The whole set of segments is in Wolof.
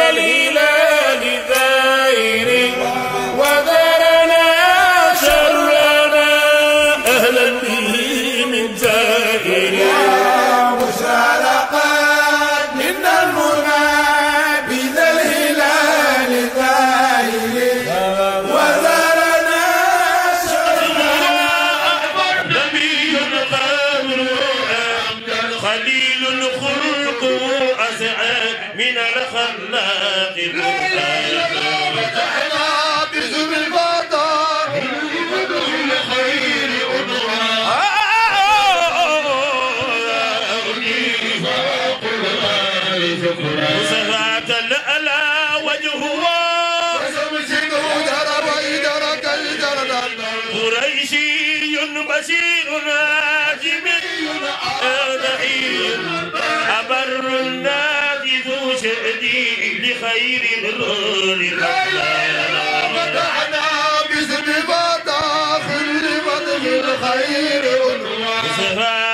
ذا الهلال ذائر وذرنا شرنا أهلا به من زائر مشارقات من المنى بذا الهلال ذائر وذرنا نبي قامر خليل خلقه أسعد من الخلاق فتحنا باسم الفضاء صفات الألا وجهه سمسكوا درب ويدرك الجردان قريشي بشير ناجم ضعيف أبر الناس ذو شأدي لخير الرول فتحنا باسم الفضاء خل فتح الخير عنوان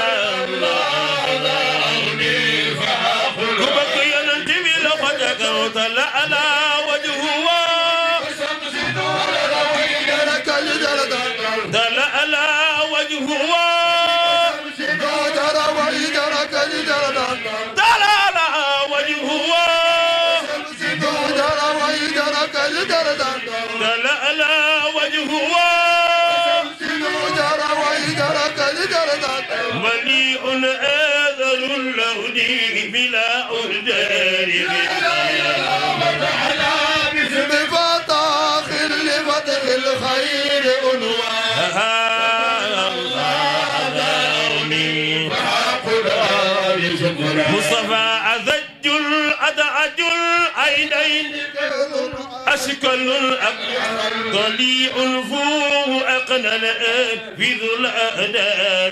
على وجهه ويدرك الجردان دل على وجهه درب ويدرك الجردان دل على وجهه درب ويدرك الجردان دل على وجهه درب ويدرك الجردان مليء آذل اللون بلا أردان بفتح لفتح الخير عنوان مصطفى أذج الأدعج العينين أشكل الأب ضليع فوه أقنى في ذو الأداب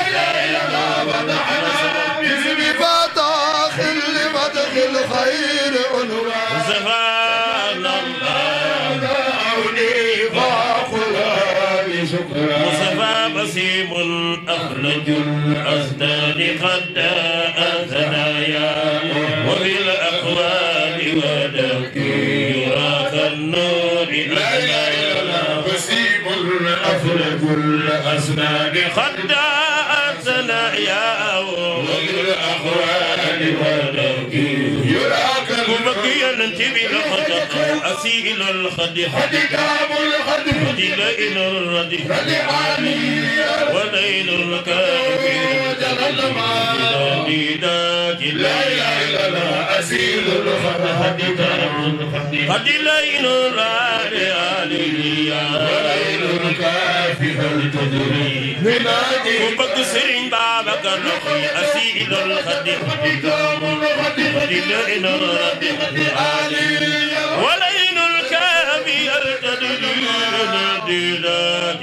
بفتح لفتح الخير عنوان سبحان مصطفى بسيم أخرج الأسنان قد ثنايا وفي الأقوال ودك يرى كالنور أخرج الأسنان قد ثنايا وفي الأقوال ودك وبقي ننتبه لخطأ أسيل الخد إلى إلى الردي وليل الكافر ديدات قد ليل الرادي عليا وبك سرين بابك نقي أسيل الخد إلى إلى الردي وليل الكافر ديدات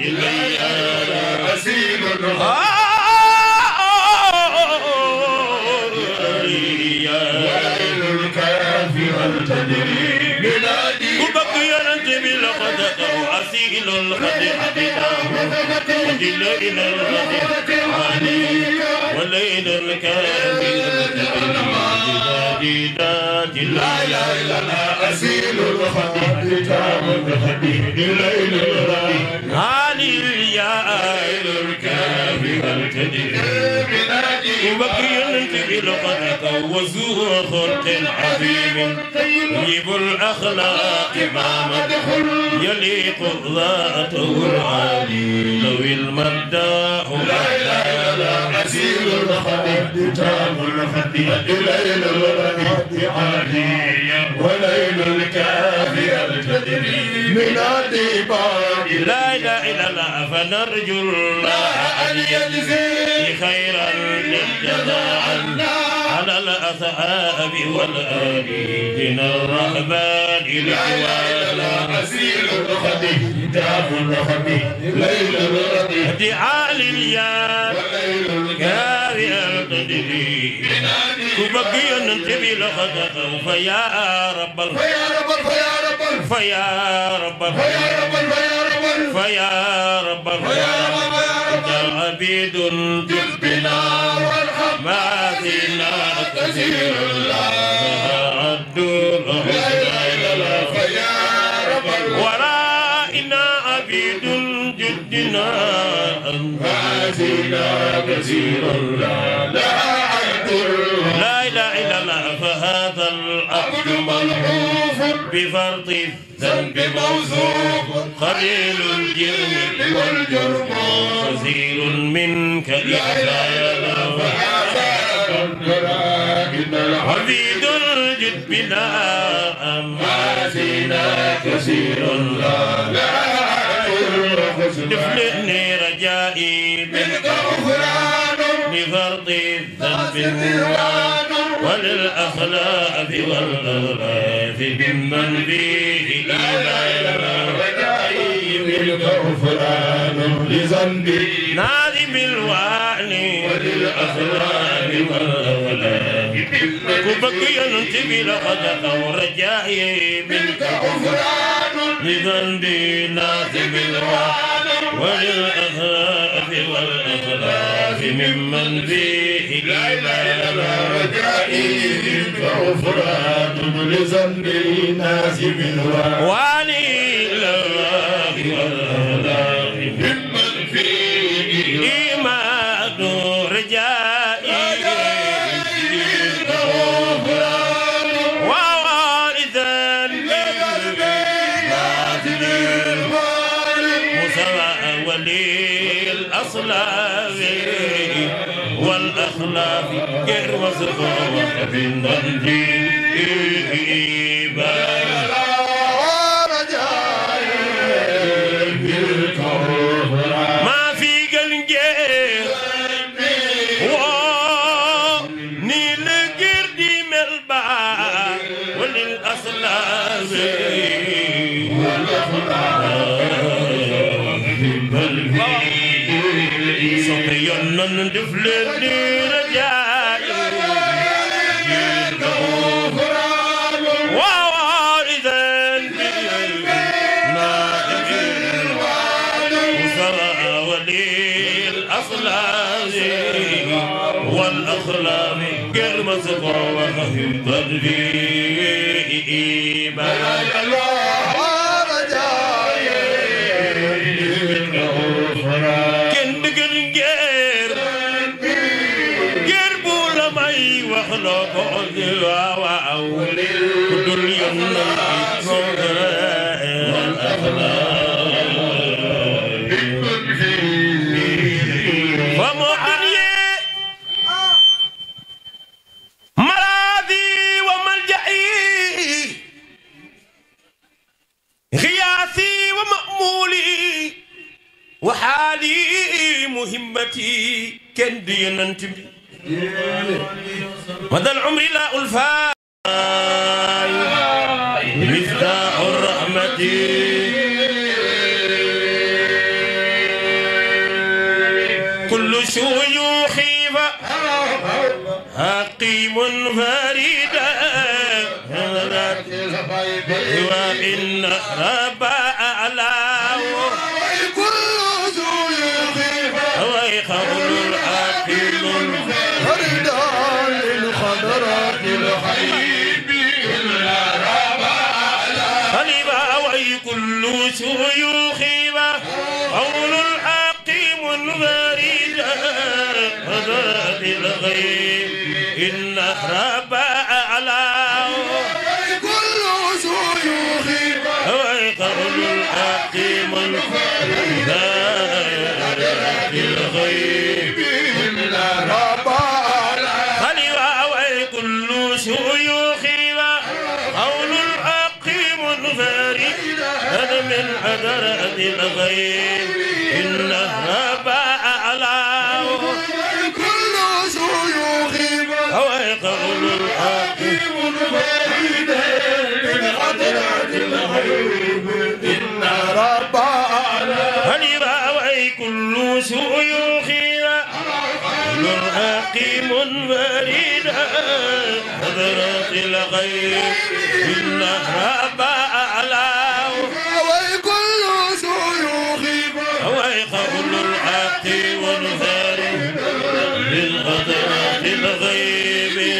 وبقي ينتبه لقد أسيل الخديع ودل إلى الردي وليل الكافر ديدات لا أسيل الخديج كتاب الخديج ليل الربيع علي يا آل الكافر الكدير وبقي ينتبه لقد وزوه خلق عظيم طيب الأخلاق ما مدح يليق ذاته العالي لو المداح أسيل الخديج كتاب الخديج ليل الربيع عالي وليل الكافر الكدير من الديبان لا إله إلا الله فنرجو الله أن يجزي خيرا للجزاء على الأصحاب والآل من الرهبان الإخوان أسيل الخديج كتاب الخديج ليل الربيع دعاء لليار كاري القدري كبقي ننتبه لخطأ فيا رب ال- فيا رب فيا رب فيا رب ال- فيا رب فيا رب فيا رب ال- فيا رب فيا رب أنت عبيد بنا وارحم ما فينا كثير لا عدل منا مازينا كثيرا لا لا عبد لا إله إلا الله فهذا العبد ملحوف بفرط الذنب بموثوق قليل الجرم والجرم كثير منك إحسانا إن العبد عبيد الجد بلا مازينا كثيرا لا لا عبد دفلني رجائي منك غفران لفرط الذنب وللأخلاق والأغلاف ممن فيه إيمان رجائي منك غفران لذنبي نادم الوعن وللأخلاق والأغلاف كبك ينتبه لقد أو رجائي منك غفران لذنبي نادم الوعن وللأخلاق والأخلاف ممن فيه إيمان رجائي منك غفران لذنبي نازم الوعد وعلي الله والأخلاق ممن فيه إيمان رجائي غفران ووالدا نازم الوعد مسوى ولي الأصلاف والأخلاف غير مسبوق بالنجي ما في قلنجير نيل قردي ملبا وللأصلاف صبيان دفلني رجائي ووالدا نادم وسرى ولي الأصلاب والأخلاق غير مسقى وخفي تدريبا kenn dëgër ngeer ngeer bu la may wax loo ko waaw waaw ku dul yoon na fa mu dunyee malaadi wa malja'i xiyaasi wa ma'muuli وحالي مهمتي كند ينتمي مدى العمر لا ألفا مفتاح الرحمة كل شيوخي حقيم فريدا وإن رب أعلاه ويخول العاقل خليبا وي كل شيوخ قول الحكيم فريد هذا الغيب إن رب أعلاه ويقول الحكيم فريد الغيب خليوا وكل شيوخ قول الحق منفرد هذا من حضرة الغيب إن رب أعلاه هو قول الحق خليوا وكل شيوخ قول الحق منفرد حضرة الغيب إن رب أعلاه هو قول الحق منفرد للغدرات الغيب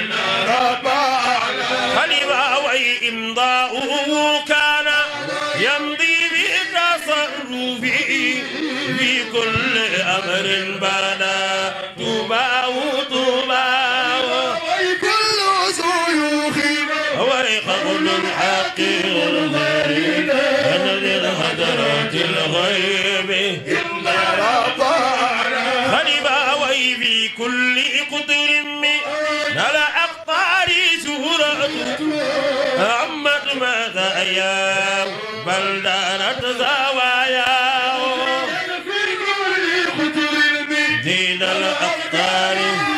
خليفة وإمضاؤه كان يمضي بتصرفه كل أمر بدا توباه توباه كل سيوخ ورق كل الحق والغيب الذي الهدرات الغيب رفعنا خلباوي في كل قدر من الأقطار سورة عمت ماذا أيام بل دارت زوايا في كل قدر من دين الأقطار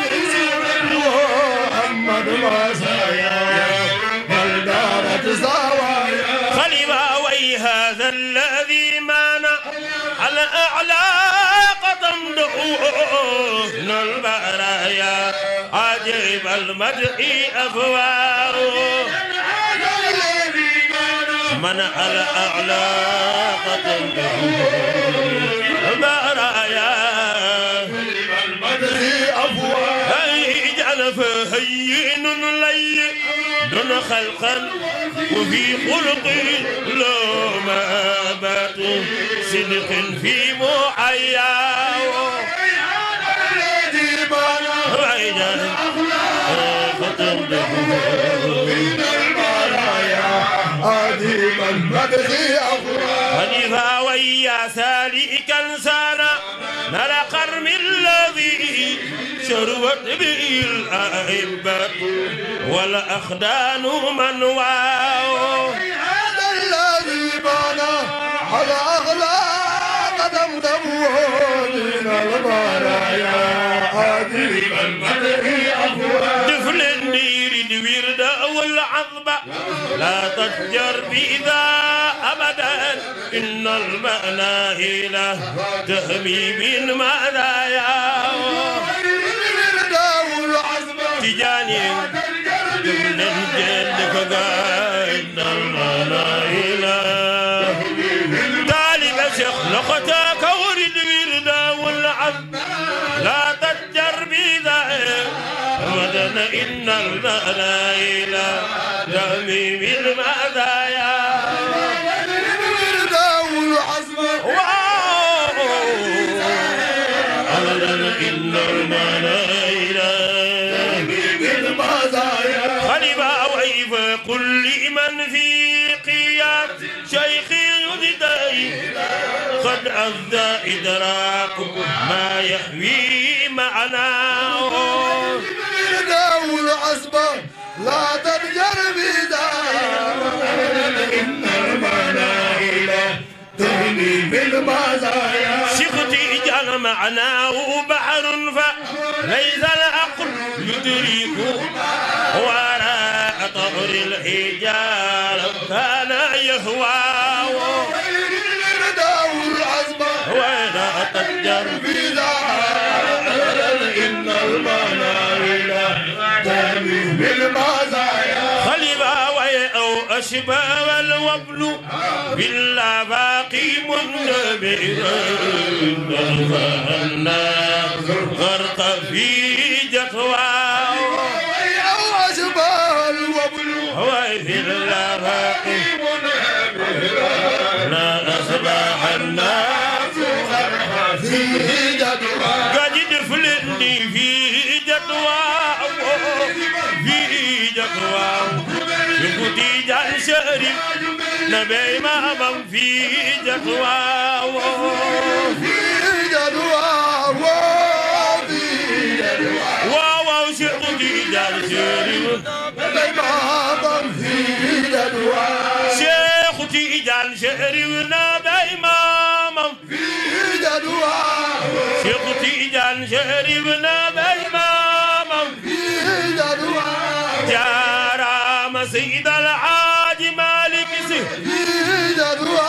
محمد مزايا بل دارت زوايا خلباوي هذا الذي مانع على أعلى قدم دعوه من البرايا عجيب المدح أفواره هذا الذي كان من على أعلى قدم دعوه البرايا المدح أفواه اجعل فهين لي دون خلقا وفي خلق لو ما بات صدق في محياه هذا الذي بنى وإذا ختم من البرايا أديم المدح أفواه خليفة ويا سالكا سانا نرى قرم الذي شروت به الأئبة والأخدان من واو هذا الذي بنى على أغلى قدم دمه من البرايا أديم المدح أفواه دفل النير الورد والعظبة لا تتجر بذا أبدا إن المناهل تهمي بالمنايا الرداء والعزمة تجاني دفل الجد فقاين المناهل طالب شيخ لقتك ورد وردا والعظم لا تتجر بذا أبدا إن المناهل تهمي بالمنايا الرداء والعزمة أبدا إن المنايل بالمزايا خلبا ويف كل من في قياد شيخ يددي قد أفدى إدراك ما يحوي معناه الرداء والعزمة لا تنجر بدار إن المناهل تهني بالمزايا سختي جل معناه بحر فليس العقل يدرك وراء طهر الحجار كان يهواه الرداء والعزمة ولا تجر بدار إن المناهل تهني بالمزايا خلبا وي أو أشبا والوبل بالآفاق منبئا الناس غرق في جثواه أو أشباه الوبل وفي الآفاق لا أصبح الناس في جدوى قد دفلني في جدواه في جدواه يقضي جان شريف نبي ما في جدواه في جدوى وفي جدوى واو واو شقضي جان شريف الإمام في جدوى شيخ تيجان شريف نبي ما في جدوى شيخ تيجان شريف نبي ما في جدوى جارام سيد الحاج مالك سي في جدوى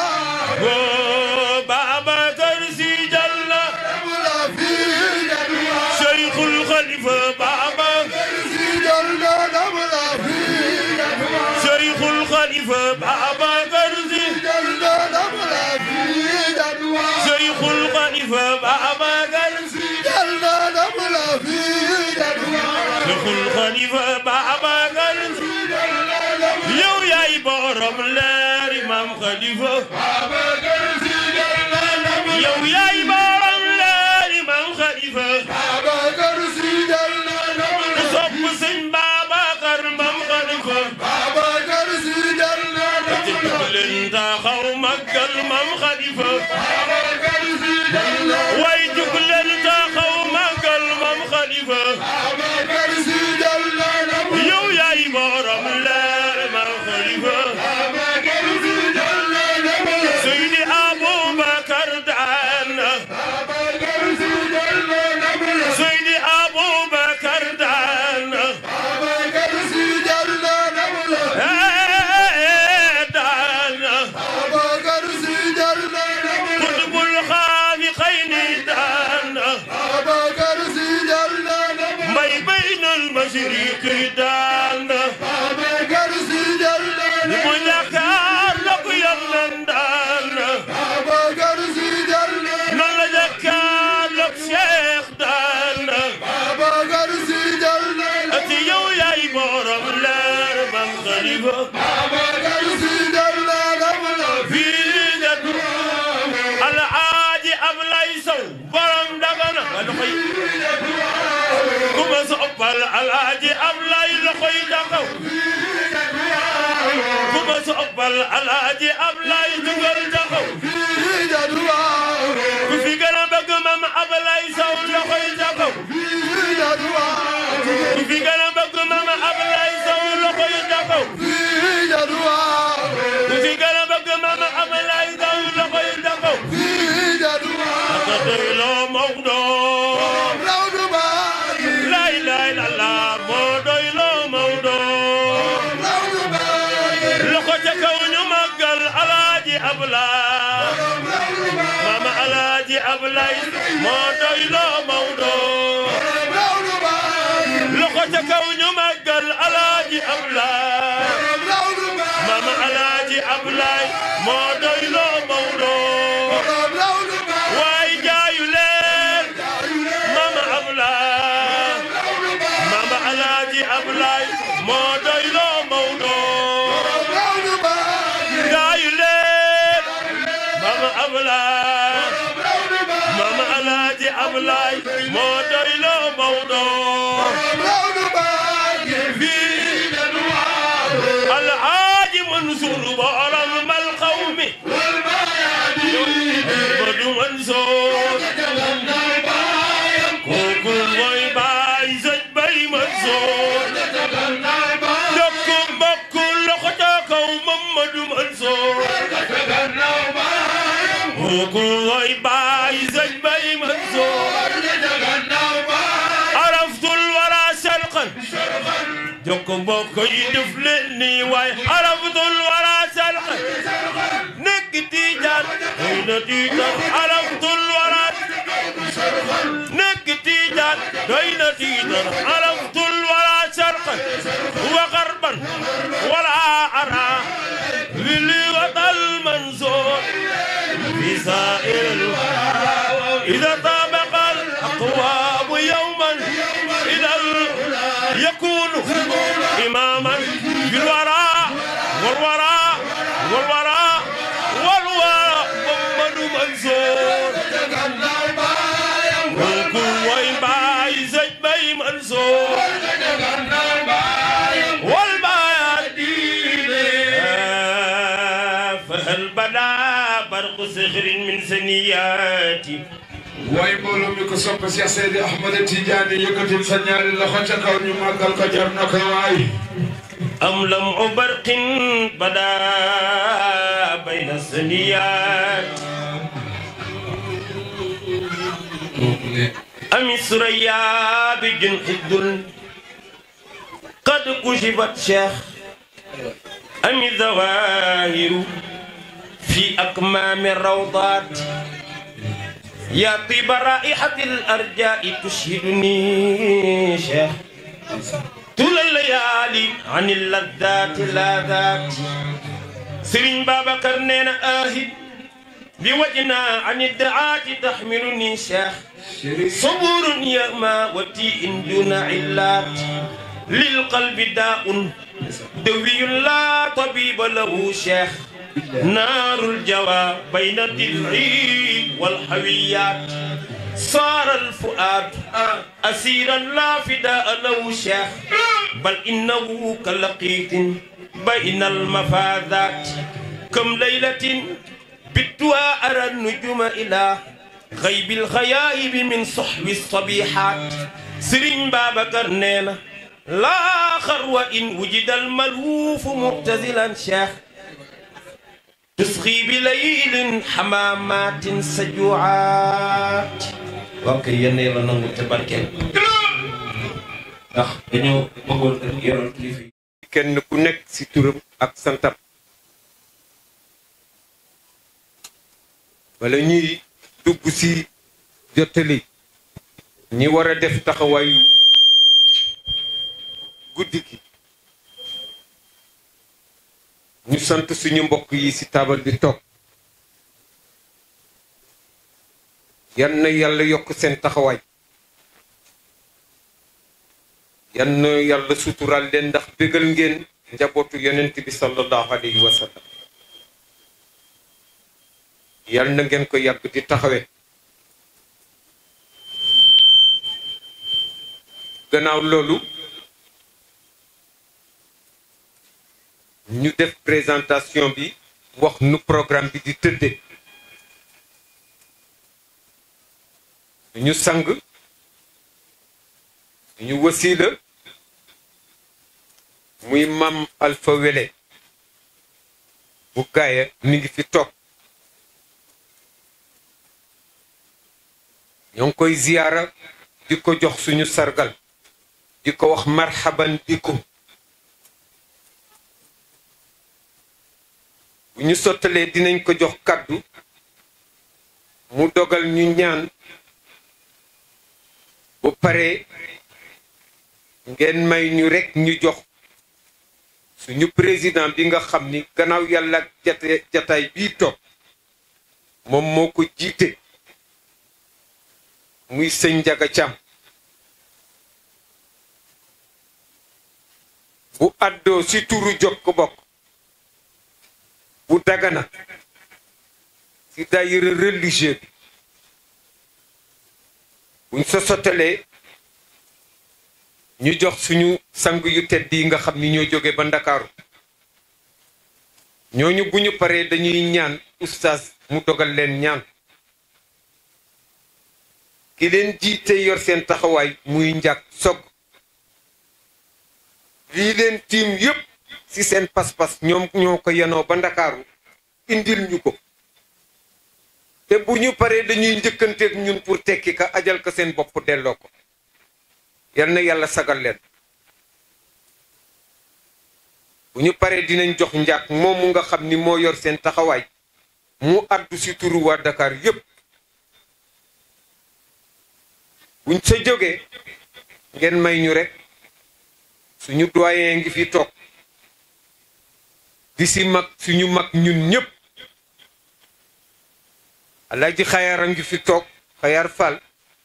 بابا كرسي جل ولا في جدوى شيخ الخليفة بابا في جدوى ولا في جدوى شيخ الخليفة بابا كرسي جدوى ولا في جدوى شيخ الخليفة بابا كرسي جدوى ولا في جدوى شيخ الخليفة بابا كرسي yow yaay borom leer imam Khalifa yow yaay borom xalifa Babacar Si jël na ndam ku sopp sëñ Babacar mam xalifa Babacar Si jël na ndam ci jug leen taxaw màggal mam xalifa Babacar Si jël na way jug leen taxaw màggal mam xalifa Babacar Si jël na ndam yow yaay borom leer mam xalifa Babacar Si jël na ndam Seydi Aboubacar daan na Babacar Si jël na ndam Seydi Aboubacar daan na Babacar Si jël na ndam eh daan na Babacar Si jël na ndam Qutbul xaafiqayni daan na Babacar Si jël na ndam mbay baynal mashriqi daan na Babacar Si jël na ndam mu jàkkaar la ko yàllan daan na Babacar Si jël na ndam nan la jàkkaar la ko Cheikh daan na Babacar Si jël na ndam ati yow yaay borom leer mam xalifa Babacar Si jël na ndam fii nga alaaji Ablay Sow borom dagana ma loxoy ku ma soppal alaaji Ablay loxoy dagaw ku ma soppal alaaji Ablay dugal dagaw fii jadwaa ku fi gën a bëgg mam Ablay Sow loxoy dagaw fii jadwaa ku fi gën a bëgg mam Ablay Sow loxoy dagaw fii jadwaa ku fi gën a bëgg mam Ablay Sow loxoy dagaw fii jadwaa ka doyloo Maodo rawdu baagi lay lay la la moo doyloo Maodo rawdu baagi loxo ca kaw ñu màggal alaaji Ablaay mama alaaji Ablaay moo doyloo Maodo rawdu baagi loxo ca kaw ñu màggal alaaji Ablaay rawdu baagi mama alaaji Ablaay moo doyloo Maodo rawdu baagi waay jaayu leen mama Ablaay mama alaaji Ablaay moo doyloo Maodo rawdu baagi jaayu leen mama Ablaay rawdu baagi mama alaaji Ablaay moo doyloo Maodo rawdu baagi fii alaaji Mansuur borom mal qawmi Badu Mansuur kooku mooy baay sëñ Bay Mansuur jokk mbokk loxo ca kaw Mamadu Mansuur kooku mooy baay sëñ Bay Mansuur araftul wara sharqan jokk mbokk yi def leen nii waaye araftul wara sharqan nekk Tijaan doy na Tijaan araftul wara nekk Tijaan doy na Tijaan araftul wara sharqan wa garban wala ara wili watal mansoor fi sa'il إذا طابق الأقوام يوما إذا يكون إماما في الوراء والوراء والوراء والوراء محمد منصور وكل وين باي زج باي منصور والبايات فهل بدا برق صخر من سنياتي waaye mbooloo mi ko sopp Cheikh Seydi Ahmad Tidiane yëkkatil sa ñaari loxo ca kaw ñu màggal ko jar na ko waay أم لمع برق بدا بين الثنيات أم الثريا بجنح الدل قد كشفت شيخ أم الظواهر في أكمام الروضات يا طيب رائحة الأرجاء تشهدني شيخ طول الليالي عن اللذات لاذات سرين بابكر نينا آهد بوجنا عن الدعاة تحملني شيخ صبور يغمى وتيء دون علات للقلب داء دوي لا طبيب له شيخ نار الجوى بين الضلع والحويات صار الفؤاد أسيرا لا فداء له شيخ بل إنه كلقيط بين المفاذات كم ليلة بتوا أرى النجوم إلى غيب الغيائب من صحب الصبيحات سرين بابكر نينا لا خر إن وجد الملهوف مبتذلا شيخ تسخي بليل حمامات سجوعات ok yenn yi la nangu te barkeel ndax dañoo bëggoon rek yoral kilifa yi kenn ku nekk ci turam ak santam wala ñuy dugg ci jottali ñi war a def taxawaayu guddi gi ñu sant suñu mbokk yi ci taabal bi toog yan na yàlla yokk seen taxawaay yan na yàlla suturaal leen ndax bégal ngeen njabootu yonent bi sallallahu alayhi wa sallam yal na ngeen ko yàgg di taxawe gannaaw loolu ñu def présentation bi wax nu programme bi di tëdde ñu sang ñu wasiila muy mam Alpha Wele bu gaaya mi ngi fi toog ñoo ngi koy ziyaara di ko jox suñu sargal di ko wax marhaban bikum bu ñu sottalee dinañ ko jox kàddu mu dogal ñu ñaan bu paree ngeen may ñu rekk ñu jox suñu président bi nga xam ni gannaaw yàlla ak jate jataay bii toog moom moo ko jiite muy sëñ Njaga Caam bu àddoo ci turu jokk bokk bu dagana ci daayira religieux bi buñ sa sottalee ñu jox suñu sang yu tedd yi nga xam ni ñoo jóge ba ndakaaru ñooñu bu ñu paree dañuy ñaan oustaz mu dogal leen ñaan ki leen jiite yor seen taxawaay muy njàkk sog lii leen tiim yépp ci seen pas-pas ñoom ñoo ko yenoo ba ndakaaru indil ñu ko te bu ñu paree dañuy njëkkanteeg ñun pour tekki ka ajal ko seen bopp delloo ko yal na yàlla sagal leen bu ñu paree dinañ jox njàkk moomu nga xam ni moo yor seen taxawaay mu addu ci turu waa Dakar yépp buñ sa jógee ngeen may ñu rekk suñu doyen ngi fi toog di ci mag suñu mag ñun ñépp alaaji xayaar a ngi fi toog xayaar Fall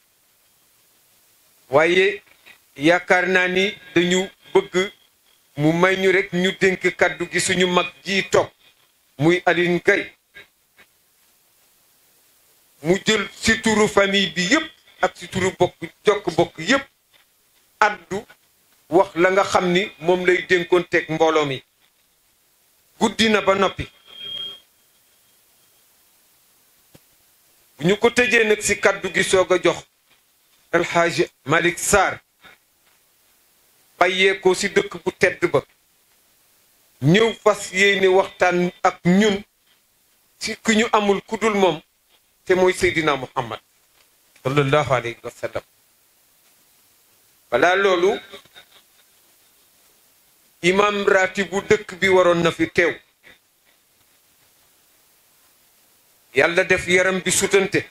waaye yaakaar naa ni dañu bëgg mu may ñu rekk ñu dénk kàddu gi suñu mag ji toog muy Aline Gaye mu jël ci turu famille bi yépp ak ci turu bokk jokk bokk yépp addu wax la nga xam ni moom lay dénkoon teg mbooloo mi guddi na ba noppi bu ñu ko tëjee nag ci kàddu gi soog a jox El Hadj Malick Sarr bàyyeekoo ci dëkk bu tedd ba ñëw fas yéene waxtaan ak ñun ci ku ñu amul ku dul moom te mooy Seydina Muhammad sallallahu alayhi wa sallam balaa loolu imam raati bu dëkk bi waroon na fi teew yàlla def yaram bi sutante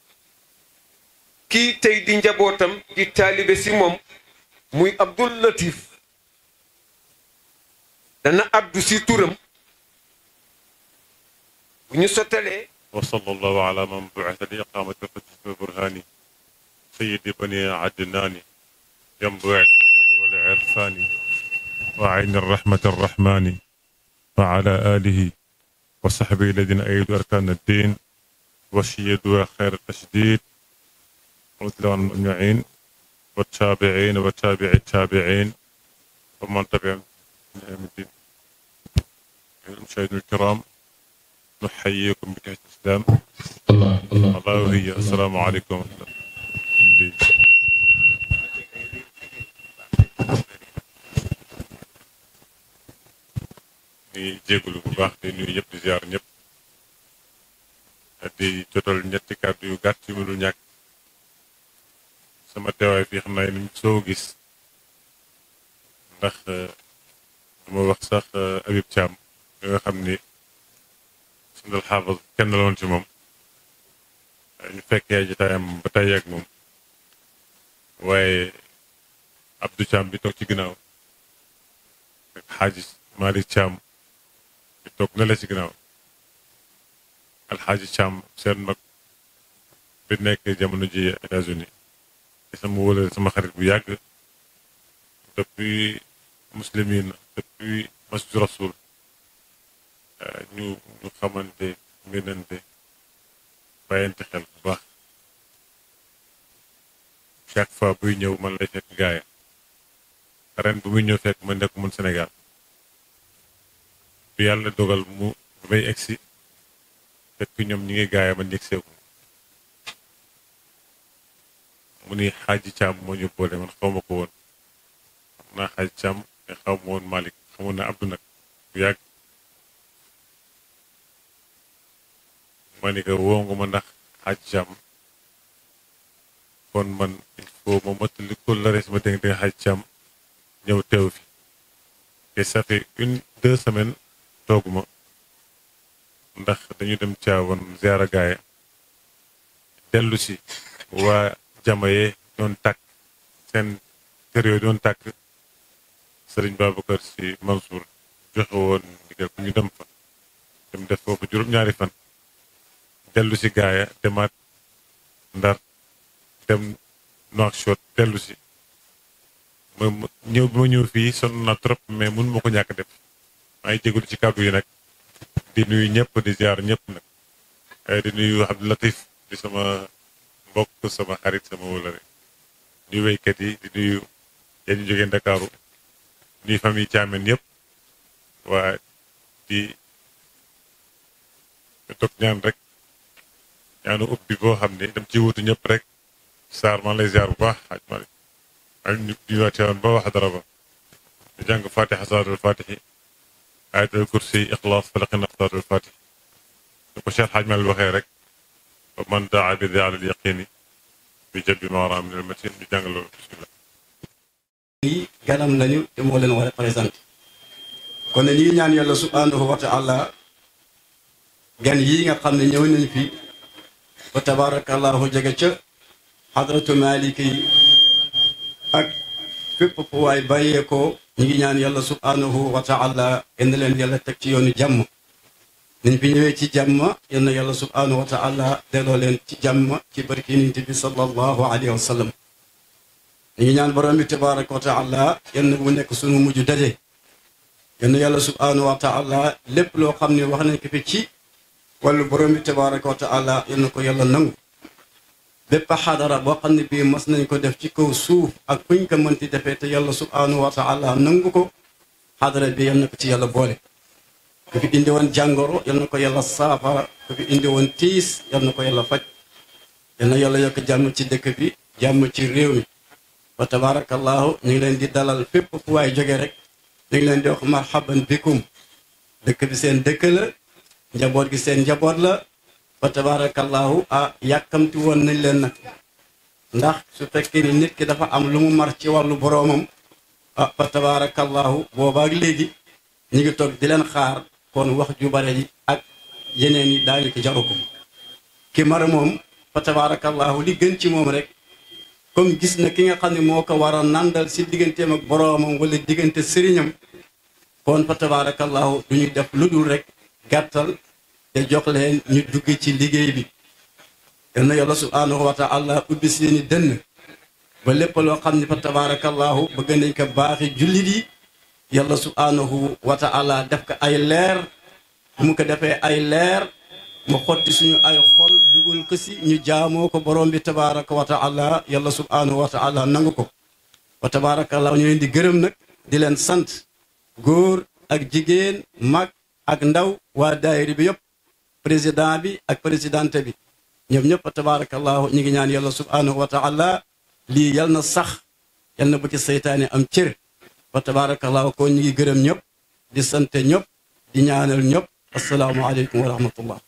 kii tey di njabootam di taalibe ci moom muy Abdul Latif dana addu ci turam bu ñu sottalee وصلى الله على من بعث لإقامة الحجة والبرهان سيد بني عدنان ينبوع الحكمة والعرفان وعين الرحمة الرحمن وعلى آله وصحبه الذين أيدوا أركان الدين وشيدوا خير التشديد ورضي الله عنهم أجمعين والتابعين وتابع التابعين ومن تبعهم إلى يوم الدين المشاهدين الكرام نحييكم بتحية الإسلام الله الله الله وهي السلام عليكم ورحمة الله di jégalu bu baax di nuyu ñëpp di ziar ñëpp di jotal ñetti kàddu yu gàtt yu mënul ñàkk sama teewaay fii xam naa ni soo gis ndax dama wax sax Habib Thiam mi nga xam ni sundal xaafas kenn la woon ci moom ñu fekkee jotaayam ba tey ak moom waaye Abdou Thiam bi toog ci ginnaaw ak xaaji Malick Thiam bi toog na la ci ginnaaw alxaaji Thiam seen mag bi nekk jamono ji États-Unis di sama wóolal sama xarit bu yàgg depuis muslimin depuis masjid rasul ñu ñu xamante ngënante bàyyante xel bu baax chaque fois buy ñëw man lay fekk gaaya ren bu muy ñëw fekk ma nekk mun Sénégal bi yàlla dogal mu bay egsi fekk ñoom ñi ngi gaaya man yëg seeku mu ni xaaji caam moo ñu boole man xaw ma ko woon xam naa xaaji caam mais xaw ma woon Malick xamoon na Abdou nag bu yàgg ma ni ko woo nga ma ndax xaaji caam kon man il faut ma mottali ko la res ma dégg dégg xaaji caam ñëw teew fi te ça fait une deux semaines tooguma ndax dañu dem caawoon ziara gaaya dellu si waa jamaye doon tàkk seen kër yooyu doon tàkk sëriñ Babacar si Mansour joxe woon ndigal ku ñu dem fa dem def foofu juróom-ñaari fan dellu si gaaya demaat ndar dem Nouakchott dellu si ma ñëw bi ma ñëw fii sonn na trop mais mun ma ko ñàkk def maa ngi jégalu ci kàddu yi nag di nuyu ñëpp di ziar ñëpp nag di nuyu Abdou Latif di sama mbokk sama xarit sama wólare nuyu wéykat yi di nuyu yéen ñu jógee Ndakaaru nuyu famille Thiamène yëpp waa di toog ñaan rek ñaanu ubbi boo xam ne dem ci wutu ñëpp rek Sarr man lay ziar bu baax xaaj Malick ak ñu nuyuwaat Thiamène ba wax dara ba ñu jàng fatiha salaatul fatihi ayatul kursi ixlaas falaqina salaatul fatih ñu ko Cheikh xaaj Malick waxee rek man daa bi daa al yaqini bi jabbi ma wara min al matin ñu jàng loolu bismillah yi ganam lañu te moo leen war a présenté kon ne ñi ñaan yàlla subhanahu wa taala gan yii nga xam ne ñëw nañ fi fa tabarakallahu jege ca xadratu maliki yi ak fépp fu waay bàyyeekoo ñu ngi ñaan yàlla subhanahu wa taala yenn leen yàlla teg ci yoonu jàmm niñ fi ñëwee ci jàmm yal na yàlla subhanahu wa taala delloo leen ci jàmm ci barki nit bi sallallahu alayhi wa sallam ñu ngi ñaan borom bi tabaraka wa taala yal na bu nekk sunu mujj daje yal na yàlla subhanahu wa taala lépp loo xam ne wax nañ ko fi ci wàllu borom bi tabaraka wa taala yal na ko yàlla nangu bépp xadara boo xam ne bii mas nañ ko def ci kaw suuf ak fuñ ko mënti defee te yàlla subhanahu wa taala nangu ko xadara bi yal na ko ci yàlla boole ku fi indi woon jàngoro yal na ko yàlla saafara ku fi indi woon tiis yal na ko yàlla faj yal na yàlla yokk jàmm ci dëkk bi jàmm ci réew mi wa tabarakallahu ñu ngi leen di dalal fépp fu waay jóge rek ñu ngi leen di wax marhaban bikum dëkk bi seen dëkk la njaboot gi seen njaboot la wa tabarakallahu ah yàkkamti woon nañ leen nag ndax su fekkee ni nit ki dafa am lu mu mar ci wàllu boroomam ah fa tabarakallahu boobaak léegi ñu ngi toog di leen xaar kon wax ju bare yi ak yeneen yi daañu ko jaru ko ki mar moom fa tabarakallahu li gën ci moom rek comme gis na ki nga xam ne moo ko war a nandal si digganteem ak boroomam wala diggante sëriñam kon fa tabarakallahu du ñu def lu dul rek gàttal te jox leen ñu dugg ci liggéey bi yal na yàlla subhanahu wa taala ubbi seeni dënn ba lépp loo xam ne fa tabarakallahu bëgg nañ ko baaxi jullit yi yàlla subhanahu wa taala def ko ay leer bu mu ko defee ay leer mu xotti suñu ay xol dugal jébal ko si ñu jaamoo ko borom bi tabaraka wa taala yàlla subhanahu wa taala nangu ko wa tabarakallah ñu leen di gërëm nag di leen sant góor ak jigéen mag ak ndaw waa daayiri bi yëpp président bi ak présidente bi ñoom ñëpp wa tabarakallahu ñu ngi ñaan yàlla subhanahu wa taala lii yal na sax yal na bu ci seytaane am cër wa tabarakallahu ko ñu ngi gërëm ñëpp di sant ñëpp di ñaanal ñëpp asalaamualeykum wa rahmatullah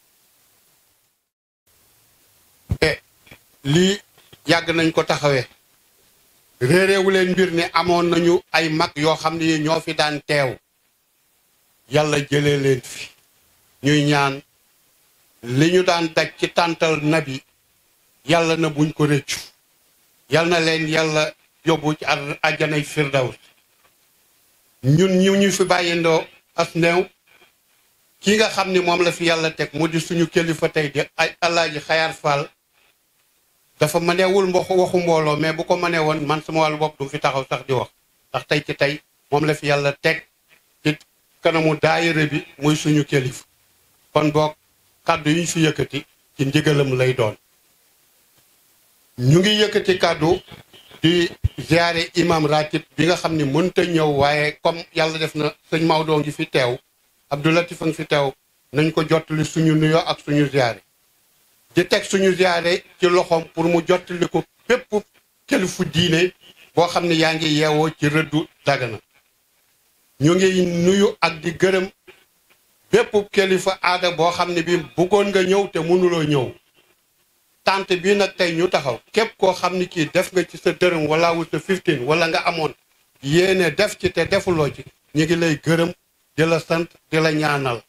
lii yàgg nañ ko taxawee réeréewu leen mbir ne amoon nañu ay mag yoo xam ne ñoo fi daan teew yàlla jëlee leen fi ñuy ñaan li ñu daan daj ci tàntal nabi yàlla na buñ ko rëccu yal na leen yàlla yóbbu ci àjjanay firdaws ñun ñu ñu fi bàyyindoo as néew ki nga xam ni moom la fi yàlla teg mu di suñu kilifa tey di ay alaaji xayaar fall dafa mënewul mboq waxu mbooloo mais bu ko mënee woon man sama wàllu bopp du fi taxaw sax di wax ndax tey ci tey moom la fi yàlla teg ci kanamu daayira bi muy suñu kilifa kon boog kàddu yi ñu fi yëkkati ci ndigalam lay doon ñu ngi yëkkati kàddu di ziare imam ratib bi nga xam ni mënta ñëw waaye comme yàlla def na sëñ Maodo ngi fi teew Abdou Latif a ngi fi teew nañ ko jottali suñu nuyoo ak suñu ziare di teg suñu ziare ci loxoom pour mu jottali ko bépp kilifu diine boo xam ne yaa ngi yeewoo ci rëddu Dagana ñu ngi nuyu ak di gërëm bépp kilifa aada boo xam ne bi bëggoon nga ñëw te mënuloo ñëw tant bii nag tey ñu taxaw képp koo xam ni kii def nga ci sa dërëm wala wu sa 15 wala nga amoon yéene def ci te defuloo ci ñu ngi lay gërëm di la sant di la ñaanal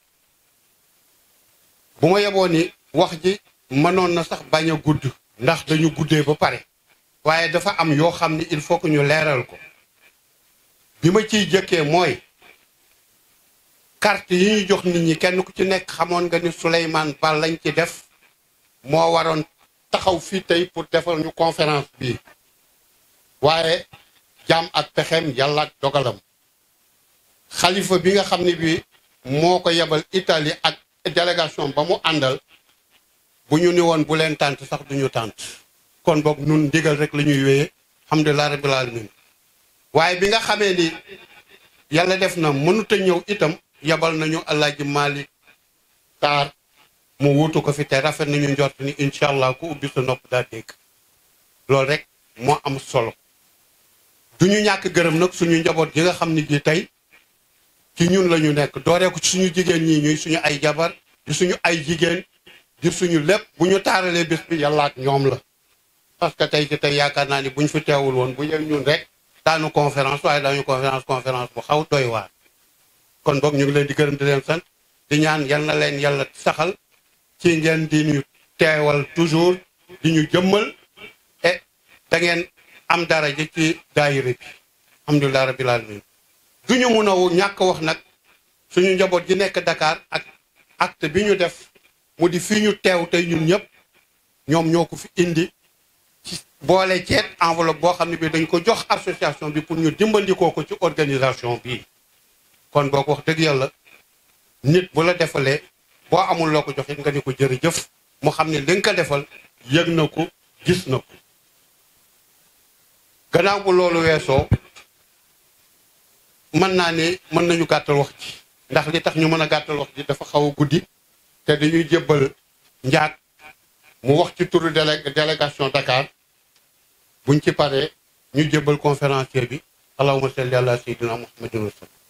bu ma yeboo ni wax ji mënoon na sax bañ a gudd ndax dañu guddee ba pare waaye dafa am yoo xam ni il faut que ñu leeral ko bi ma ciy jëkkee mooy carte yi ñu jox nit ñi kenn ku ci nekk xamoon nga ni Souleymane Ba lañ ci def moo waroon taxaw fii tey pour defal ñu conférence bii waaye jaam ak pexeem yàlla ak dogalam xalifa bi nga xam ne bi moo ko yebal Italie ak délégation ba mu àndal bu ñu ni woon bu leen tànt sax duñu tànt kon boog nun ndigal rek la ñuy wéyee alhamdulilah rabbil alamin waaye bi nga xamee ni yàlla def na mënut a ñëw itam yebal nañu Alaaji Malick Taar mu wuutu ko fi te rafet nañu njort ni incha allah ku ubbi sa nopp daa dégg loolu rek moo am solo du ñu ñàkk gërëm nag suñu njaboot gi nga xam ni gi tey ci ñun la ñu nekk dooree ko ci suñu jigéen ñi ñuy suñu ay jabar di suñu ay jigéen di suñu lépp bu ñu taaralee bés bi yàlla ak ñoom la parce que tey ci tey yaakaar naa ni bu ñu fi teewul woon bu yem ñun rek daanu conférence waaye daañu conférence conférence bu xaw doy waar kon boog ñu ngi leen di gërëm di leen sant di ñaan yal na leen yàlla saxal ci ngeen di ñu teewal toujours di ñu jëmmal e da ngeen am daraja ci daayira bi alhamdulilah rabbil alamin du ñu mun a ñàkk wax nag suñu njaboot gi nekk Dakar ak acte bi ñu def mu di fii ñu teew tey ñun ñëpp ñoom ñoo ko fi indi ci boole ceet enveloppe boo xam ne bi dañ ko jox association bi pour ñu dimbandikoo ko ci organisation bi kon boo ko wax dëgg yàlla nit bu la defalee boo amul loo ko jox it nga ni ko jërëjëf mu xam ne li nga ko defal yëg na ko gis na ko gannaaw bu loolu weesoo mën naa ne mën nañu gàttal wax ji ndax li tax ñu mën a gàttal wax ji dafa xaw a guddi te dañuy jébbal njaat mu wax ci turu délé délégation Dakar buñ ci paree ñu jébbal conférencier bi allahumma salli ala sayyidina muhammadin wa sallam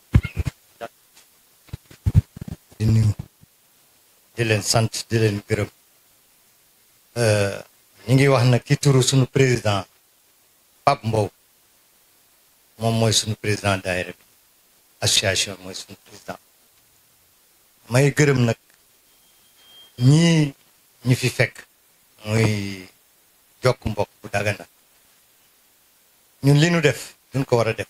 di nuyu di leen sant di leen gërëm ñu ngi wax nag ki turu suñu président Pape Mbow moom mooy suñu président daayira bi association mooy suñu président may gërëm nag ñii ñi fi fekk muy jokk mbokk bu Dagana ñun li nu def duñ ko war a def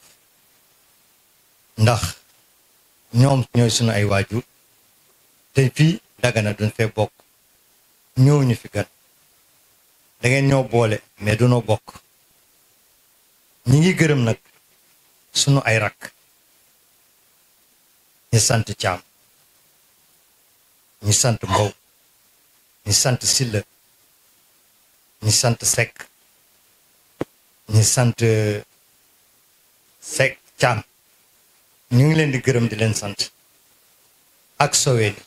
ndax ñoom ñooy suñu ay waajur te fii Dagana duñ fee bokk ñëw ñu fi gan da ngeen ñoo boole mais dunoo bokk ñi ngi gërëm nag sunu ay rakk ñi sant Caam ñi sant Mbow ñi sant Silla ñi sant Seck ñi sant Seck Thiam ñu ngi leen di gërëm di leen sant ak Soweeni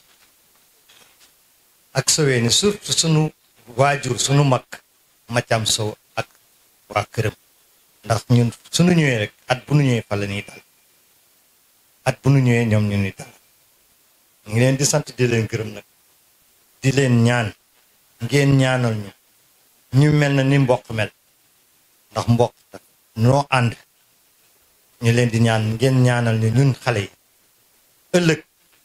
ak Soweeni surtout sunu waajur sunu mag Mathiam Sow ak waa këram ndax ñun sunu ñëwee rek at bu nu ñëwee fa la ñuy dal at bu nu ñëwee ñoom ñu ni dal ñu ngi leen di sant di leen gërëm nag di leen ñaan ngeen ñaanal ñu ñu mel na ni mboq mel ndax mboq noo ànd ñu leen di ñaan ngeen ñaanal ñu ñun xale yi ëllëg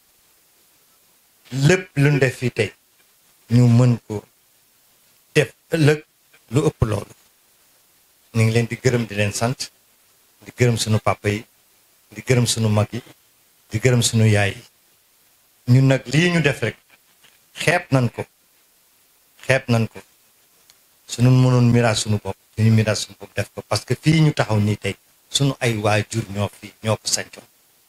lépp lu ñu def fii tey ñu mën ko def ëllëg lu ëpp loolu ñu ngi leen di gërëm di leen sant di gërëm sunu papa yi di gërëm sunu mag yi di gërëm sunu yaay yi ñun nag lii ñu def rek xeeb nañ ko xeeb nañ ko sunu mënoon miraas sunu bopp suñu miraas sunu bopp def ko parce que fii ñu taxaw nii tey sunu ay waajur ñoo fi ñoo ko sancoon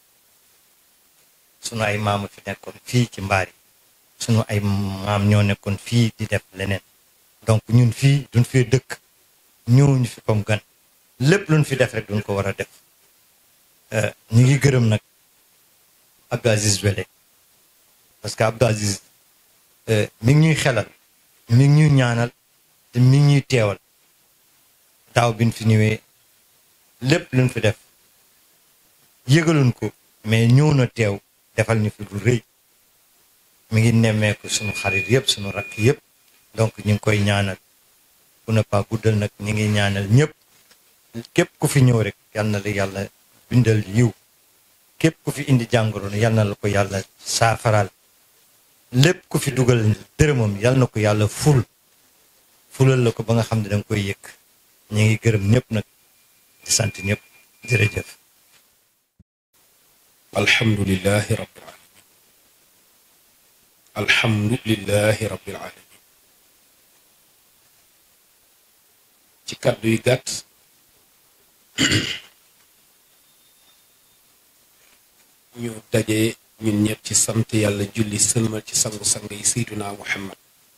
sunu ay maama fi nekkoon fii ci mbaar yi sunu ay maam ñoo nekkoon fii di def leneen donc ñun fii duñ fi dëkk ñëwuñu fi comme gan lépp luñ fi def rek duñ ko war a def ñu ngi gërëm nag Abdou Aziz Wele parce que Abdou Aziz mi ngi ñuy xelal mi ngi ñuy ñaanal te mi ngi ñuy teewal daaw bi ñu fi ñëwee lépp luñ fi def yëgaluñ ko mais ñëw na teew defal ñu fi lu rëy mi ngi nemmeeku sunu xarit yëpp sunu rakk yëpp donc ñu ngi koy ñaanal bu ne pas guddal nag ñu ngi ñaanal ñëpp képp ku fi ñëw rek yal na la yàlla bindal yiw képp ku fi indi jàngoro yal na la ko yàlla saafaraal lépp ku fi dugal dërëmam yal na ko yàlla ful fulal la ko ba nga xam ne danga koy yëkk ñu ngi gërëm ñëpp nag di sant ñëpp jërëjëf alhamdulilahi rabbil alamin alhamdulilahi rabbil alamin ci kàddu yu gàtt ñu daje ñun ñëpp ci sant yàlla julli sëlmal ci sangu-sang yi sayduna muhammad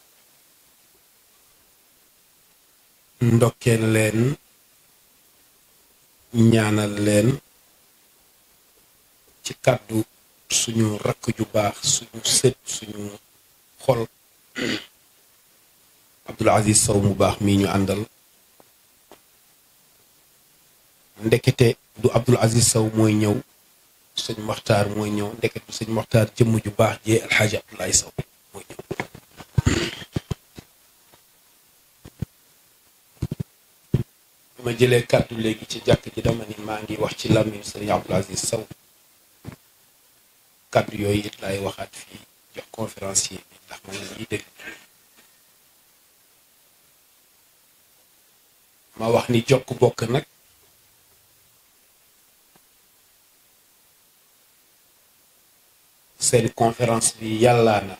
ndokkeel leen ñaanal leen ci kàddu suñu rakk ju baax suñu sët suñu xol Abdul Aziz Sow mu baax mii ñu àndal ndekete du Abdul Aziz Sow mooy ñëw sëñ Moxtaar mooy ñëw ndekete du sëñ Moxtaar jëmm ju baax jee alxaaji Abdoulaye Sow mooy ñëw ma jëlee kàddu léegi ci jàkk ji dama ni maa ngi wax ci làmmiñ sëriñ Abdul Aziz Sow kàddu yooyu it laay waxaat fii jox conférencier bi ndax man la ñuy dégg ma wax ni jokk bokk nag seen conférence bi yàllaa na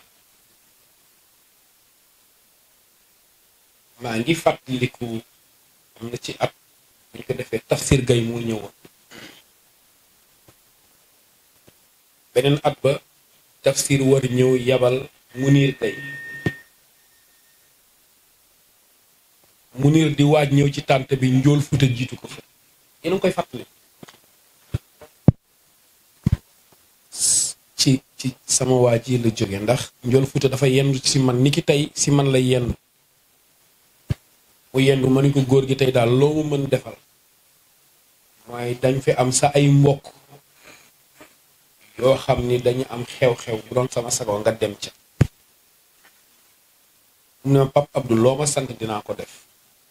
maa ngi fàttaliku am na ci at bu ñu ko defee tafsir gay moo ñëwoon beneen at ba tafsir war ñëw yabal munir tey munir di waaj ñëw ci tànt bi njool futa jiitu ko fa yéen a ngi koy fàttali ci ci sama waa ji la jóge ndax njool futa dafa yendu ci man ni ki tey si man lay yendu mu yendu ma ni ko góor gi tey daal loo mu mën defal mooy dañ fi am sa ay mbokk yoo xam ni dañu am xew-xew bu doon sama sago nga dem ca mu ne Pap Abdou loo ma sant dinaa ko def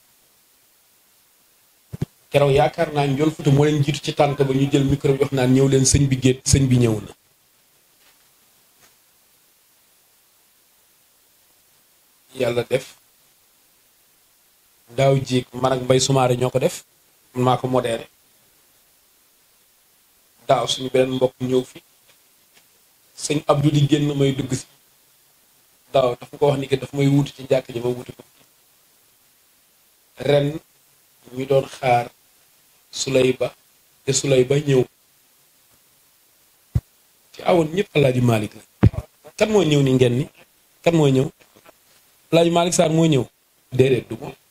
keroog yaakaar naa njool futa moo leen jiitu ci tànt ba ñu jël micro bi wax naan ñëw leen sëñ bi géet sëñ bi ñëw na yàlla def daaw jéeg man ak mbay sumaare ñoo ko def man maa ko modéré daaw suñu beneen mbokk ñëw fi sëñ Abdou di génn may dugg si daaw dafa ko wax ni que daf may wuti ci jàkk ji ma wuti ko ren ñu doon xaar sulay ba te sulay ba ñëw ci awoon ñëpp alaaji Malick la kan moo ñëw ni ngeen ni kan moo ñëw alaaji Malick Sarr moo ñëw déedéet du moom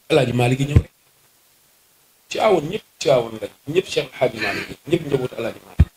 alaaji Maalik gi ñëw rek ci awoon ñëpp ci awoon lañ ñëpp Cheikh Alhaaji Maalik gi ñëpp njabootu alaaji Maalik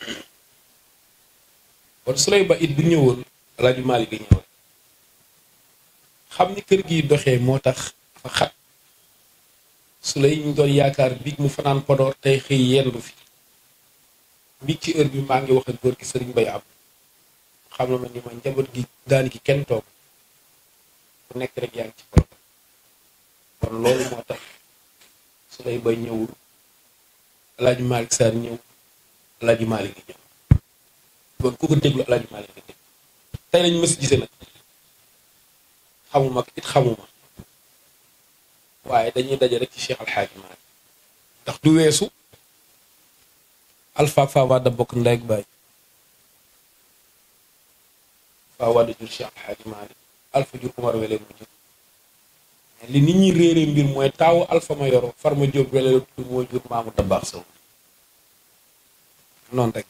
kon su lay ba it bu ñëwoon alaaji Maalik gi ñëw rek xam ni kër gi doxee moo tax fa xat su lay ñu doon yaakaar biig mu fanaan Podor tey xëy yendu fi biig ci heure bi maa ngi wax ak góor gi sëriñ Bay am xam na ma ni ma njaboot gi daani ki kenn toog ku nekk rek yaa ngi ci problème kon loolu moo tax su lay bay ñëwul alaaji Malick Sarr ñëw alaaji Malick gi ñëw kon ku ko déglu alaaji Malick gi déglu tey lañ mës gise nag xamuma it xamuma waaye dañuy daje rek ci Cheikh Alxaaji Malick ndax du weesu Alpha Fawada bokk ndey ak baay Fawada jur Cheikh Alxaaji Malick Alpha jur Umar Wele mu jur li nit ñi réere mbir mooy taawu Alpha ma yoro Farma Jóob Wele la tudd moo jur maamu Dabaax Sow noonu rek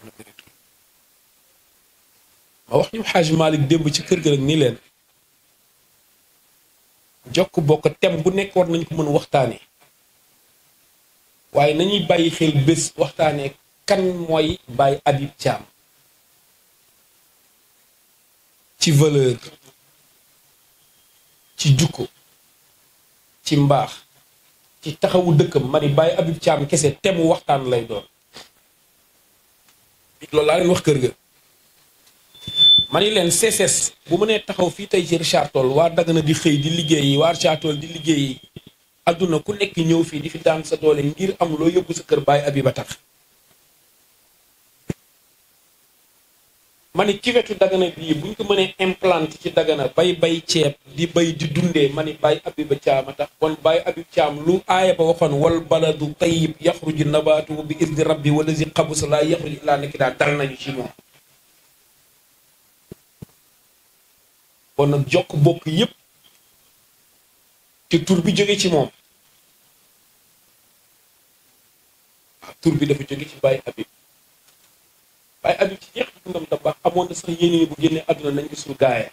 ma wax ñu Xaaji Malick démb ci kër ga rek ni leen jokk bokk tem bu nekk war nañ ko mën waxtaanee waaye nañuy bàyyi xel bés waxtaanee kan mooy Baye Habib Thiam ci valeur ci jukko ci mbaax ci taxawu dëkkam ma ni Baye Habib Thiam kese temu waxtaan lay doon loolu laa leen wax kër ga ma ni leen CSS bu mu nee taxaw fii tey ci Richard Toll waa Dagana di xëy di liggéeyi waa Richard Toll di liggéeyi adduna ku nekk ñëw fii di fi daan sa doole ngir am loo yóbbu sa kër Baye Habib a tax ma ni ci wetu Dagana bii buñ ko mënee implanté ci Dagana bay bay ceeb di bay di dundee ma ni Baye Habib a Thiam a tax kon Baye Habib Thiam lu aaya ba waxoon wal baladu tayyib yaxruju nabaatuhu bi izni rabbi wala si xabusa laa yaxruju illaa nakida dal nañu ci moom kon nag jokk bokk yépp te tur bi jóge ci moom waaw tur bi dafa jóge ci Baye Habib Baye Habib ci jeex dundam da baax amoon na sax yéene ni bu génnee àdduna nañ ko suul gaaya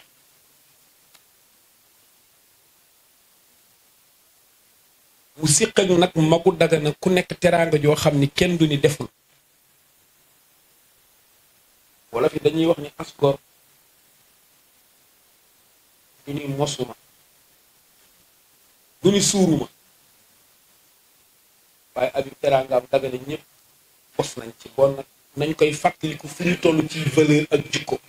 mu siq ak nag magu Dagana ku nekk teraanga joo xam ni kenn du ni deful wala fi dañuy wax ni asgor du ni mosuma du ni suuruma waaye Habib teraangaam Dagana ñëpp bos nañ ci bon nag nañ koy fàttaliku fu ñu toll ci valeur ak jikko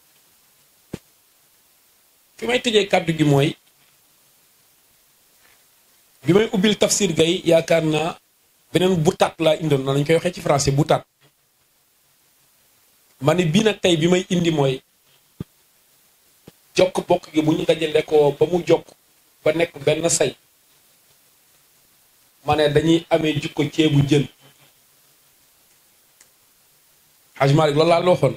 fi may tëjee kàddu gi mooy bi may ubbil tafsir gay yaakaar naa beneen butaat laa indoon na lañ koy waxee ci français butaat ma ni bii nag tey bi may indi mooy jokk bokk gi bu ñu dajale ko ba mu jokk ba nekk benn say ma ne dañuy amee jukko ceebu jën Haj Malik loolu laa la waxoon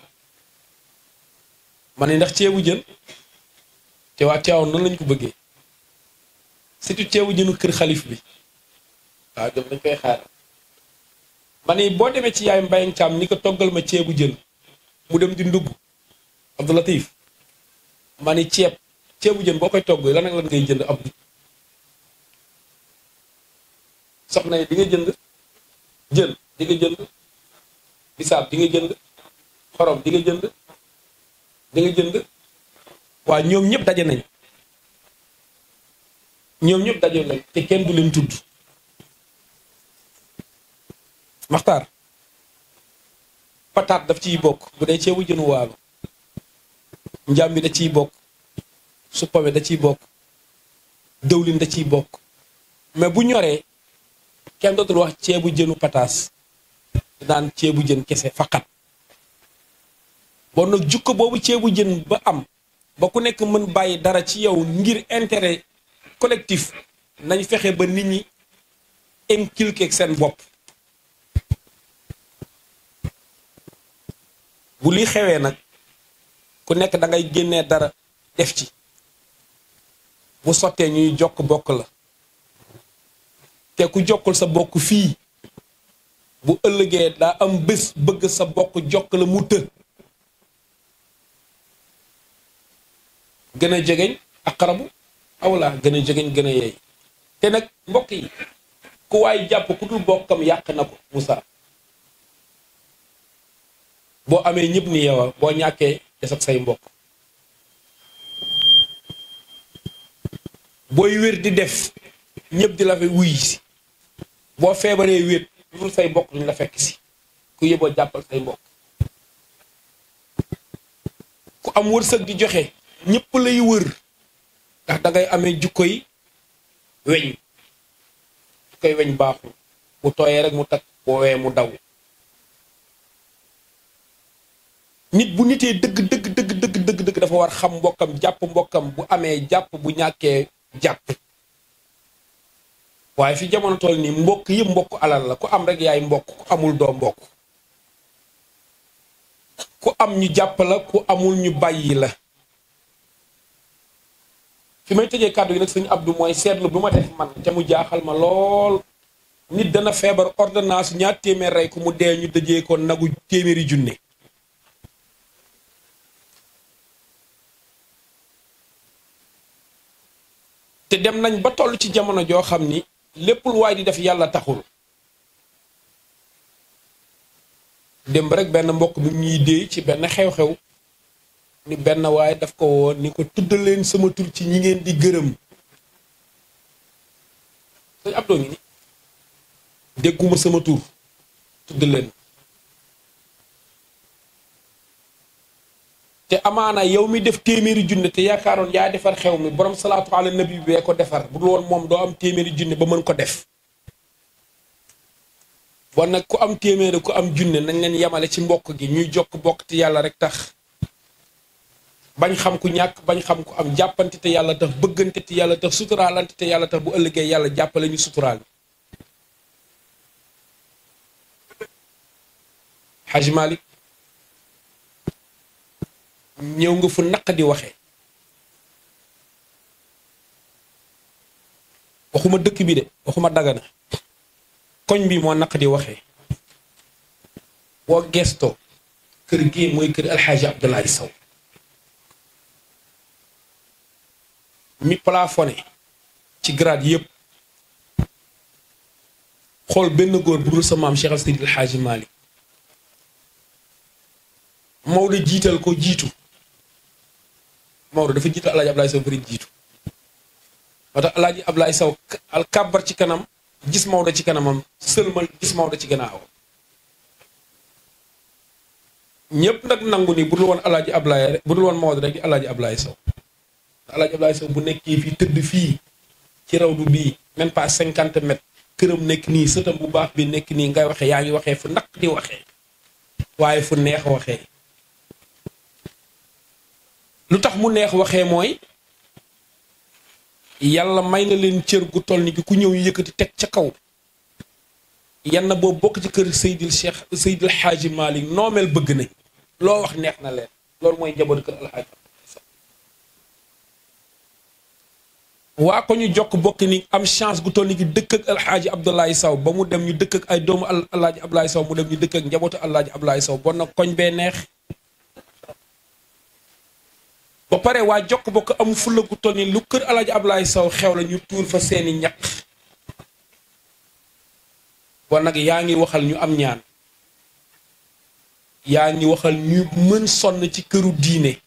ma ne ndax ceebu jën te waa Tiwaawan noonu lañ ko bëggee surtout ceebu jënu kër xalif bi waaw dem dañ koy xaar ma ne boo demee ci yaay Mbayang Caam ni ko toggal ma ceebu jën mu dem di ndugg Abdou Latif ma ni ceeb ceebu jën boo koy togg lan ak lan ngay jënd ab soxna yi di nga jënd jën di nga jënd bisaab di nga jënd xorom di nga jënd di nga jënd waa ñoom ñëpp daje nañ ñoom ñëpp daje nañ te kenn du leen tudd maxtaar pataat daf ciy bokk bu dee ceebu jënu waalo njàmbi da ciy bokk suppame da ciy bokk dëwlin da ciy bokk mais bu ñoree kenn dootul wax ceebu jënu pataas daan ceebu jën kese faqat bon nag jukko boobu ceebu jën ba am ba ku nekk mën bàyyi dara ci yow ngir intérêt collectif nañ fexe ba nit ñi inculquer seen bopp bu li xewee nag ku nekk da ngay génnee dara def ci bu sottee ñuy jokk bokk la te ku jokkul sa bokk fii bu ëllëgee daa am bés bëgg sa bokk jokk la mu të gën a jegeñ aqrabu awla gën a jegeñ gën a yeey te nag mbokk yi ku waay jàpp ku dul bokkam yàq na ko Moussa boo amee ñëpp ni yow boo ñàkkee des ak say mbokk booy wér di def ñëpp di la fa wuy si boo feebaree wéet lu dul say mbokk duñ la fekk si ku yëboo jàppal say mbokk ku am wërsëg di joxe ñëpp lay wër ndax da ngay amee jukkoy weñ jukkoy weñ baaxul bu tooyee rek mu takk boo wee mu daw nit bu nitee dëgg dëgg dëgg dëgg dëgg dëgg dafa war xam mbokkam jàpp mbokkam bu amee jàpp bu ñàkkee jàpp waaye fi jamono toll nii mbokk yëpp mbokk alal la ku am rek yaay mbokk ku amul doo mbokk ku am ñu jàpp la ku amul ñu bàyyi la fi may tëjee kàddu yi nag sëñ Abdou mooy seetlu bu ma def man te mu jaaxal ma lool nit dana feebar ordonnance ñaar téeméer rey ku mu dee ñu dëjee ko nagu téeméeri junne te dem nañ ba toll ci jamono joo xam ni lépp lu waay di def yàlla taxul dem rek benn mbokk bi ñuy déey ci benn xew-xew ni benn waaye daf ko woon ni ko tuddal leen sama tur ci ñi ngeen di gërëm sëñ Abdou ngi ni dégguma sama tur tuddal leen te amaana yow mi def téeméeri junne te yaakaaroon yaa defar xew mi borom salaatu ala nabi bee ko defar bu dul woon moom doo am téeméeri junne ba mën ko def bon nag ku am téeméeri ku am junne nañ leen yemale ci mbokk gi ñuy jokk bokk te yàlla rek tax bañ xam ku ñàkk bañ xam ku am jàppante te yàlla tax bëggante te yàlla tax suturaalante te yàlla tax bu ëllëgee yàlla jàppale ñu suturaal Haj Malik ñëw nga fu naq di waxee waxuma dëkk bi de waxuma dagana koñ bi moo naq di waxee boo gestoo kër gi mooy kër alxaaji Abdoulaye Sow mi plafonné ci grade yëpp xool benn góor bu dul sa maam Cheikh al Seydi alxaaji Malick Maodo jiital ko jiitu Maodo dafa jiital alaaji Ablaye Sow bëri jiitu moo tax alaaji Ablaye Sow al kàbbar ci kanam gis Maodo ci kanamam sëlmal gis Maodo ci gannaaw ñëpp nag nangu ni bu dul woon alaaji Ablaye rek bu dul woon Maodo rek di alaaji Ablaye Sow alaaji Ablaye Sow bu nekkee fii tëdd fii ci rawdu bii même pas cinquante mètres këram nekk nii sëtam bu baax bi nekk nii ngay waxee yaa ngi waxee fu naq di waxee waaye fu neex waxee lu tax mu neex waxee mooy yàlla may na leen cër gu toll ni ki ku ñëw yëkkati teg ca kaw yann boobu bokk ci kër Seydil Cheikh Seydil Xaaji Malick noomeel bëgg nañ loo wax neex na leen loolu mooy njaboot kër alxaaji waa ko ñu jokk bokk ni am chance gu toll ni ki dëkk ak alxaaji Abdoulaye Sow ba mu dem ñu dëkk ak ay doomu alxaaji Abdoulaye Sow mu dem ñu dëkk ak njabootu alxaaji Abdoulaye Sow bon nag koñ bee neex ba pare waa jokk bokk amu fulla gu toll ni lu kër alaaji Ablaye Sow xew la ñu tuur fa seeni ñaq bon nag yaa ngi waxal ñu am ñaan yaa ngi waxal ñu mën sonn ci këru diine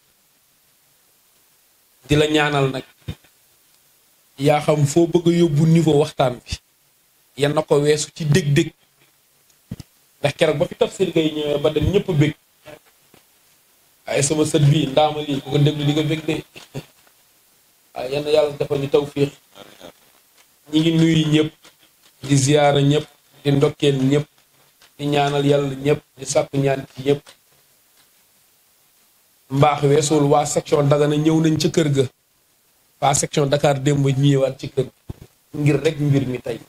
di la ñaanal nag yaa xam foo bëgg a yóbbu niveau waxtaan bi yan na ko weesu ci dég-dég ndax keroog ba fi tafsir gay ñëwee ba dem ñëpp bég waaye sama sët bii ndaama lii ku ko déglu di nga bég de waaye yenn yàlla defal ñu tawfiix ñi ngi nuyu ñëpp di ziyaara ñëpp di ndokkeel ñëpp di ñaanal yàlla ñëpp di sàkku ñaan ci ñëpp mbaax weesul waa section Dagana ñëw nañ ca kër ga waa section Dakar démb ñëwaat ci kër ngir rek mbir mi tey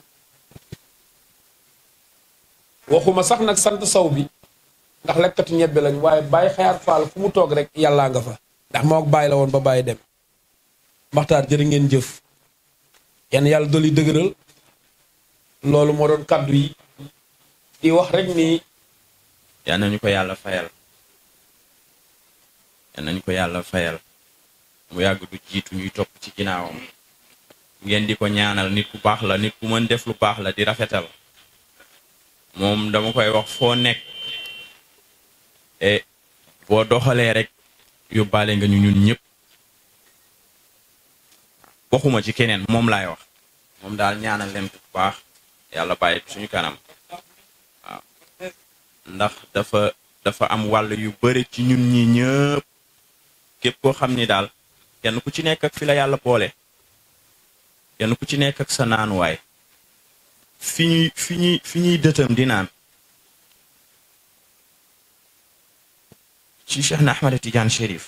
waxuma sax nag sant saw bi ndax lekkatu ñebbe lañ waaye bàyyi xayaat faal fu mu toog rek yàllaa nga fa ndax moo ak bàyyi la woon ba bàyyi dem maxtaar jërë ngeen jëf yenn yàlla dolli dëgëral loolu moo doon kàddu yi di wax rek ni yal nañu ko yàlla fayal yal nañu ko yàlla fayal mu yàgg du jiitu ñuy topp ci ginnaawam ngeen di ko ñaanal nit ku baax la nit ku mën def lu baax la di rafetal moom dama koy wax foo nekk e boo doxalee rek yóbbaale nga ñu ñun ñëpp waxuma ci keneen moom laay wax moom daal ñaanal leen bu baax yàlla bàyyi ko suñu kanam waaw ndax dafa dafa am wàll yu bëri ci ñun ñi ñëpp képp koo xam ni daal kenn ku ci nekk ak fi la yàlla boole kenn ku ci nekk ak sa naanuwaay fi ñuy fi ñuy fi ñuy dëtam di naan ci Cheikh na Ahmad Tidiane Chérif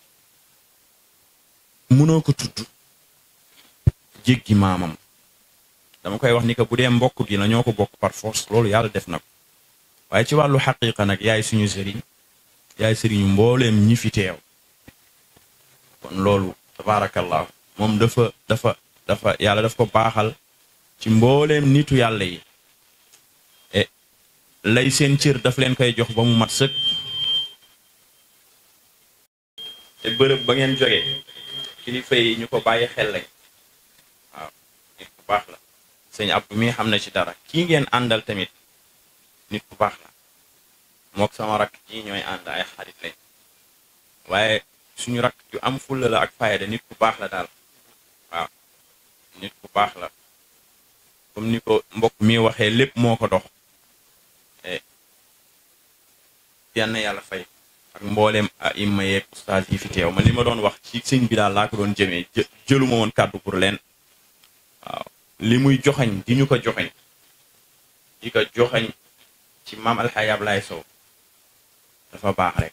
mënoo ko tudd jéggi maamam dama koy wax ni que bu dee mbokk gi la ñoo ko bokk par force loolu yàlla def na ko waaye ci wàllu xaqiiqa nag yaay suñu sëriñ yaay sëriñu mbooleem ñi fi teew kon loolu tabaarakallahu moom dafa dafa dafa yàlla daf ko baaxal ci mbooleem nitu yàlla yi e lay seen cër daf leen koy jox ba mu mat sëkk te bërëb ba ngeen jógee kilifa yi ñu ko bàyyi xel lañ waaw nit ku baax la sëñ Abdou mi xam na ci dara kii ngeen àndal tamit nit ku baax la mook sama rakk ji ñooy ànd ay xarit lañ waaye suñu rakk ju am fulla la ak fayda nit ku baax la daal waaw nit ku baax la comme ni ko mbokk mi waxee lépp moo ko dox yann yàlla fay ak mbooleem a imma yeeg ustaas yi fi teew man li ma doon wax ci sëñ bi daal laa ko doon jëmee jëluma woon kàddu pour leen waaw li muy joxañ di ñu ko joxañ di ko joxañ ci maam alxaaji Ablaay Sow dafa baax rek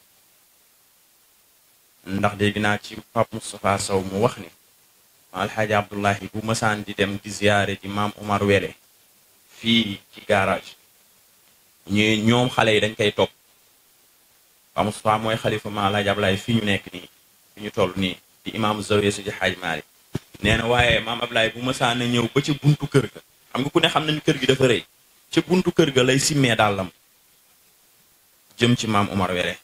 ndax dégg naa ci Pape Moustapha Sow mu wax ni maam alxaaji Abdullahi bu masaan di dem di ziyaare ji maam Omar Wele fii ci garage ñu ñoom xale yi dañ koy topp Pape Moustapha mooy xalifa maam alxaaji Ablaay fii ñu nekk nii fi ñu toll nii di imaamu zawiya su ji xaaj Maalik nee na waaye maam Ablaay bu masaan a ñëw ba ci buntu kër ga xam nga ku ne xam nañ kër gi dafa rëy ca buntu kër ga lay simmee dàllam jëm ci maam Omar Wele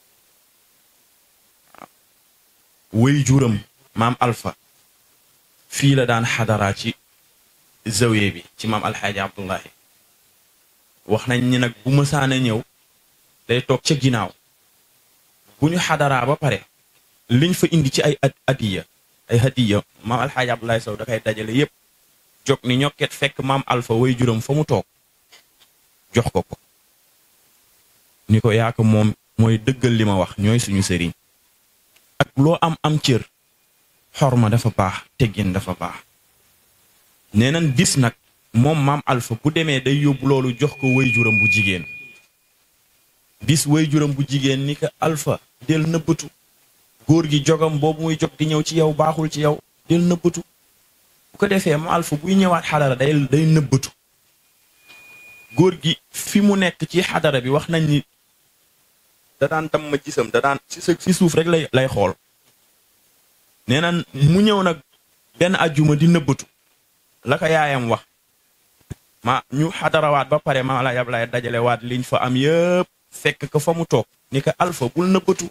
waaw wéy juram maam Alpha fii la daan xadara ci zawiye bi ci maam Alxaaji Abdullahi wax nañ ni nag bu mësaan a ñëw day toog ca ginnaaw bu ñu xadaraa ba pare liñ fa indi ci ay adiya ay hadiya maam Alxaaji Abdullahi Sow da koy dajale yépp jog ni ñokket fekk maam Alpha way juram fa mu toog jox ko ko ni ko yaa ko moom mooy dëggal li ma wax ñooy suñu sëriñ ak loo am am cër xorma dafa baax teggin dafa baax nee nañ bis nag moom maam Alpha bu demee day yóbbu loolu jox ko way juram bu jigéen bis way juram bu jigéen ni ko Alpha del nëbbatu góor gi jogam boobu muy jog di ñëw ci yow baaxul ci yow del nëbbatu bu ko defee maam Alpha buy ñëwaat xadara day day nëbbatu góor gi fi mu nekk ci xadara bi wax nañ ni da daan tam ma gisam da daan si si suuf rek lay lay xool nee na mu ñëw nag benn ajjuma di nëbbatu la ko yaayam wax ma ñu xadarawaat ba pare ma la yab lay dajale waat liñ fa am yëpp fekk ko fa mu toog ni ko Alpha bul nëbbatu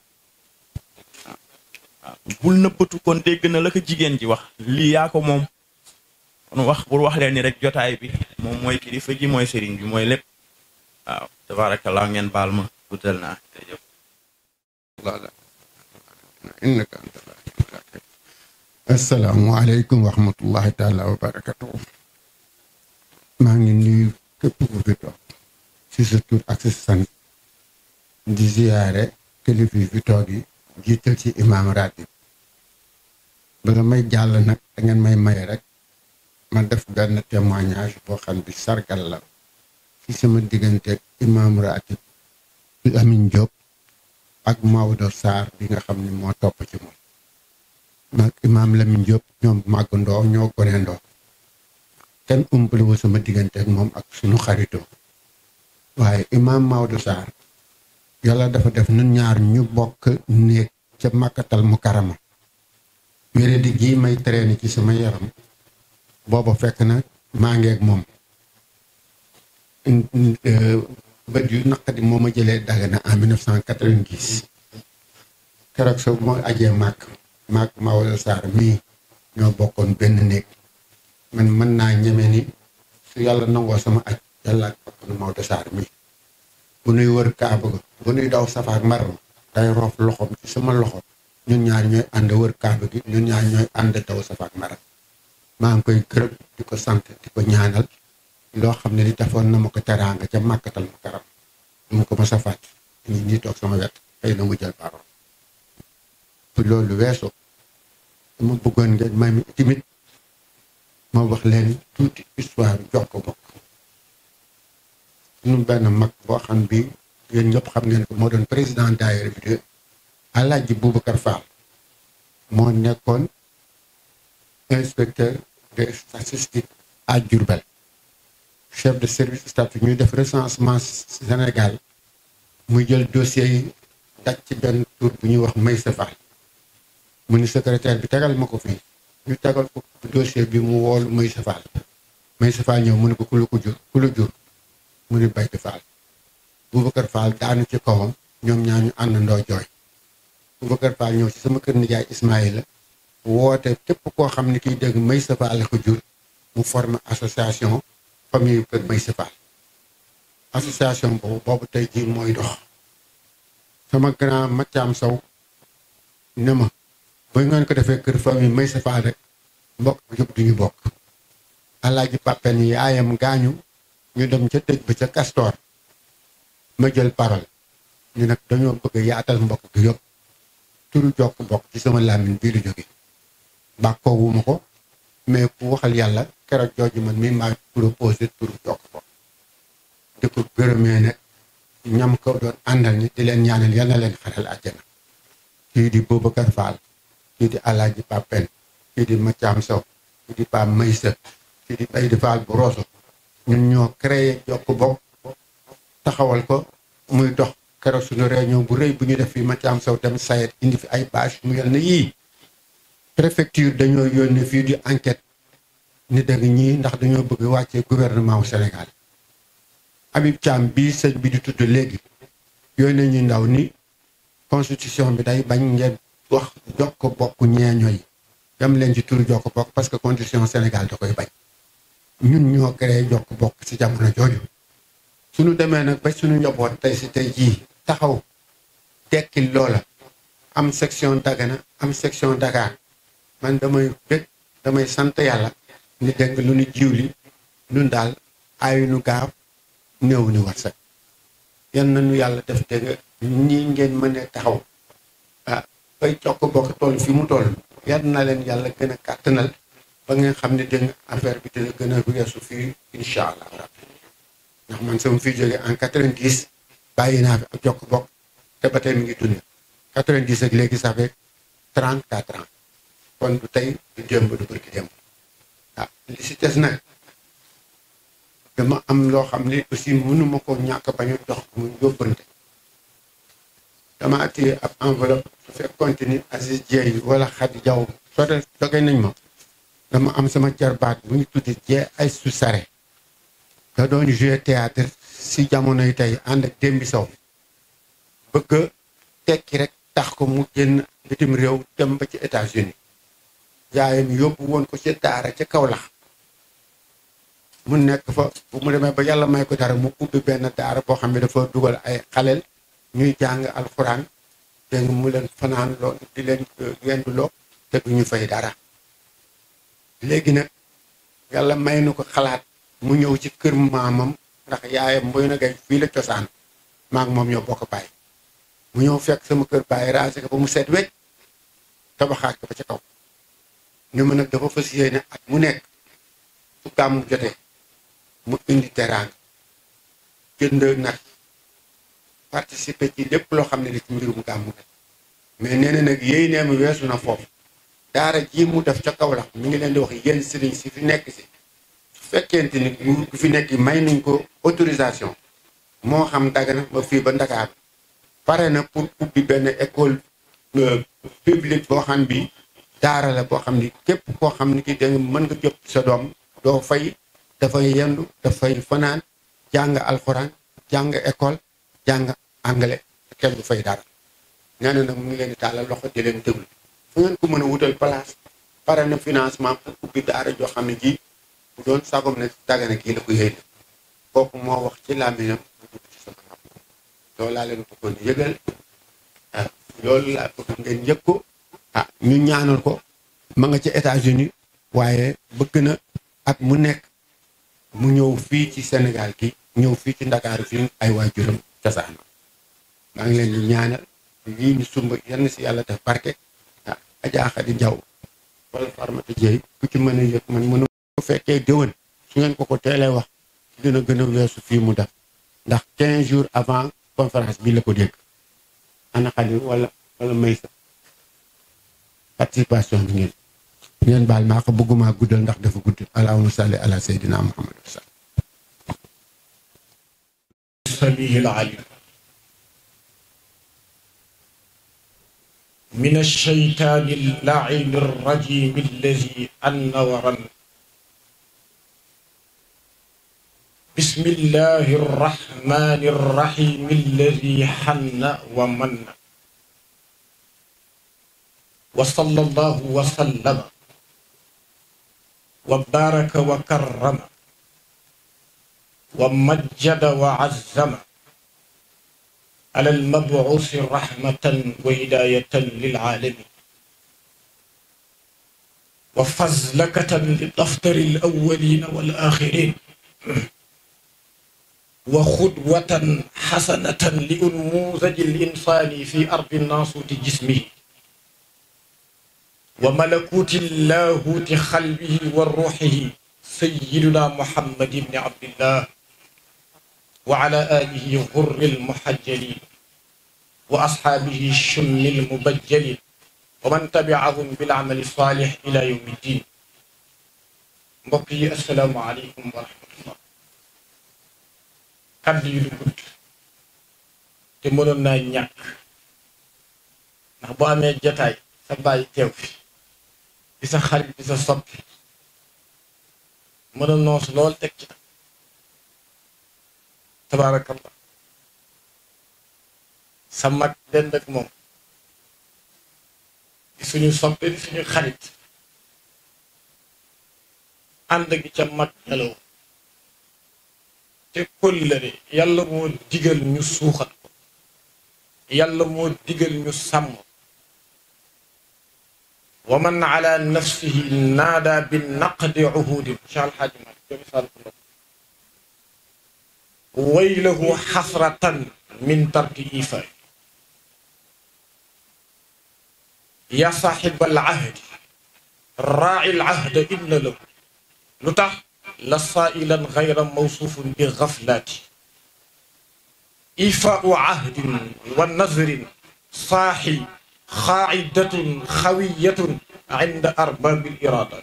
waaw bul nëbbatu kon dégg na la ko jigéen ji wax lii yaa ko moom kon wax pour wax leen ni rek jotaay bi moom mooy kilifa gi mooy sëriñ bi mooy lépp waaw tabarakallah ngeen baal ma guddal naa jërëjëf innaka anta assalaamu aleykum wa rahmatullahi taala wa barakatuh maa ngi nuyu képp ku fi toog si sa tur ak si sant di ziyaare kilifa yi fi toog yi jiital ci imaam ratib bala may jàll nag da ngeen may may rek ma def benn témoignage boo xam bi sargal la ci sama diggante ak imaam ratib bi Amin Diop ak Maodo Sarr bi nga xam ni moo topp ci moom maag imaam Lamine Diop ñoom màggandoo ñoo gonendoo kenn umpale wu sama diggante ak moom ak suñu xaritoo waaye imaam Maodo Sarr yàlla dafa def nun ñaar ñu bokk néeg ca màkkatal mu karama wére di gii may traîner ci sama yaram booba fekk na maa ngi ak moom bët yu naqadi moo ma jëlee Dagana en 1990 keroog sa moo ajee màkk màkk Maodo Sarr mii ñoo bokkoon benn néeg man mën naa ñeme ni su yàlla nangoo sama aj yàlla ak bakkanu Maodo Sarr mi bu nuy wër kaaba ga bu nuy daw safa ak marwa day roof loxoom ci sama loxo ñun ñaar ñooy ànd wër kaaba gi ñun ñaar ñooy ànd daw safa ak marwa maa ngi koy gërëm di ko sant di ko ñaanal loo xam ne li defoon na ma ko teraanga ca màkkatal ma karam mu ko mos a fàtt ñu ñi toog sama wet xëy na mu jël parole pour loolu weesoo dama bëggoon ngeen may mi timit ma wax leen tuuti histoire jox ko bokk suñu benn mag boo xam bi yéen ñëpp xam ngeen ko moo doon président daayira bi de Alaaji Boubacar Fall moo nekkoon inspecteur des statistiques à Diourbel chef de service statistique ñuy def recensement Sénégal muy jël dossier yi daj ci benn tour bu ñuy wax Maysa Fall mu ni secrétaire bi tegal ma ko fii ñu tegal ko dossier bi mu woolu Maysa Fall Maysa Fall ñëw mu ne ko ku la ko jur ku la jur mu ni Bayte Fall Boubacar Fall daanu ci kawam ñoom ñaa ñu àndandoo jooy Boubacar Fall ñëw ci sama kër nijaay Ismaïla woote képp koo xam ne kiy dégg Maysa Fall la ko jur mu formé association famille kër Maysa Fall association boobu boobu tey jii mooy dox sama grand Mathiam Sow ne ma ba ngeen ko defee kër famille Maysa Fall rek mbokk bi yëpp duñu bokk alaaji Papen yaayam gaañu ñu dem ca dëj ba ca Castor ma jël parole ñu nag dañoo bëgg a yaatal mbokk gi yëpp turu jokk mbokk ci sama làmmiñ bii lu jóge bàkkoo wuma ko mais ku waxal yàlla keroog jooju man mi maa proposé turu jokk mbokk di ko gërëmee nag ñam ko doon àndal ñi di leen ñaanal yal na leen xaral àjjana kii di Boubacar Fall kii di Alaaji Papen kii di Mathiam Sow kii di Pam Maysa kii di Baydi Fall bu Roso ñun ñoo créé jokk bokk taxawal ko muy dox keroog suñu réunion bu rëy bu ñu def fii Mathiam Sow dem sayet indi fi ay bâche mu yel na yii préfecture dañoo yónni fii di enquête ni dëgg ñii ndax dañoo bëgg wàccee gouvernement wu Sénégal Habib Thiam bii sëñ bi di tudd léegi yónnee ñu ndaw ni constitution bi day bañ ngeen wax jokk bokk ñeeño yi dem leen ci turu jokk bokk parce que constitution Sénégal da koy bañ ñun ñoo créé jokk bokk ci jamono jooju suñu demee nag ba suñu njaboot tey si tey jii taxaw tekkil loola am section Dagana am section Dakar man damay bég damay sant yàlla ni dégg lu ñu jiw li ñun daal ayu nu gaaw néew ni warsak yan nañu yàlla def dégg nga ñii ngeen mën a taxaw ah bay jokk bokk toll fi mu toll yar na leen yàlla gën a kàttanal ba ngeen xam ne dégg nga affaire bi dina gën a weesu fii incha allah rabbi ndax man sama fii jógee en 90 bàyyi naa fi ak jokk bokk te ba tey mi ngi dund 90 ak léegi ça fait 34 ans kon du tey du démb du bërki démb ah li si des nag dama am loo xam ne aussi mënuma ko ñàkk bañ a jox mu yóbbante dama téye ab enveloppe su fekk continue Aziz Dieye wala Khady Diaw soo de doge nañ ma dama am sama jarbaat bu ñu tuddi jee ay su sare da doon jouer théâtre si jamono yi tey ànd ak démbi sow bëgg tekki rek tax ko mu génn bitim réew dem ba ci États-Unis yaayam yóbbu woon ko ci daara ca Kaolack mu nekk fa bu mu demee ba yàlla may ko dara mu ubbi benn daara boo xam ne dafa dugal ay xaleel ñuy jàng alxuraan dégg nga mu leen fanaan loo di leen yenduloo te du ñu fay dara léegi nag yàlla may na ko xalaat mu ñëw ci kër maamam ndax yaayam mboy na gay fii la cosaan maa ngi moom ñoo bokk bàyyi mu ñëw fekk sama kër bàyyi raase ko ba mu seet wecc tabaxaat ko ba ca kaw ñu mën nag dafa fas yéene at mu nekk su gàmmu jotee mu indi teraanga jënd nag participer ci lépp loo xam ne li ci mbirum gàmmu la mais nee na nag yéy nee mu weesu na foofu daara ji mu def ca kaw la mi ngi leen di wax yéen sëriñ si fi nekk si su fekkente ni nguur gu fi nekk may nañ ko autorisation moo xam Dagana ba fii ba Ndakaar pare na pour ubbi benn école publique boo xam bi daara la boo xam ni képp koo xam ni ki da nga mën nga jot sa doom doo fay dafay yendu dafay fanaan jàng alxuraan jàng école jàng anglais kenn du fay dara nee na nag mu ngi leen di tàllal loxo di leen déglu fu ngeen ko mën a wutal place pare na financement pour ubbi daara joo xam ne ji bu doon sagom ne dagana kii la ko yéene kooku moo wax ci làmmiñam mu dugg ci sama xam loolu laa leen bëggoon yëgal ah loolu laa bëgg ngeen yëg ko ah ñu ñaanal ko ma nga ci États-Unis waaye bëgg na at mu nekk mu ñëw fii ci Sénégal gi ñëw fii ci Ndakaaru fii ay waajuram cosaanam maa ngi leen di ñaanal lii ñu sumb yenn si yàlla def barke ah Adja Khady Diaw wala Farmata Dieye ku ci mën a yëg man mënu bu fekkee déwén su ngeen ko ko teelee wax dina gën a weesu fii mu def ndax 15 jours avant conférence bi la ko dégg ana Khady wala wala Maysa participation bi ngeen ngeen baal maa ko bëgguma guddal ndax dafa gudd allahumma salli ala sayyidina muhammad wa sallam السميع العليم من الشيطان اللعين الرجيم الذي أن ورن بسم الله الرحمن الرحيم الذي حن ومن وصلى الله وسلم وبارك وكرم ومجد وعزم على المبعوث رحمة وهداية للعالمين وفزلكة للأفطر الأولين والآخرين وخدوة حسنة لأنموذج الإنسان في أرض الناصوت جسمه وملكوت اللاهوت خلبه وروحه سيدنا محمد بن عبد الله وعلى آله غر المحجلين وأصحابه الشم المبجلين ومن تبعهم بالعمل الصالح إلى يوم الدين mbokk السلام عليكم ورحمة الله kàddu yi du gudd te mënoon naa ñàkk ndax boo amee jataay sa bàyyi teew fi di sa xarit di sa soppi mën a noos lool teg ci tabaarakallah sa mag dend ak moom di suñu soppe di suñu xarit ànd gi ca mag nelaw te kóllëre yàlla moo digal ñu suuxat ko yàlla moo digal ñu sàmm wa man ala nafsihi naada bi naqdi uhudin Cheikh Alxaaji Malik jo misaal ko la waylahu xasratan min tarki ifaay ya saaxiba al ahdi raaci al ahda inna lahu lu tax la saailan gayra mawsuufun bi gaflaati ifaau ahdin wa nazrin saaxi xaacidatun xawiyatun inda arbaabil iraadaat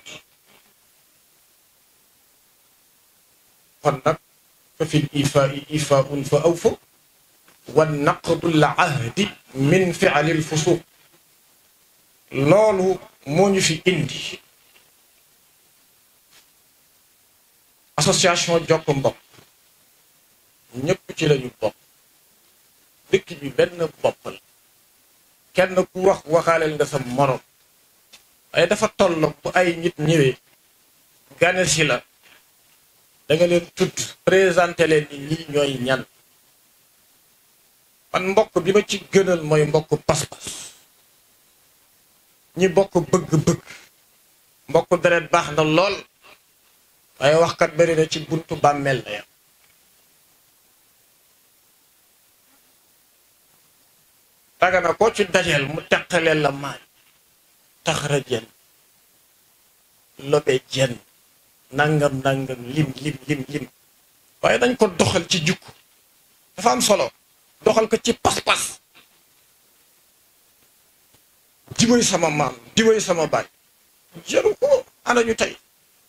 kon nag fa fi ifaai ifaaun fa awfu wa naqdu l ahdi min ficali l fusuuq loolu moo ñu fi indi association jokk mbokk ñëpp ci lañu bokk dëkk bi benn bopp la kenn ku wax waxaaleel nga sa morom waaye dafa tolloog bu ay nit ñëwee gane si la da nga leen tudd présenté leen ni ñii ñooy ñan man mbokk bi ma ci gënal mooy mbokk pas-pas ñi bokk bëgg-bëgg mbokk deret baax na lool waaye waxkat bari na ci buntu bàmmeel la yam taga na koo ci dajeel mu teqaleel la maay taxara jenn lobe jenn nangam nangam lim lim lim lim waaye dañ ko doxal ci jukku dafa am solo doxal ko ci pas-pas diwéy sama maam diwéy sama baay jaru ko ana ñu tey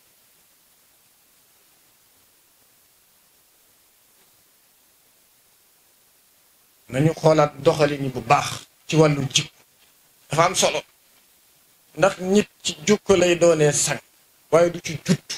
nañu xoolaat doxalin bu baax ci wàllu jikko dafa am solo ndax nit ci jukko lay doonee sang waaye du ci jutt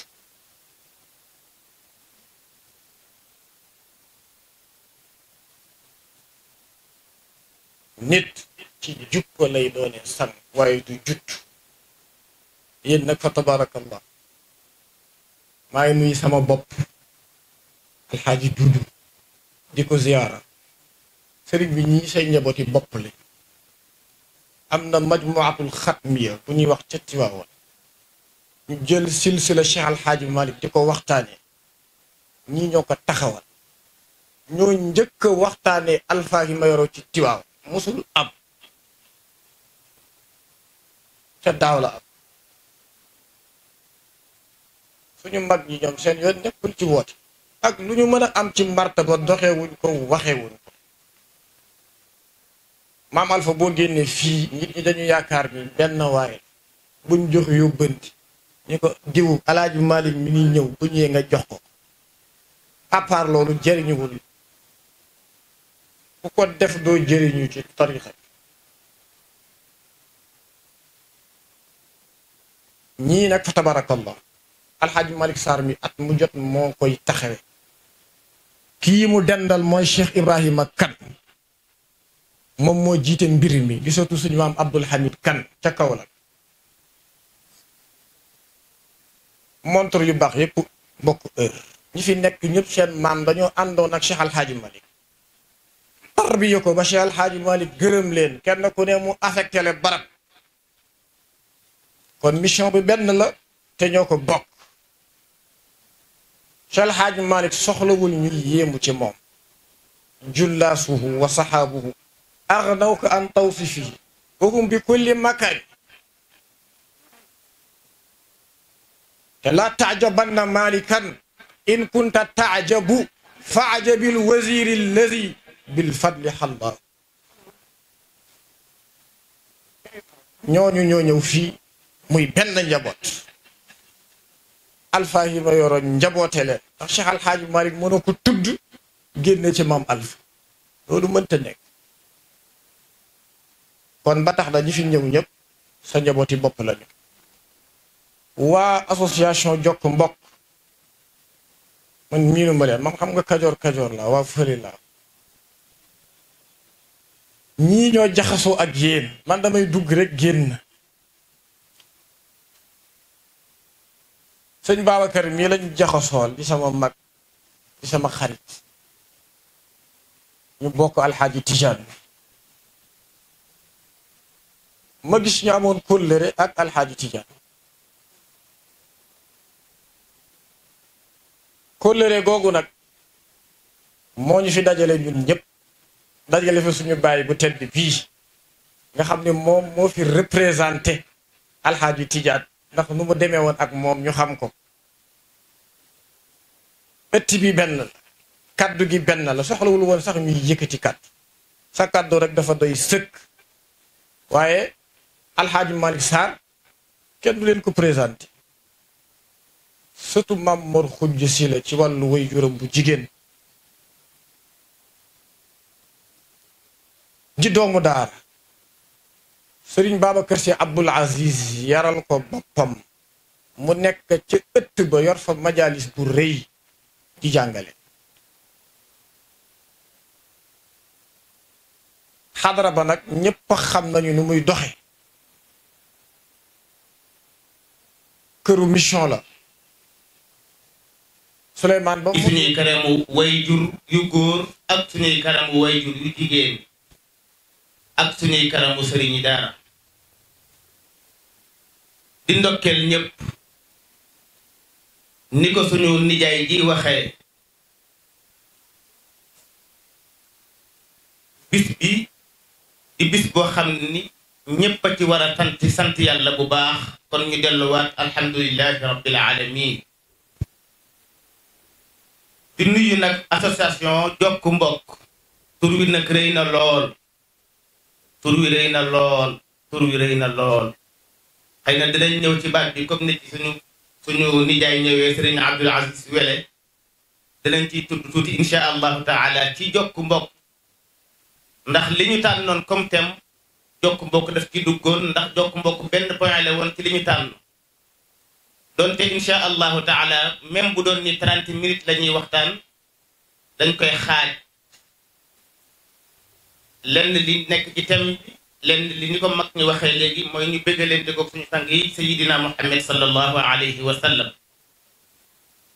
nit ci jukko lay doonee sang waaye du jutt yéen nag fa tabarakallah maa ngi nuyu sama bopp alxaaji duudu di ko ziyaara sëriñ bi ñii say njabooti bopp la am na majmuatul xatmiya bu ñuy wax ca Tiwaawan ñu jël silsila Cheikh alxaaji Malick di ko waxtaane ñii ñoo ko taxawal ñoo njëkk a waxtaane alfaahi mayoro ci Tiwaawan musul am ca daaw la am suñu mag ñi ñoom seen yoon nekkul ci woote ak lu ñu mën a am ci martaba doxewuñ ko waxewuñ ko maam Alpha boo génnee fii nit ñi dañu yaakaar ni benn waaye buñ jox yóbbanti ñu ko diwu alaaji Malick mi ngi ñëw bu ñëwee nga jox ko à part loolu jëriñuwul ku ko def doo jëriñu ci tarixa ñii nag fa tabarakallah alxaaji Malick Sarr mi at mu jot moo koy taxawe kii mu dendal mooy Cheikh Ibrahima Kan moom moo jiite mbir mi di sotu suñu maam Abdul Hamid Kan ca kaw la montre yu baax yépp bokk heure ñi fi nekk ñëpp seen maam dañoo àndoon ak Cheikh alxaaji Malick tarbiya ko ba Cheikh alxaaji Malick gërëm leen kenn ku ne mu affecté le barab kon mission bi benn la te ñoo ko bokk Cheikh El Hadj Malick soxlawul ñuy yéemu ci moom jullaasuhu wa saxaabuhu agnaw ko an tawsifihi wahum bi kulli makan te laa taajabanna malikan in kunta taajabu faajabil waziri alladi bil fadli xalla ñooñu ñoo ñëw fii muy benn njaboot alpha yi ma yoroon njaboote leen ndax Cheikh Alxaaji Malick mënoo ko tudd génne ci maam alpha loolu mënta nekk kon ba tax na ñi fi ñëw ñëpp sa njabooti bopp lañu waa association jokk mbokk man miinu ma leen man xam nga kajoor kajoor la waa fëri la ñii ñoo jaxasoo ak yéen man damay dugg rek génn sëñ Babacar mii lañ jaxasool di sama mag di sama xarit ñu bokk alxaaji Tijaan ma gis ñu amoon kóllëre ak alxaaji Tijaan kóllëre googu nag moo ñu fi dajale ñun ñëpp dajale fi suñu bàyyi bu tedd bii nga xam ne moom moo fi représenté alxaaji Tijaan ndax nu mu demee woon ak moom ñu xam ko ëtt bi benn la kaddu gi benn la soxlawul woon sax ñuy yëkkati kaddu sa kaddu rek dafa doy sëkk waaye alxaaji Malick Sarr kenn du leen ko présenté surtout mam Mor Xujj si la ci wàllu way juróom bu jigéen ji doomu daara sëriñ Babacar Si Abdul Aziz yaral ko boppam mu nekk ca ëtt ba yor fa majalis bu rëy di jàngale xadara ba nag ñépp xam nañu ni muy doxe këru mission la Souleymane ba suñuy kanamu way jur yu góor ak suñuy kanamu way jur yu jigéen ak suñuy kanamu sëriñi daara di ndokkeel ñépp ni ko suñu nijaay ji waxee bis bi di bis boo xam ni ñépp a ci war a sant sant yàlla bu baax kon ñu delluwaat alhamdulilahi rabbil alamin di nuyu nag association jokk mbokk tur wi nag rëy na lool tur wi rëy na lool tur wi rëy na lool xëy na dinañ ñëw ci baat bi comme ni ci suñu suñu nijaay ñëwee sëriñ Abdul Aziz Wele dinañ ciy tudd tuuti insha allahu taala ci jokk mbokk ndax li ñu tànnoon comme thème jokk mbokk daf ci duggoon ndax jokk mbokk benn point la woon ci li ñu tànn doonte insha allahu taala même bu doon ni trente minutes la ñuy waxtaan dañ koy xaaj lenn li nekk ci thème bi lenn li ni ko mag ñu waxee léegi mooy ñu bëggalante ko suñu sang yi sayidina muhammad sallallahu alayhi wa sallam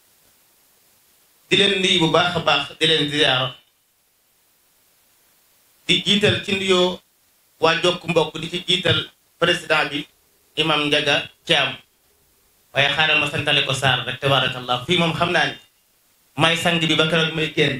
di leen nuyu bu baax a baax di leen ziyaara di jiital ci nuyoo waa jokk mbokk di ci jiital président bi imam Njaga Caam waaye xaaral ma santale ko Saar rek tabarakallah fii moom xam naa ni may sang bi ba keroog may génn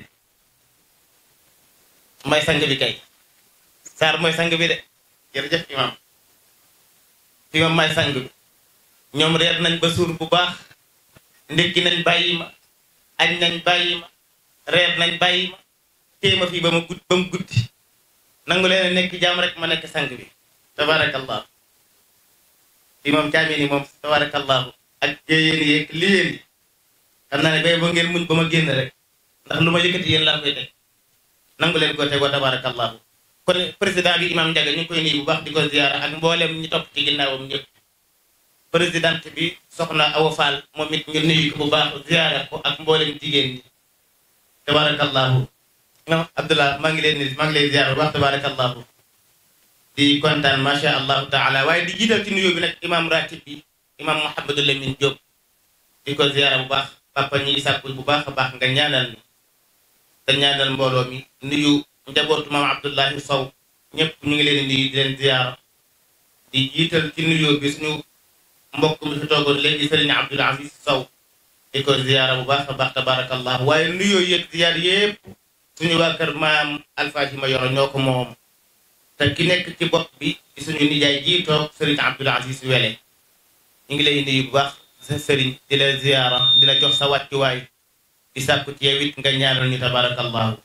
may sang bi kay Saar mooy sang bi de jërëjëf imam fii moom may sang bi ñoom reer nañ ba suur bu baax ndekki nañ bàyyi ma añ nañ bàyyi ma reer nañ bàyyi ma téye ma fii ba ma gudd ba mu guddi nangu leen nekk jaam rek ma nekk sang bi tabarakallah fii moom caamee ni moom tabarakallahu ak jéyéen yeeg li yéen yi xam naa ne bay ba ngeen muñ ba ma génn rek ndax lu ma yëkkati yéen laa koy teg nangu leen ko tegoo tabarakallahu kon président bi imam Ndiaga ñu ngi koy nuyu bu baax di ko ziyaara ak mboolem ñi topp ci ginnaawam ñëpp présidente bi soxna Awa Fall moom it ñu nuyu ko bu baax ziyaara ko ak mboolem jigéen ñi tabarakallahu imam Abdullah maa ngi leen ni maa ngi lay ziyaara bu baax tabarakallahu di kontaan macha allahu taala waaye di jiital ci nuyoo bi nag imam ratib bi imam Mouhamadou Lamine Diop di ko ziyaara bu baax papa ñi sàkkul bu baax a baax nga ñaanal ni te ñaanal mbooloo mi nuyu njabootu maam Abdullahi Sow ñëpp ñu ngi leen di nuyu di leen ziyaara di jiital ci nuyoo bi suñu mbokk mi fi toogoon léegi Serigne Abdoul Aziz Sow di ko ziyaara bu baax a baax tabarakallah waaye nuyoo yëg ziyaar yëpp suñu waa kër maam Alfahima Yoro ñoo ko moom te ki nekk ci bopp bi di suñu nijaay jii toog Serigne Abdoul Aziz Wele ñu ngi lay nuyu bu baax sa Serigne di la ziyaara di la jox sa wàccuwaay di sàkku ci yow it nga ñaanal ñu tabarakallahu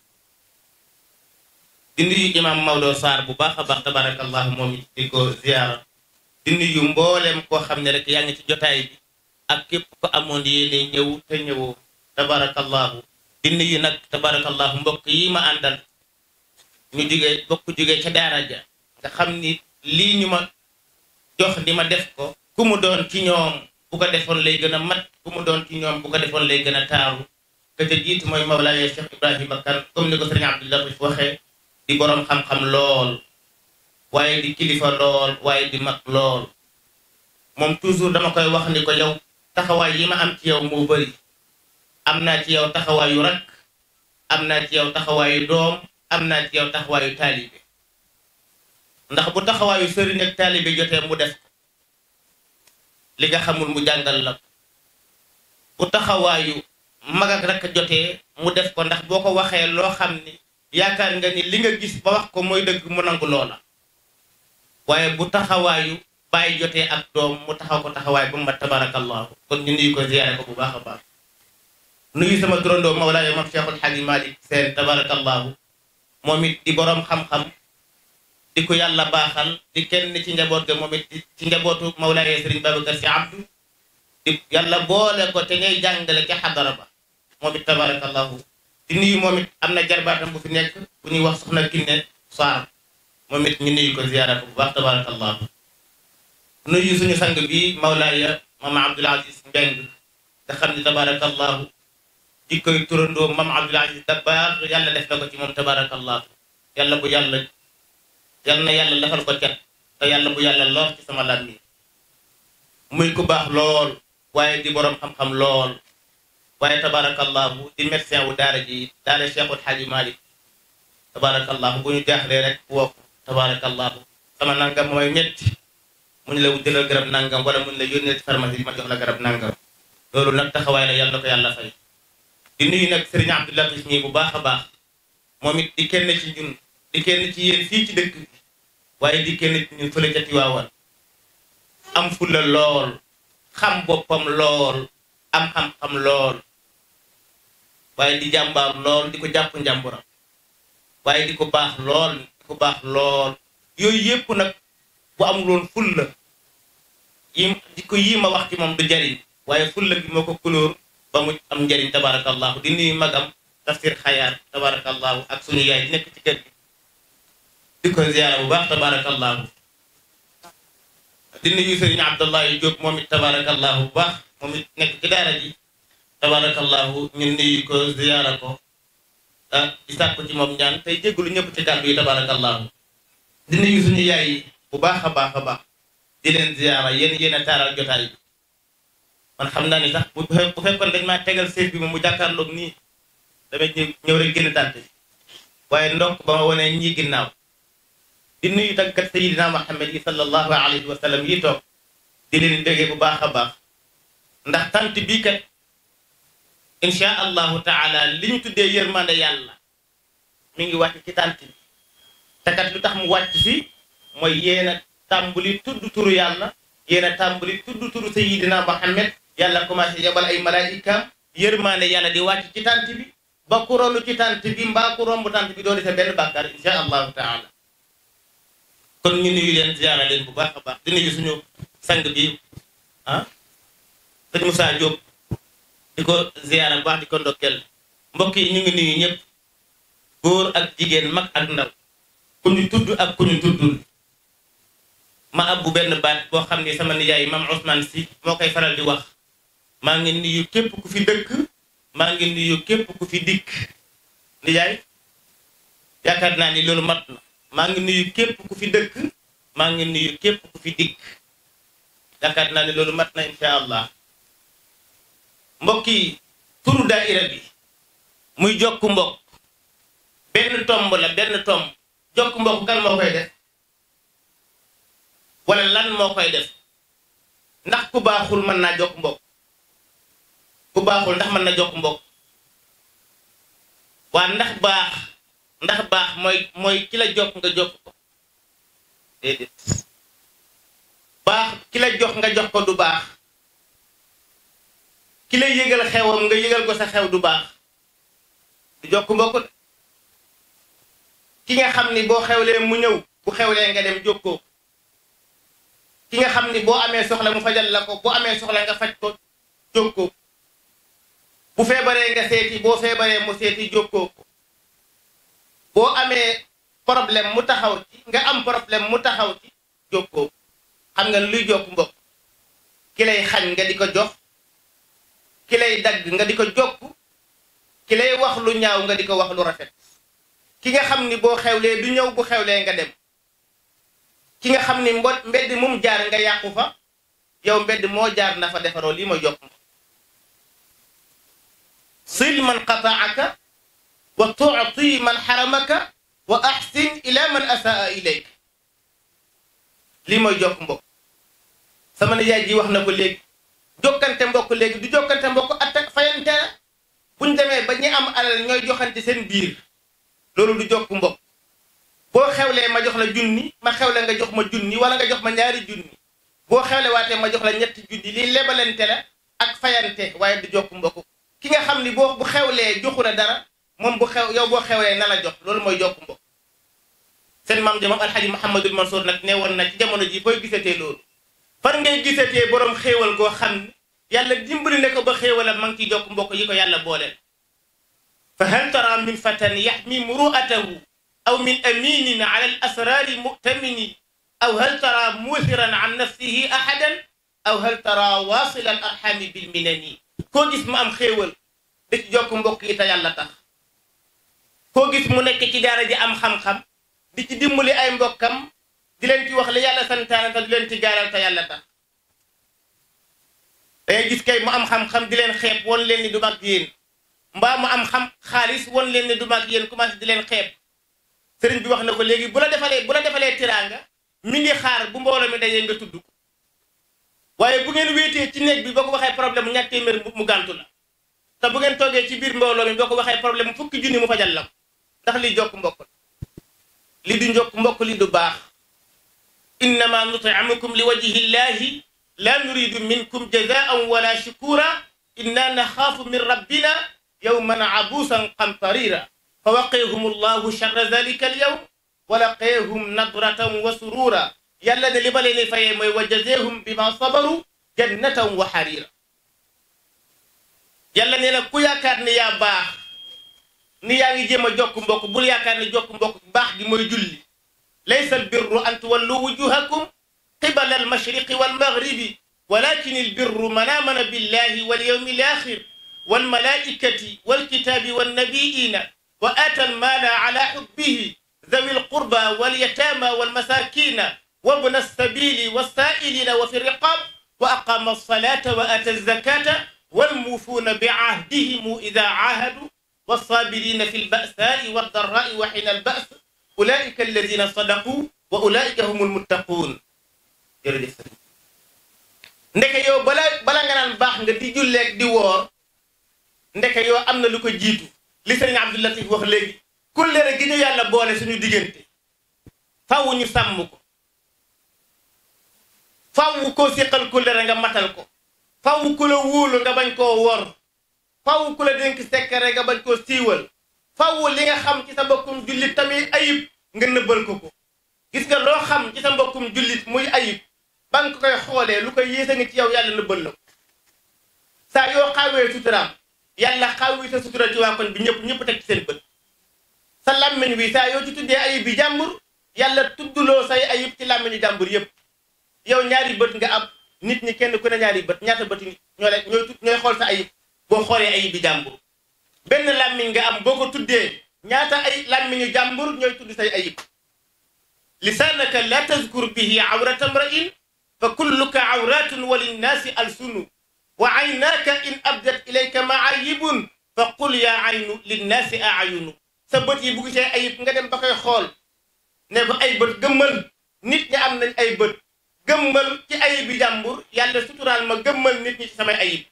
di nuyu imam Maodo Sarr bu baax a baax tabarakallahu moom it di ko ziyaara di nuyu mboolem koo xam ne rek yaa ngi ci jotaay bi ak képp ko amoon yéene ñëw te ñëwoo tabarakallahu di nuyu nag tabarakallahu mbokk yi ma àndal ñu jugee bokk jugee ca daara ja nga xam ni lii ñu ma jox di ma def ko ku mu doon ci ñoom bu ko defoon lay gën a mat ku mu doon ci ñoom bu ko defoon lay gën a taaru ka ca jiitu mooy Mawlaaye Cheikh Ibrahima Kane comme ni ko sëriñ Abdou Latif waxee di boroom xam-xam lool waaye di kilifa lool waaye di mag lool moom toujours dama koy wax ni ko yow taxawaay yi ma am ci yow moo bëri am naa ci yow taxawaayu rak am naa ci yow taxawaayu doom am naa ci yow taxawaayu taalibe ndax bu taxawaayu sëriñ ak taalibe jotee mu def ko li nga xamul mu jàngal la ko bu taxawaayu mag ak rakk jotee mu def ko ndax boo ko waxee loo xam ni yaakaar nga ni li nga gis ba wax ko mooy dëgg mu nangu loola waaye bu taxawaayu bàyyi jotee ak doom mu taxaw ko taxawaay bu ma tabarakallahu kon ñu nuyu ko ziyaare ko bu baax a baax nuyu sama turandoo Mawlaaya moom Cheikhul Xaaji Malik Seen tabarakallahu moom it di boroom xam-xam di ko yàlla baaxal di kenn ci njaboot ga moom it ci njabootu Mawlaaya Sëriñ Babacar Si Abdu di yàlla boole ko te ngay jàngale ca xadara ba moom it tabarakallahu di nuyu moom it am na jarbaatam bu fi nekk bu ñuy wax soxna Kiné Sarr moom it ñu nuyu ko ziyaara ko bu baax tabarakallahu nuyu suñu sang bi Mawlaaya Mama Abdoul Aziz Mbeng nga xam ne tabarakallahu di koy turandoo Mama Abdoul Aziz Dabakh yàlla def na ko ci moom tabarakallahu yàlla bu yàlla yàlla na yàlla defal ko cat te yàlla bu yàlla lor ci sama lan mi muy ku baax lool waaye di boroom xam-xam lool waaye tabarakallahu di médecin wu daara ji daara Cheikhul Xaaji Malik tabarakallahu bu ñu jaaxlee rek woo ko tabarakallahu sama nangam mooy ñetti mu ñu la jëlal garab nangam wala mu ñu la yónnee ci pharmacie bi ma jox la garab nangam loolu nag taxawaay la yàlla na ko yàlla fay di nuyu nag Serigne Abdou Latif ñii bu baax a baax moom it di kenn ci ñun di kenn ci yéen fii ci dëkk bi waaye di kenn ci ñun fële ca Tiwaawan am fulla lool xam boppam lool am xam-xam lool waaye di jàmbaar lool di ko jàpp njàmburam waaye di ko baax lool di ko baax lool yooyu yépp nag bu amuloon fulla yi di ko yii ma wax ci moom du jariñ waaye fulla bi moo ko kulóor ba mu am njariñ tabarakallahu di nuyu magam tafsir xayaat tabarakallahu ak suñu yaay di nekk ci kër gi di ko ziyaara bu baax tabarakallahu di nuyu sëriñ Abdullahi Diop moom it tabarakallahu bu baax moom it nekk ci daara ji tabarakallahu ñu nuyu ko ziyaara ko ah di sàkku ci moom ñaan tey jégalu ñëpp ci kàddu yi tabarakallahu di nuyu suñu yaay yi bu baax a baax a baax di leen ziyaara yéen yéen a taaral jotaay bi man xam naa ni sax bu bu fekkoon dañ maa tegal seet bi moom mu jàkkaarloog nii damay ñëw ñëw rek génn tànt bi waaye ndokk ba ma wonee ñi ginnaaw di nuyu tagkat sayidina Muhammad yi sallallahu alayhi wa sallam yi toog di leen déggee bu baax a baax ndax tant bii kat insha allahu taala li ñu tuddee yërmande yàlla mi ngi wàcc ci tant bi te kat lu tax mu wàcc fi mooy yéen a tàmbali tudd turu yàlla yéen a tàmbali tudd turu sayidina Muhammad yàlla commencé yabal ay malaayikaam yërmande yàlla di wàcc ci tant bi ba ku rolu ci tant bi mbaa ku romb tant bi doo di sa benn bàkkaar insha allahu taala kon ñu nuyu leen ziara leen bu baax a baax di nuyu suñu sang bi ah sëñ Moussa Diop di ko ziara bu baax di ko ndokkeel mbokk yi ñu ngi nuyu ñëpp góor ak jigéen mag ak ndaw ku ñu tudd ak ku ñu tuddul ma abbu benn baat boo xam ni sama nijaay mam Ousmane si moo koy faral di wax maa ngi nuyu képp ku fi dëkk maa ngi nuyu képp ku fi dikk nijaay yaakaar naa ni loolu mat na maa ngi nuyu képp ku fi dëkk maa ngi nuyu képp ku fi dikk yaakaar naa ne loolu mat na insha allah mbokk yi turu daaira bi muy jokk mbokk benn tomb la benn tomb jokk mbokk kan moo koy def wala lan moo koy def ndax ku baaxul mën naa jokk mbokk ku baaxul ndax mën na jokk mbokk waa ndax baax ndax baax mooy mooy ki la jokk nga jokk ko déedéet baax ki la jox nga jox ko du baax ki la yëgal xewam nga yëgal ko sa xew du baax du jokk mbokk de ki nga xam ni boo xewlee mu ñëw bu xewlee nga dem jokkoo ki nga xam ni boo amee soxla mu fajal la ko boo amee soxla nga faj ko jokkoo bu feebaree nga seeti boo feebaree mu seeti jokkoo ko boo amee problème mu taxaw ci nga am problème mu taxaw ci jokkoo xam nga luy jokk mbokk ki lay xañ nga di ko jox ki lay dagg nga di ko jokk ki lay wax lu ñaaw nga di ko wax lu rafet ki nga xam ni boo xewlee du ñëw bu xewlee nga dem ki nga xam ni mbo mbedd mum jaar nga yàqu fa yow mbedd moo jaar na fa defaroo lii mooy jokk mbokk sil man qataaka wa tuuti man xaramaka wa axsin ila man asaa ilayk lii mooy jokk mbokk sama nijaay ji wax na ko léegi jokkante mbokk léegi du jokkante mbokk atta fayante la buñ demee ba ñi am alal ñooy joxante seen biir loolu du jokk mbokk boo xewlee ma jox la junni ma xewle nga jox ma junni wala nga jox ma ñaari junni boo xewle waatee ma jox la ñetti junni lii lebalante la ak fayante waaye du jokk mbokk ki nga xam ni boo bu xewlee joxu la dara moom bu xew yow boo xewlee na la jox loolu mooy jokk mbokk seen maam ja moom alxaji Mouhamadul Mansour nag ne woon na ci jamono ji fooy gisatee loolu fan ngay gisatee borom xéewal goo xam ne yàlla dimbali ne ko ba xéewalam ma ngi ciy jokk mbokk yi ko yàlla booleel fa hal tara min fatan yaxmi muru'atahu aw min aminin ala al asrari mu'tamini aw hal tara musiran an nafsihi ahadan aw hal tara wasila al arxami bil minani koo gis mu am xéewal di ci jokk mbokk yi te yàlla tax koo gis mu nekk ci daara ji am xam-xam di ci dimbali ay mbokkam di leen ci wax li yàlla santaane te di leen ci gaaral te yàlla tax dangay gis kay mu am xam-xam di leen xeeb won leen ni du mag yéen mbaa mu am xam xaalis won leen ni du mag yéen commencé di leen xeeb sëriñ bi wax na ko léegi bu la defalee bu la defalee tiraanga mi ngi xaar bu mbooloo mi dajee nga tudd ko waaye bu ngeen wéetee ci néeg bi boo ko waxee problème mu ñàkk téeméer mu gàntu la te bu ngeen toogee ci biir mbooloo mi boo ko waxee problème mu fukki junni mu fajal la ko ndax li jokk mbokk li du njokk mbokk li du baax innama nutimukum li wajhi llahi la nuridu minkum jazaan wala shukura inna naxaafu min rabbina yawman abuusan qamtarira fa waqeehum allahu charra dalika alyawm wa laqeehum nadratan wa surura yàlla ne li ma leen di fayee mooy wa jazeehum bima sabaru jannatan wa xarira yàlla nee na ku yaakaar ni yaa baax ni yaa ngi jéem a jokk mbokk bul yaakaar ne jokk mbokk baax gi mooy julli laysa albirru an tuwallu wujuhakum qibala almashriqi walmaghribi walakin albirru man amana billahi walyawmi alakhir walmalaikati walkitabi wannabiyina wa ata almala ala hubbihi ذوي القربى واليتامى والمساكين وابن السبيل والسائلين وفي الرقاب وأقام الصلاة وآتى الزكاة والموفون بعهدهم إذا عاهدوا والصابرين في البأساء والضراء وحين البأس أولئك الذين صدقوا وأولئك هم المتقون jërëjëf sëriñ ndeke yow bala bala nga naan baax nga di julleeg di woor ndeke yow am na lu ko jiitu li sëriñ Abdou Latif wax léegi kullere gi ñu yàlla boole suñu diggante faaw ñu sàmm ko faaw koo siqal kullere nga matal ko faaw ku la wóolu nga bañ koo wor faaw ku la dénk sekkare nga bañ koo siiwal faaw li nga xam ci sa mbokkum jullit tamit ayib nga nëbbal ko ko gis nga loo xam ci sa mbokkum jullit muy ayib ba nga koy xoolee lu koy yéesa ngi ci yow yàlla nëbbal la ko saa yoo xawee suturaam yàlla xawwi sa sutura ci waa koñ bi ñëpp ñëpp teg ci seen bët sa làmmiñ wi saa yoo ci tuddee ayib bi jàmbur yàlla tudduloo say ayib ci làmmiñu jàmbur yëpp yow ñaari bët nga am nit ñi kenn ku ne ñaari bët ñaata bët yi ñoo lay ñooy ñooy xool sa ayib boo xoolee ayib bi jàmbur benn làmmiñ nga am boo ko tuddee ñaata ay làmmiñu jàmbur ñooy tudd say ayib lisaanaka la tazkur bihi awrata mrain fa kulluka awratun wa linnaasi alsunu wa aynaaka in abdat ilayka maayibun fa qul yaa aynu linnaasi aayunu sa bët yi bu gisee ayib nga dem ba koy xool ne ko ay bët gëmmal nit ñi am nañ ay bët gëmmal ci ayib bi jàmbur yàlla suturaal ma gëmmal nit ñi ci samay ayib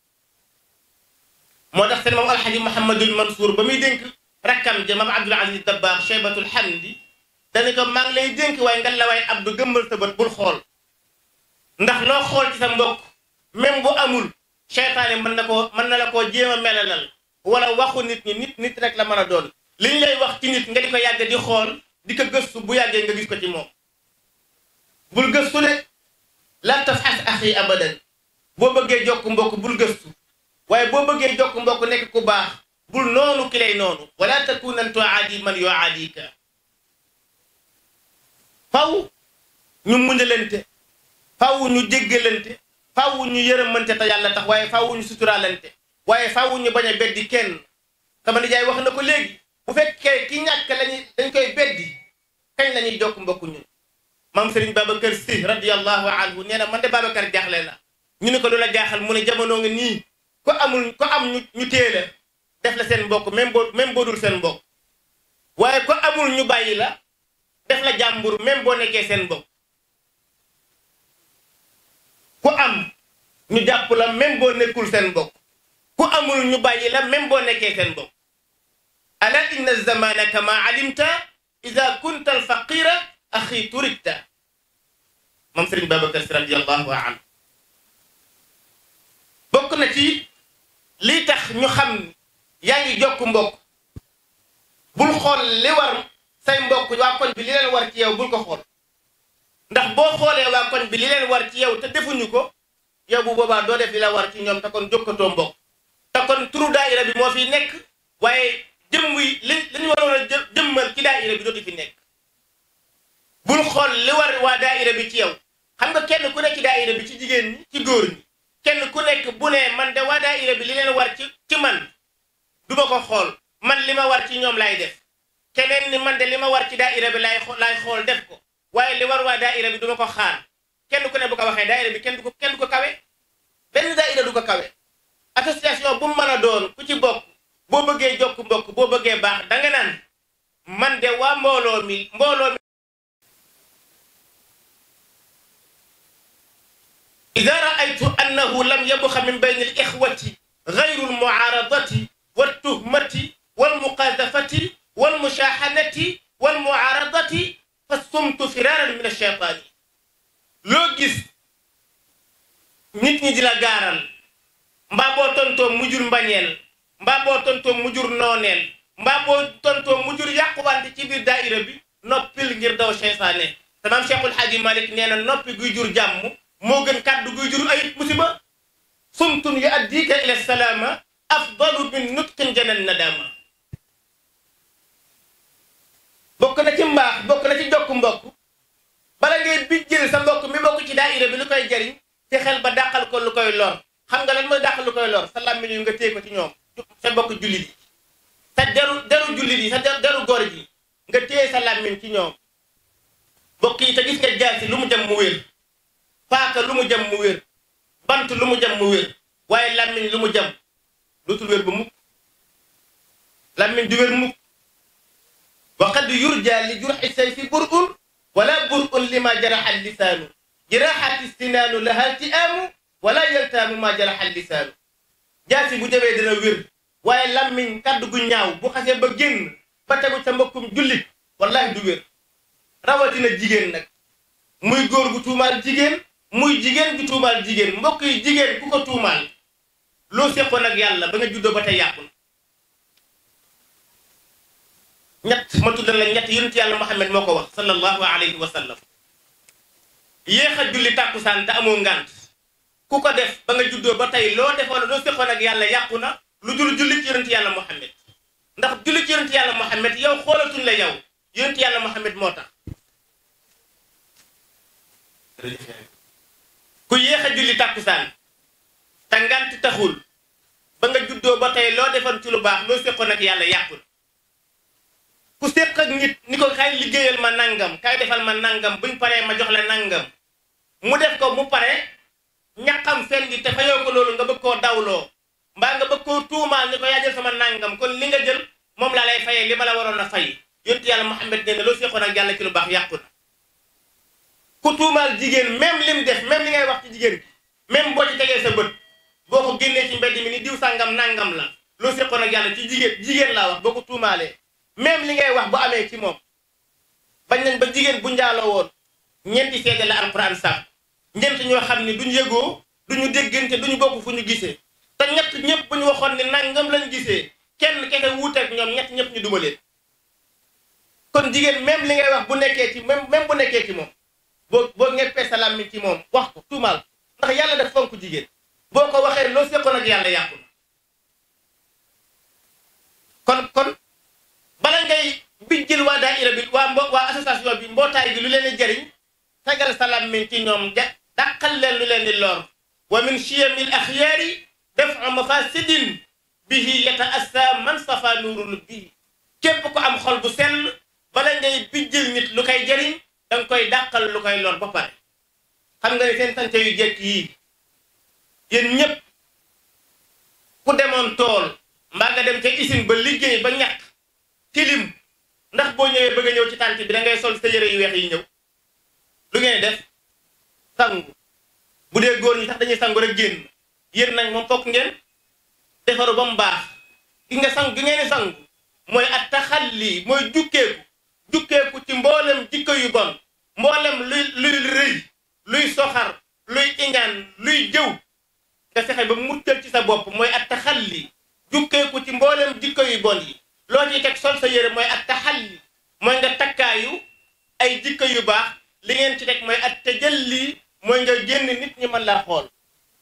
moo tax seen moom alxaji Mouhamadul Mansour ba muy dénk rakkam ja maam Abdul Aziz Dabbaax Cheybatul Hamdi dani ko maa ngi lay dénk waaye nga la waay Abdou gëmmal sa bët bul xool ndax loo xool ci sa mbokk même bu amul seytaane mën na koo mën na la koo jéem a melalal wala waxu nit ñi nit nit rek la mën a doon li ñu lay wax ci nit nga di ko yàgg di xool di ko gëstu bu yàggee nga gis ko ci moom bul gëstu de la tafxas axi abadan boo bëggee jokk mbokk bul gëstu waaye boo bëggee jokk mbokk nekk ku baax bul noonu ki lay noonu wala takunan tuaadi man yuaadika faw ñu muñalante faw ñu jéggalante faw ñu yërëmante te yàlla tax waaye faw ñu suturaalante waaye faw ñu bañ a beddi kenn sama nijaay wax na ko léegi bu fekkee ki ñàkk lañuy dañ koy beddi kañ la ñuy jokk mbokk ñun maam Serigne Babacar Sy radiyallahu anhu nee na man de Babacar jaaxle na ñu ne ko lu la jaaxal mu ne jamono nga nii ko amul ko am ñu ñu téele def la seen mbokk même boo même boo dul seen mbokk waaye ko amul ñu bàyyi la def la jàmbur même boo nekkee seen mbokk ku am ñu jàpp la même boo nekkul seen mbokk ku amul ñu bàyyi la même boo nekkee seen mbokk ala inna zamana kama alimta ida kunta alfaqira axi turikta moom sëriñ Babacar Si radiallahu anhu bokk na ci lii tax ñu xam yaa ngi jokk mbokk bul xool li war say mbokk waa koñ bi li leen war ci yow bul ko xool ndax boo xoolee waa koñ bi li leen war ci yow te defuñu ko yow bu boobaa doo def li la war ci ñoom te kon jokkatoo mbokk te kon turu daayira bi moo fi nekk waaye jëmm yi li li ñu waroon a jëmmal ci daayira bi dootu fi nekk bul xool li war waa daayira bi ci yow xam nga kenn ku nekk ci daayira bi ci jigéen ñi ci góor ñi kenn ku nekk bu ne man de waa daayira bi li leen war ci ci man du ma ko xool man li ma war ci ñoom laay def keneen ni man de li ma war ci daayira bi laay laay xool def ko waaye li war waa daayira bi du ma ko xaar kenn ku ne bu ko waxee daayira bi kenn du ko kenn du ko kawe benn daayira du ko kawe association bu mu mën a doon ku ci bokk boo bëggee jokk mbokk boo bëggee baax da nga naan man de waa mbooloo mi mbooloo mi ida raaytu annahu lam yabxa min bayni al ixwati gayru almuaaradati waltuhmati walmuqadafati walmushaaxanati walmuaaradati fa sumtu firaaran min alcheytaani loo gis nit ñi di la gaaral mbaa boo tontoo mujur mbañeel mbaa boo tontoo mujur nooneel mbaa boo tontoo mujur yàquwante ci biir daayira bi noppil ngir daw seytaane te maam Cheikhul Xaaji Malik nee na noppi guy jur jàmm moo gën kàddu guy jur ayib musiba sumtun yu addika ila salaama afdalu min nutqin janan nadama bokk na ci mbaax bokk na ci jokk mbokk bala ngay bijjël sa mbokk mi bokk ci daayira bi lu koy jariñ te xel ba dàqal ko lu koy lor xam nga lan mooy dàqal lu koy lor sa làmmiñ yu nga téye ko ci ñoom sa mbokk jullit yi sa deru deru jullit yi sa deru góor ji nga téye sa làmmiñ ci ñoom mbokk yi te gis nga jaasi lu mu jëm mu wér paaka lu mu jëm mu wér bant lu mu jëm mu wér waaye làmmiñ lu mu jëm dootul wér ba mukk lammiñ du wér mukk wa qad yurja li jurxi sayfi bur'un wala bur'un lima jaraxa lisaanu jiraxati sinaanu laha ti'aamu wala yaltaamu ma jaraxa lisaanu jaasi bu jabee dina wér waaye lammiñ kaddu gu ñaaw bu xasee ba génn ba tegu sa mbokkum jullit wallahi du wér rawatina jigéen nag muy góor gu tuumaal jigéen muy jigéen gu tuumaal jigéen mbokk yi jigéen ku ko tuumaal loo seqoon ak yàlla ba nga juddoo ba tey yàqul ñett ma tuddal la ñett yonent yàlla Muhammad moo ko wax sallallahu alayhi wa sallam yéex a julli tàkkusaan te amoo ngànt ku ko def ba nga juddoo ba tey loo defoon loo seqoon ak yàlla yàqu na lu dul julli ci yonent yàlla Muhammad ndax julli ci yonent yàlla Muhammad yow xoolatuñ la yow yonent yàlla Muhammad moo tax ku yéex a julli tàkkusaan te ngant taxul ba nga juddoo ba tey loo defoon ci lu baax loo séqoon ak yàlla yàqul ku séq ak nit ni ko kay liggéeyal ma nangam kay defal ma nangam buñ paree ma jox la nangam mu def ko mu pare ñaqam fen gi te fayoo ko loolu nga bëgg koo dawloo mbaa nga bëgg koo tuumaal ni ko yaa jël sama nangam kon li nga jël moom laa lay fayee li ma la waroon a fay yonent yàlla Muhammad nee na loo séqoon ak yàlla ci lu baax yàqu na ku tuumaal jigéen même lim def même li ngay wax ci jigéen gi même boo ci tegee sa bët boo ko génnee ci mbedd mi ni diw sàngam nangam la loo seqoon ak yàlla ci jigéen jigéen laa wax boo ko tuumaalee même li ngay wax bu amee ci moom bañ nañ ba jigéen bu njaaloo woon ñeenti seede la alquran sax ñeent ñoo xam ni duñ yëgoo duñu déggante duñu bokk fu ñu gisee te ñett ñëpp bu ñu waxoon ni nangam lañ gisee kenn kese wuuteeg ñoom ñett ñëpp ñu dumaleen kon jigéen même li ngay wax bu nekkee ci même même bu nekkee ci moom boo boo ñeppee sa làmmiñ ci moom wax ko tuumaal ndax yàlla daf fonk jigéen boo ko waxee loo seqoon ak yàlla yàqu na kon kon bala ngay bijjil waa daayira bi waa mbo waa association bi mbootaay bi lu leen di jëriñ tegal sa làmmiñ ci ñoom ja dàqal leen lu leen di lor wa min chiyamil axyaari dafu mafasidin bihi yata assa man safa nuurul bihi képp ko am xol bu sell bala ngay bijjil nit lu koy jëriñ danga koy dàqal lu koy lor ba pare xam nga ne seen sante yu jekk yii yéen ñëpp ku demoon tool mbaa nga dem ca usine ba liggéey ba ñàkk tilim ndax boo ñëwee bëgg a ñëw ci tànt bi da ngay sol sa yére yu weex yi ñëw lu ngeen def sangu bu dee góor ñi sax dañuy sangu rek génn yéen nag moom fokk ngeen defaru ba mu baax gi nga sang gi ngeen di sangu mooy at taxalli mooy jukkeeku jukkeeku ci mboolem jikko yu bon mboolem luy luy rëy luy soxar luy iñaan luy jëw nga fexe ba muccal ci sa bopp mooy at taxalli jukkeeku ci mboolem jikko yu bon yi loo ciy teg sol sa yére mooy at taxalli mooy nga takkaayu ay jikko yu baax li ngeen ci teg mooy at tajalli mooy nga génn nit ñi mën laa xool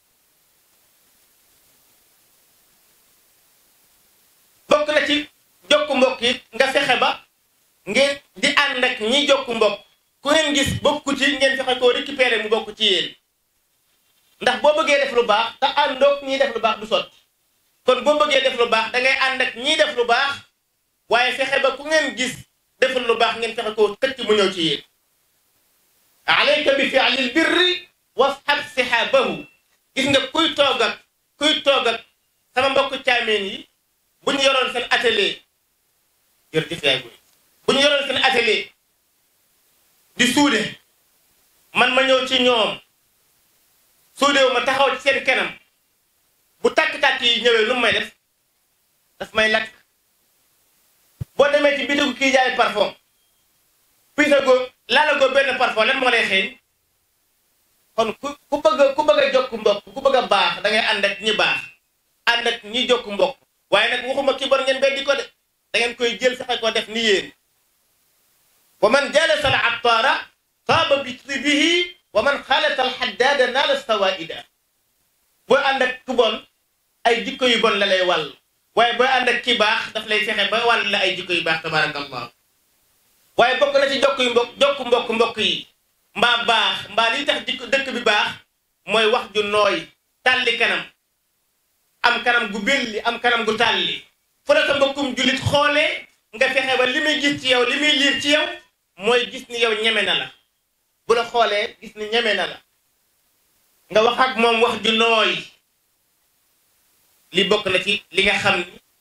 bokk na ci jokku mbokk yi nga fexe ba ngeen di ànd ak ñi jokku mbokk ku ngeen gis bokku ci ngeen fexe koo récupérer mu bokk ci yéen ndax boo bëggee def lu baax te àndoog ñiy def lu baax du sotti kon boo bëggee def lu baax da ngay ànd ak ñiy def lu baax waaye fexe ba ku ngeen gis deful lu baax ngeen fexe koo xëcc mu ñëw ci yéen alayka bi fi'lil birri washab sihaabahu gis nga kuy toog ak kuy toog ak sama mbokk caameen yi bu ñu yoroon seen atelier jërëjëf yaay bu bu ñu yoroon seen atelier di suude man ma ñëw ci ñoom suudewu ma taxaw ci seen kanam bu tàkk-tàkk yi ñëwee lu mu may def daf may lakk boo demee ci bitigu kii jaay parfum pisa go laala go benn parfum lan moo lay xeeñ kon ku ku bëgg ku bëgg a jokk mbokk ku bëgg a baax da ngay ànd ak ñi baax ànd ak ñi jokk mbokk waaye nag waxuma ki bon ngeen beddi ko de da ngeen koy jël fexe ko def ni yéen wa man jalasa al attaara taaba bi bihi wa man xaalata al xaddaada naala sawaida booy ànd ak ku bon ay jikko yu bon la lay wàll waaye booy ànd ak ki baax daf lay fexe ba wàll la ay jikko yu baax tabarakallah waaye bokk na ci jokk yu mbokk jokk mbokk mbokk yi mbaa baax mbaa li tax jikko dëkk bi baax mooy wax ju nooy tàlli kanam am kanam gu belli am kanam gu tàlli fu la sa mbokkum jullit xoolee nga fexe ba li muy gis ci yow li muy liir ci yow mooy gis ni yow ñeme na la bu la xoolee gis ni ñeme na la nga wax ak moom wax ju nooy li bokk na ci li nga xam ni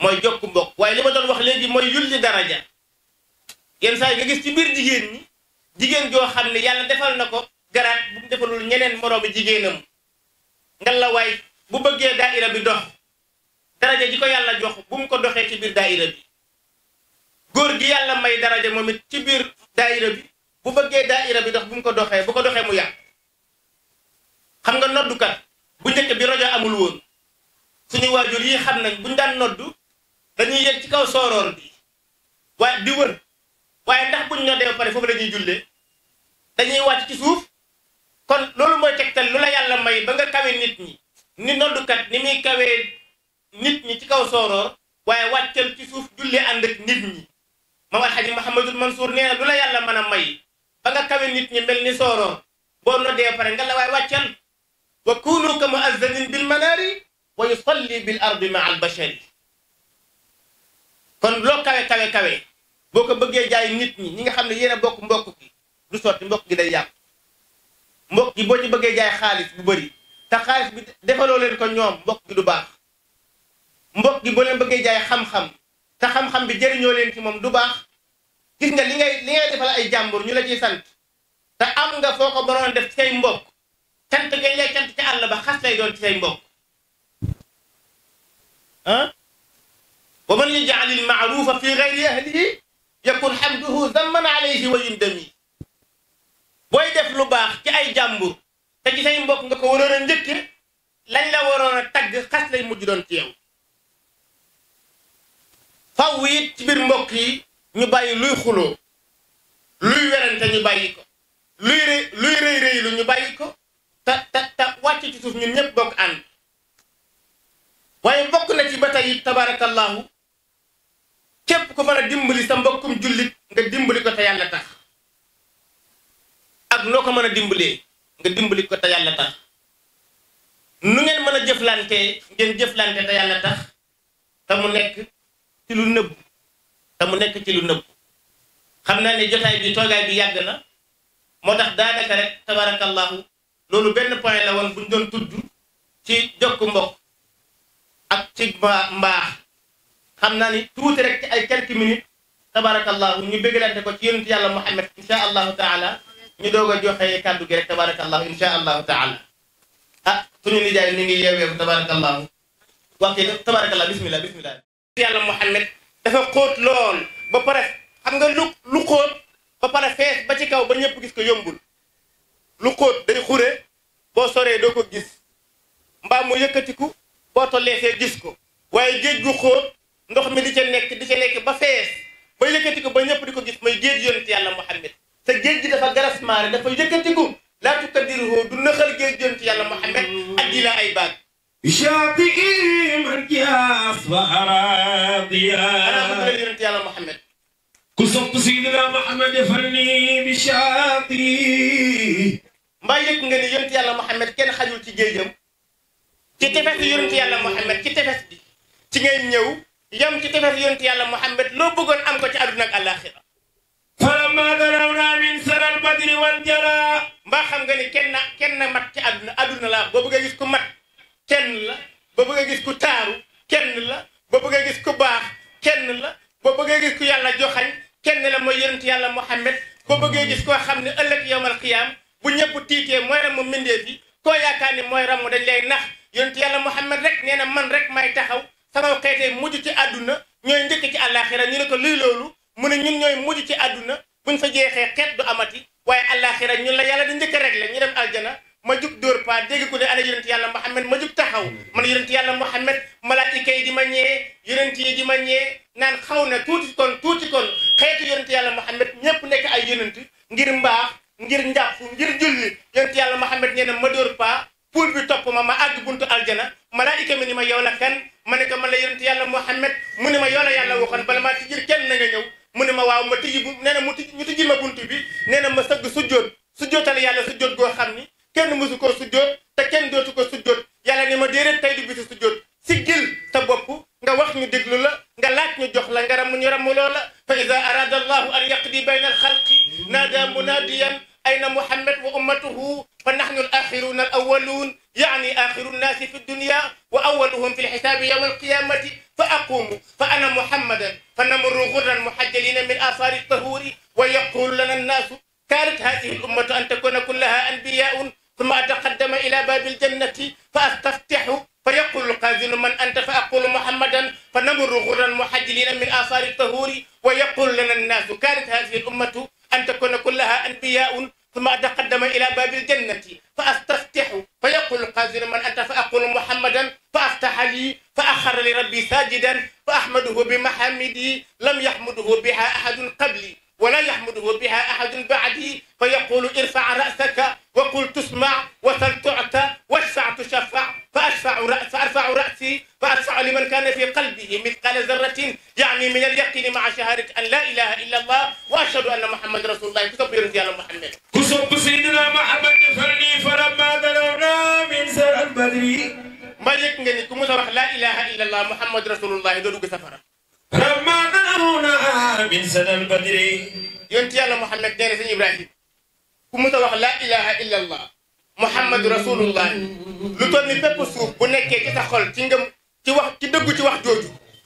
mooy jokk mbokk waaye li ma doon wax léegi mooy yulli daraja yenn saa yi nga gis ci biir jigéen ñi jigéen joo xam ne yàlla defal na ko garaat bu mu defalul ñeneen moroomi jigéenam nga la waay bu bëggee daaira bi dox daraja ji ko yàlla jox bu mu ko doxee ci biir daaira bi góor gi yàlla may daraja moom it ci biir daaira bi bu bëggee daaira bi dox bu mu ko doxee bu ko doxee mu yàq xam nga noddukat bu njëkk bi rajo amul woon suñu waajur yi xam nañ buñ daan noddu dañuy yëg ci kaw sooroor bi waaye di wër waaye ndax buñ noddee ba pare foofu la ñuy jullee dañuy wàcc ci suuf kon loolu mooy tegtal lu la yàlla may ba nga kawe nit ñi ni noddukat ni muy kawee nit ñi ci kaw sooroor waaye wàccal ci suuf jullee ànd ak nit ñi moom alxaji Mahamadul Mansour nee na lu la yàlla mën a may ba nga kawe nit ñi mel ni sooroor boo noddee ba pare nga la waaye wàccal wa kunu ka muazzanin bil manaari wa yusalli bil ardi maa al bashari kon loo kawe kawe kawe boo ko bëggee jaay nit ñi ñi nga xam ne yéen a bokk mbokk gi du sotti mbokk gi day yàqu mbokk gi boo ci bëggee jaay xaalis bu bëri te xaalis bi defaloo leen ko ñoom mbokk gi du baax mbokk gi boo leen bëggee jaay xam-xam te xam-xam bi jëriñoo leen ci moom du baax gis nga li ngay li ngay defal ay jàmbur ñu la ciy sant te am nga foo ko mënoon def ci say mbokk cant ngay lay cant ci àll ba xas lay doon ci say mbokk ah wa man yaj'al al ma'rufa fi ghayri ahlihi yakun hamduhu zamman alayhi wa yundami booy def lu baax ci ay jàmbur te ci say mbokk nga ko waroon a njëkke lañ la waroon a tagg xas lay mujj doon ci yow faw it ci biir mbokk yi ñu bàyyi luy xuloo luy werante ñu bàyyi ko luy rëy luy rëy rëy lu ñu bàyyi ko te te te wàcc ci suuf ñun ñëpp bokk ànd waaye bokk na ci ba tey it tabarakallahu képp ku mën a dimbali sa mbokkum jullit nga dimbali ko te yàlla tax ak noo ko mën a dimbalee nga dimbali ko te yàlla tax nu ngeen mën a jëflante ngeen jëflante te yàlla tax te mu nekk ci lu nëbb te mu nekk ci lu nëbb xam naa ne jotaay bi toogaay bi yàgg na moo tax daanaka rek tabarakallahu loolu benn point la woon buñ doon tudd ci jokk mbokk ak ci mbaa mbaax xam naa ni tuuti rek ci ay quelques minutes tabarakallahu ñu bëggalante ko ci yonent yàlla Muhammad insha allahu taala ñu doog a joxe kàddu gi rek tabarakallahu insha allahu taala ah suñu nijaay mi ngi yeeweeku tabarakallahu waxte tabarakallah bismillah bismillah yàlla Muhammad dafa xóot lool ba pare xam nga lu lu xóot ba pare fees ba ci kaw ba ñëpp gis ko yombul lu xóot day xure boo soree doo ko gis mbaa mu yëkkatiku boo tollee fee gis ko waaye géej gu xóot ndox mi di ca nekk di ca nekk ba fees ba yëkkatiku ba ñëpp di ko gis mooy géej yonent yàlla Muhammad te géej gi dafa garas maare dafa yëkkatiku laa tukadiruhu du nëxal géej yonent yàlla Muhammad addi la ay baag شاطئي من جاس وأراضيا أنا bëgg yonent yàlla Muhammad كسبت سيدنا محمد فرني بشاطئي mbaa yëg nga ni yonent yàlla Muhammad kenn xajul ci géejam ci tefes yonent yàlla Muhammad ci tefes bi ci ngay ñëw yam ci tefes yonent yàlla Muhammad loo bëggoon am ko ci àdduna ak àllaaxira فلما ذرونا من سر البدر والجرى mbaa xam nga ni kenn kenn mat ci àdduna àdduna la boo bëggee gis ku mat kenn la boo bëggee gis ku taaru kenn la boo bëggee gis ku baax kenn la boo bëggee gis ku yàlla joxañ kenn la mooy yonent yàlla Muhammad boo bëggee gis koo xam ne ëllëg yowmal qiyaam bu ñëpp tiitee mooy ram mu mbindeef yi koo yaakaar ni mooy ram mu dañ lay nax yonent yàlla Muhammad rek nee na man rek may taxaw sama xeetee mujj ci àdduna ñooy njëkk ci àllaaxira ñu ne ko luy loolu mu ne ñun ñooy mujj ci àdduna buñ fa jeexee xeet du amati waaye àllaaxira ñun la yàlla di njëkk rek la ñu dem aljana ma jug dóor pa dégg ku ne ana yonent yàlla Muhammad ma jug taxaw man yonent yàlla Muhammad malaayika yi di ma ñee yonent yi di ma ñee naan xaw na tuuti kon tuuti kon xeetu yonent yàlla Muhammad ñëpp nekk ay yonent ngir mbaax ngir njàpp ngir julli yonent yàlla Muhammad nee na ma dóor pa puul bi topp ma ma àgg buntu aljana malaayika mi ni ma yow la kan ma ne ko man la yonent yàlla Muhammad mu ne ma yow la yàlla waxoon bala maa tijjil kenn na nga ñëw mu ne ma waaw ma tijji bu nee na mu tijji ñu tijjil ma buntu bi nee na ma sëgg sujjoot sujjootal yàlla sujjoot goo xam ni kenn mësu ko sujjoot te kenn dootu ko sujjoot yàlla ne ma déedéet tey du bisu sujjoot siggil sa bopp nga wax ñu déglu la nga laaj ñu jox la nga ram ñu ramu loola fa ida arada allahu an yaqdi bayna alxalqi naada munadiyan ayna muhammad wa ummatuhu fa nahnu al axiruna al awaluun يعني آخر الناس في الدنيا وأولهم في الحساب يوم القيامة فأقوم فأنا محمدا فنمر غرا محجلين من آثار الطهور ويقول لنا الناس كانت هذه الأمة أن تكون كلها أنبياء ثم أتقدم إلى باب الجنة فأستفتح فيقول القاذل من أنت فأقول محمدا فنمر غرا محجلين من آثار الطهور ويقول لنا الناس كانت هذه الأمة أن تكون كلها أنبياء ثم أتقدم إلى باب الجنة فأستفتح فيقول القاذل من أنت فأقول محمدا فأفتح لي فأخر لربي ساجدا فأحمده بمحامدي لم يحمده بها أحد قبلي ولا يحمده بها أحد بعدي فيقول ارفع رأسك وقل تسمع وسل تعطى واشفع تشفع فأشفع رأس فأرفع رأسي فأدفع لمن كان في قلبه مثقال ذرة يعني من اليقين مع شهادة أن لا إله إلا الله وأشهد أن محمد رسول الله كتب يا محمد كسب سيدنا محمد فرني فلما دلونا من سر البدر ما يك ngeen ku musa wax la ilaha illa allah muhammad rasulullah do dugg safara لما دلونا من سر البدر yonti yàlla muhammad nee na sëñ ibrahim ku musa wax la ilaha illa allah muhammad rasulullah lu toll ni bépp suuf bu nekkee ci sa xol ci ngëm ci wax ci dëggu ci wax jooju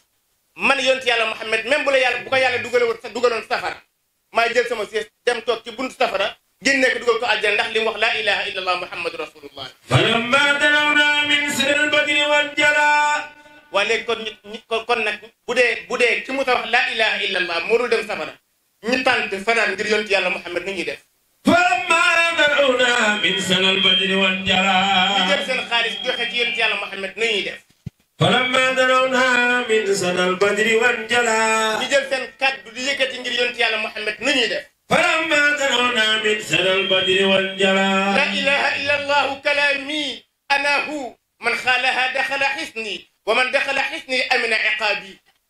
man yonti yàlla muhammad même bu la yàlla bu ko yàlla dugaloon sa dugaloon safara maa jël sama siis dem toog ci buntu safara génnee ko dugal ko àjjana ndax li mu wax la ilaha illa allah muhammad rasulullah فلما دلونا من سر البدر والجلاء waa léegi kon ñi kon kon nag bu dee bu dee ci musa wax la ilaha illa allah moo dul dem safara ñu tànt fanaan ngir yonti yàlla muhammad ni ñuy def فلما دلونا من سر البدر ñu والجلاء jël seen xaalis joxe ci yonti yàlla muhammad ni ñuy def فلما دلونا من سر البدر والجلاء ñu jël seen kàddu di yëkkati ngir yonti yàlla muhammad ni ñuy def فلما دلونا من سر البدر لا والجلاء إله إلا الله كلامي أنا هو من خالها دخل حصني ومن دخل حصني أمن عقابي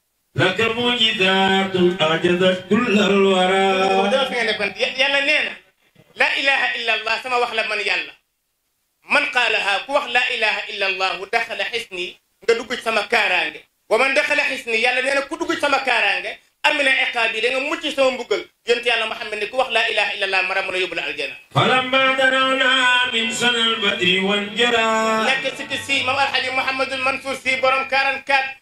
لك معجزات أعجزت كل الورى dafa fi nga nekkoon yàlla nee na la ilaha illa allah sama wax la man yàlla man qaalaha ku wax la ilaha illa allah daxala xisni nga dugg ci sama kaaraange wa man daxala xisni yàlla nee na ku dugg ci sama kaaraange amina iqaabi da nga mucc sama mbugal yonent yàlla Muhammad ne ku wax la ilaha illa allah mara mën a yóbbu la aljana فلما دنونا من سنة البدر والجرى nekk sikki si mam alhaji Mouhamadul Mansour si borom 44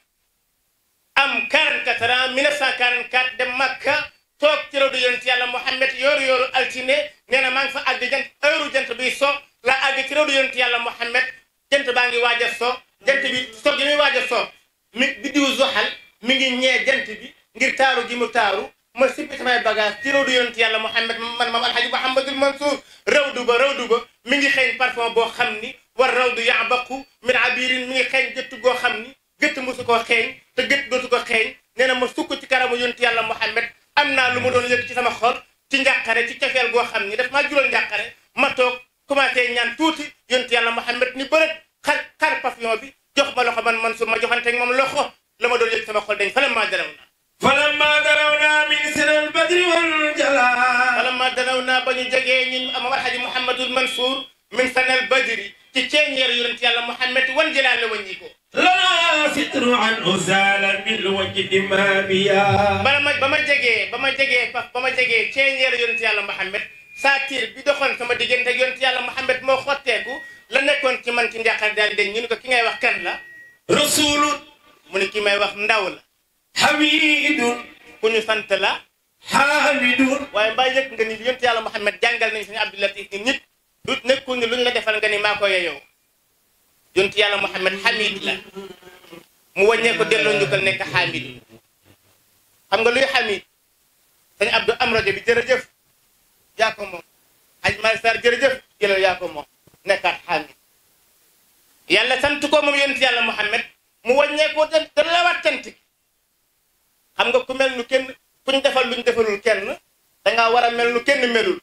am 44 ans 1944 dem Makka toog ci rawdu yonent yàlla Mouhamed yooru yooru altine nee na maa ngi fa àgg jant heure jant bi so la àgg ci rawdu yonent yàlla Mouhamed jant baa ngi waaj a so jant bi so gi muy waaj a so mi biddiwu Zuhal mi ngi ñee jant bi ngir taaru gi mu taaru ma sippi samay bagage ci rawdu yonent yàlla Mouhamed man maam alhaji Mouhamadul Mansour rawdu ba rawdu ba mi ngi xeeñ parfum boo xam ni war rawdu yabaqu min abirin mi ngi xeeñ gëtt goo xam ni gëtt mosu koo xeeñ te gëtt dootu ko xeeñ nee na ma sukk ci kanamu yonent yàlla Mouhamed am naa lu ma doon yëg ci sama xol ci njàqare ci cofeel goo xam ni daf maa jural njàqare ma toog commencé ñaan tuuti yonent yàlla Mouhamed ni bërët xar xar parfum bi jox ma loxo man Mansour ma joxanteeg moom loxo la ma doon yëg sama xol dañ fa la maa daraw na فلما دنونا من سنة البدر والجلاء wala ma danaw naa ba ñu jegee ñun am alhaji Mouhamadul Mansour min sanal badri ci ceeñeer yonent yàlla Mouhamed wan jëlaat la wàññi ko لا ستر عن أزال من الوجد ما بيا bala ma ba ma jegee ba ma jegee fa ba ma jegee ceeñeer yonent yàlla Mouhamed saatir bi doxoon sama diggante ak yonent yàlla Mouhamed moo xotteeku la nekkoon ci man ci njàqare daal di ñu ne ko ki ngay wax kan la رسول mu ne ki may wax ndaw la حميد ku ñu sant la حامد waaye mbaa yëg nga ni yonent yàlla Mouhamed jàngal nañu suñu Abdou Latif ni nit du nekkul ni luñ la defal nga ni maa ko yeyoo yonent yàlla Mouhamed Hamid la mu wàññee ko delloo njukkal nekk Hamid xam nga luy Hamid sëñ Abdou am rajo bi jërëjëf yaa ko moom Aj Malick Sarr jërëjëf jëlal yaa ko moom nekkaat Hamid yàlla sant ko moom yonent yàlla Mouhamed mu wàññee ko da da la wat cant gi xam nga ku mel nu kenn kuñ defal luñ defalul kenn dangaa war a mel nu kenn melul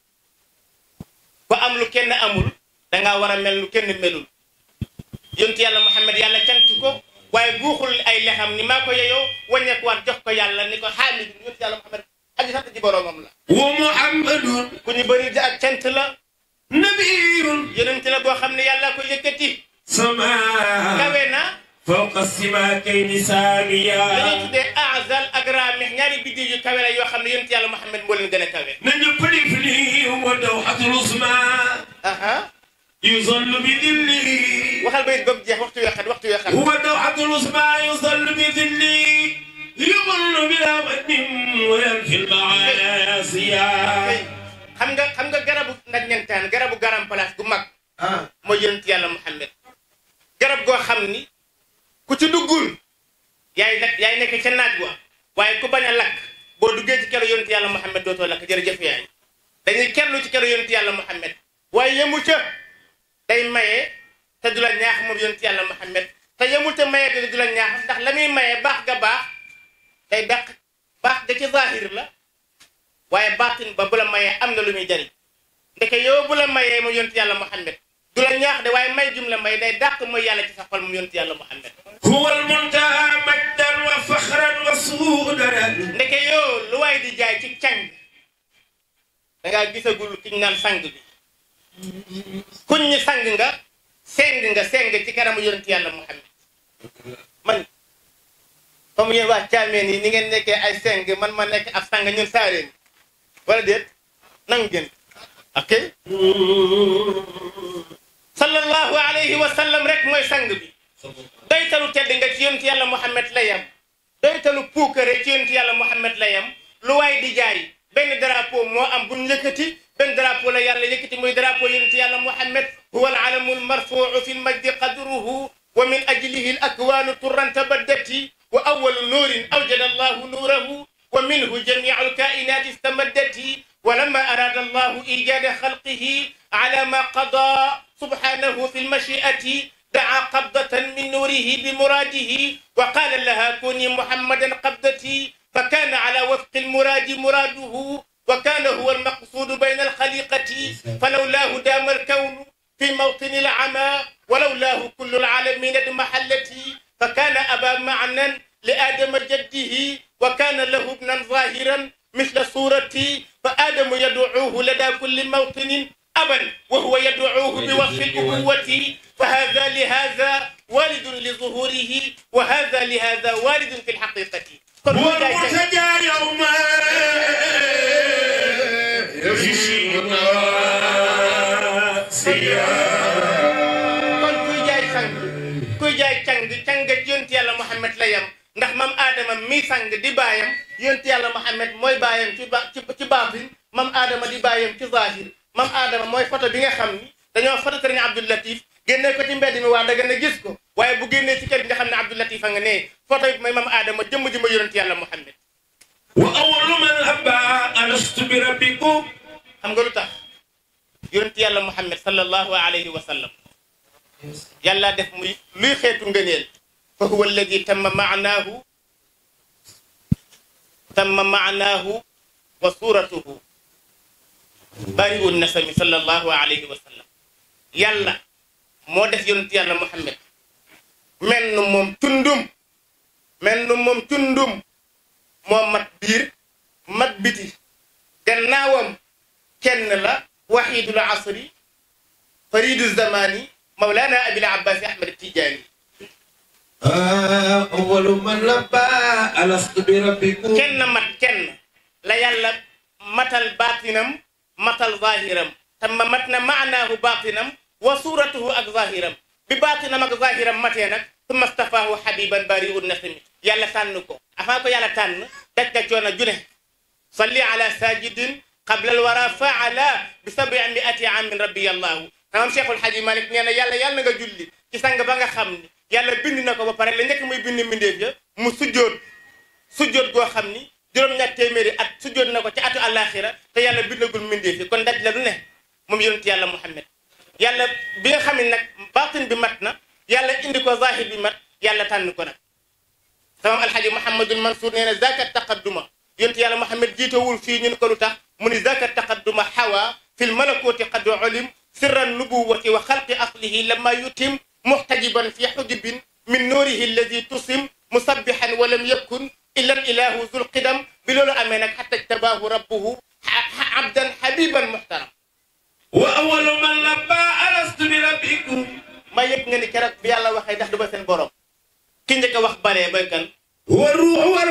ku am lu kenn amul dangaa war a mel nu kenn melul yontu yàlla Muhammad yàlla cant ko waaye guuxul ay lexam ni maa ko yeyoo wàññeeku waat jox ko yàlla ni ko xaamid yontu yàlla Muhammad aji sant ji boroomam la ومحمد ku ñu bëri ak cant la نبي yonent la boo xam ne yàlla ko yëkkati سماء kawe na فوق السماكين dañuy ساميا tuddee azal ak raamix ñaari biddiw yu kawe la yoo xam ne yonent yàlla Muhammad moo leen gën a kawe نجم فلي ودوحة العظمى aha يظل بذله waxal bayit ba mu jeex waxtu yoo xam waxtu yoo xam هو الدوحة العظمى يظل بذله يظل بلا من وينفي المعاصي xam nga xam nga garabu nag ñentaan garabu garam place gu mag mooy yonent yàlla Muhammad garab goo xam ni ku ci duggul yaay nag yaay nekk ca naaj wa waaye ku bañ a lakk boo duggee ci kero yonent yàlla Muhammad dootoo lakk jërëjëf yaay dañuy kerlu ci kero yonent yàlla Muhammad waaye yemu ca day maye te du la ñaax moom yonent yàlla Muhammad te yemul te maye te du la ñaax ndax la muy maye baax ga baax day dàq baax ga ci zahir la waaye baatin ba bu la mayee am na lu muy jariñ ndeke yow bu la mayee mu yonent yàlla Muhammad du la ñaax de waaye may jum la may day dàq mooy yàlla ci sa xol mu yonent yàlla Muhammad هو المنتهى مجدا وفخرا وسودا ndeke yow lu waay di jaay ci càng dangaa gisagul kiñ naan sang bi kuñ ñi sang nga seng nga seng ci kanamu yonent yàlla Muhammad man comme yéen waa caameen yi ni ngeen nekkee ay seng man ma nekk ab sang ñun saareen wala déet nangu ngeen ok sallallahu alayhi wa sallam rek mooy sang bi doytalu tedd nga ci yonent yàlla Muhammad la yam doytalu puukare ci yonent yàlla Muhammad la yam lu waay di jaay benn drapeau moo am bu ñu yëkkati benn drapeau la yàlla yëkkati muy drapeau yonent yàlla Muhammad huwa al-alamu al-marfuu fi al-majdi qadruhu wa min ajlihi al-akwaanu turran tabaddati wa awwalu nuurin awjada Allahu nuurahu wa minhu jamiicu al-kaa'inaati istamaddati wa lamma araada Allahu iijaada xalqihi ala ma qadaa subhaanahu fi al-mashii'ati دعا قبضة من نوره بمراده وقال لها كوني محمدا قبضتي فكان على وفق المراد مراده وكان هو المقصود بين الخليقة فلولاه دام الكون في موطن العمى ولولاه كل العالمين اضمحلتي فكان أبا معنى لآدم جده وكان له ابنا ظاهرا مثل صورتي فآدم يدعوه لدى كل موطن أبا وهو يدعوه بوصف الأبوة فهذا لهذا والد لظهوره وهذا لهذا والد في الحقيقة هو المرتجى يوما يفشي kon kuy jaay sang kuy jaay càng càng ci yonent yàlla Muhammad la yam ndax mam Adama mi sang di baayam yonent yàlla Muhammad mooy baayam ci ba ci baatin mam Adama di baayam ci zahir mam Adama mooy photo bi nga xam ni dañoo photo Sëriñ Abdou Latif génne ko ci mbedd mi waa daga na gis ko waaye bu génnee ci kër gi nga xam ne Abdou Latif a nga ne photo bi mooy mam Adama jëmm ji ma yonent yàlla Muhammad wa awwalu man habba alastu bi rabbikum xam nga lu tax yonent yàlla Muhammad sallallahu alayhi wa sallam yàlla def muy luy xeetu ngëneel fa huwa alladi tamma maanaahu tamma maanaahu wa suuratuhu bari'u nasami sallallahu alayhi wa sallam yàlla moo def yonent yàlla Muhammad mel nu moom tundum mel nu moom tundum moo mat biir mat biti gannaawam kenn la waxiidul asri faridu zamani mawlana abil abbas ahmad tijaani awwalu man labba alastu bi rabbikum kenn mat kenn la yàlla matal baatinam matal zahiram tamma mat na maanaahu baatinam wa suuratuhu ak zahiram bi baatinam ak zahiram matee nag summa stafaahu habiban bari'un nasimi yàlla tànn ko avant ko yàlla tànn daj na coono june salli ala sajidin qabla alwara faala bi sabi miati amin rabbi allahu tamam cheikhul haji malik nee na yàlla yàlla na nga julli ci sang ba nga xam ni yàlla bind na ko ba pare la njëkk muy bind mbindeef ya mu sujjoot sujjoot goo xam ni juróom-ñaar téeméeri at sujjoot na ko ci atu àllaaxira te yàlla bindagul mbindeef yi kon daj la lu ne moom yonent yàlla muhammad yàlla bi nga xam ne nag baatin bi mat na yàlla indi ko zahir bi mat yàlla tànn ko nag tamam alhaji mouhamadul mansour nee na zaka taqadduma yonent yàlla muhammad jiitowul fii ñun ko lu tax mu ni zaka taqadduma xawa fi l malakuti qad ulim sirra nubuwati wa xalqi aslihi lama yutim muxtajiban fi xujubin min nuurihi alladi tusim musabbihan wa lam yakun illa al ilahu zul qidam bi loolu amee nag xatta tabaahu rabbuhu abdan habiban muhtaram wa awwalu man labba alastu bi rabbikum ma yëg nga ni keroog bi yàlla waxee ndax du ba seen borom ki njëkk a wax balee bay kan wa ruuxu wa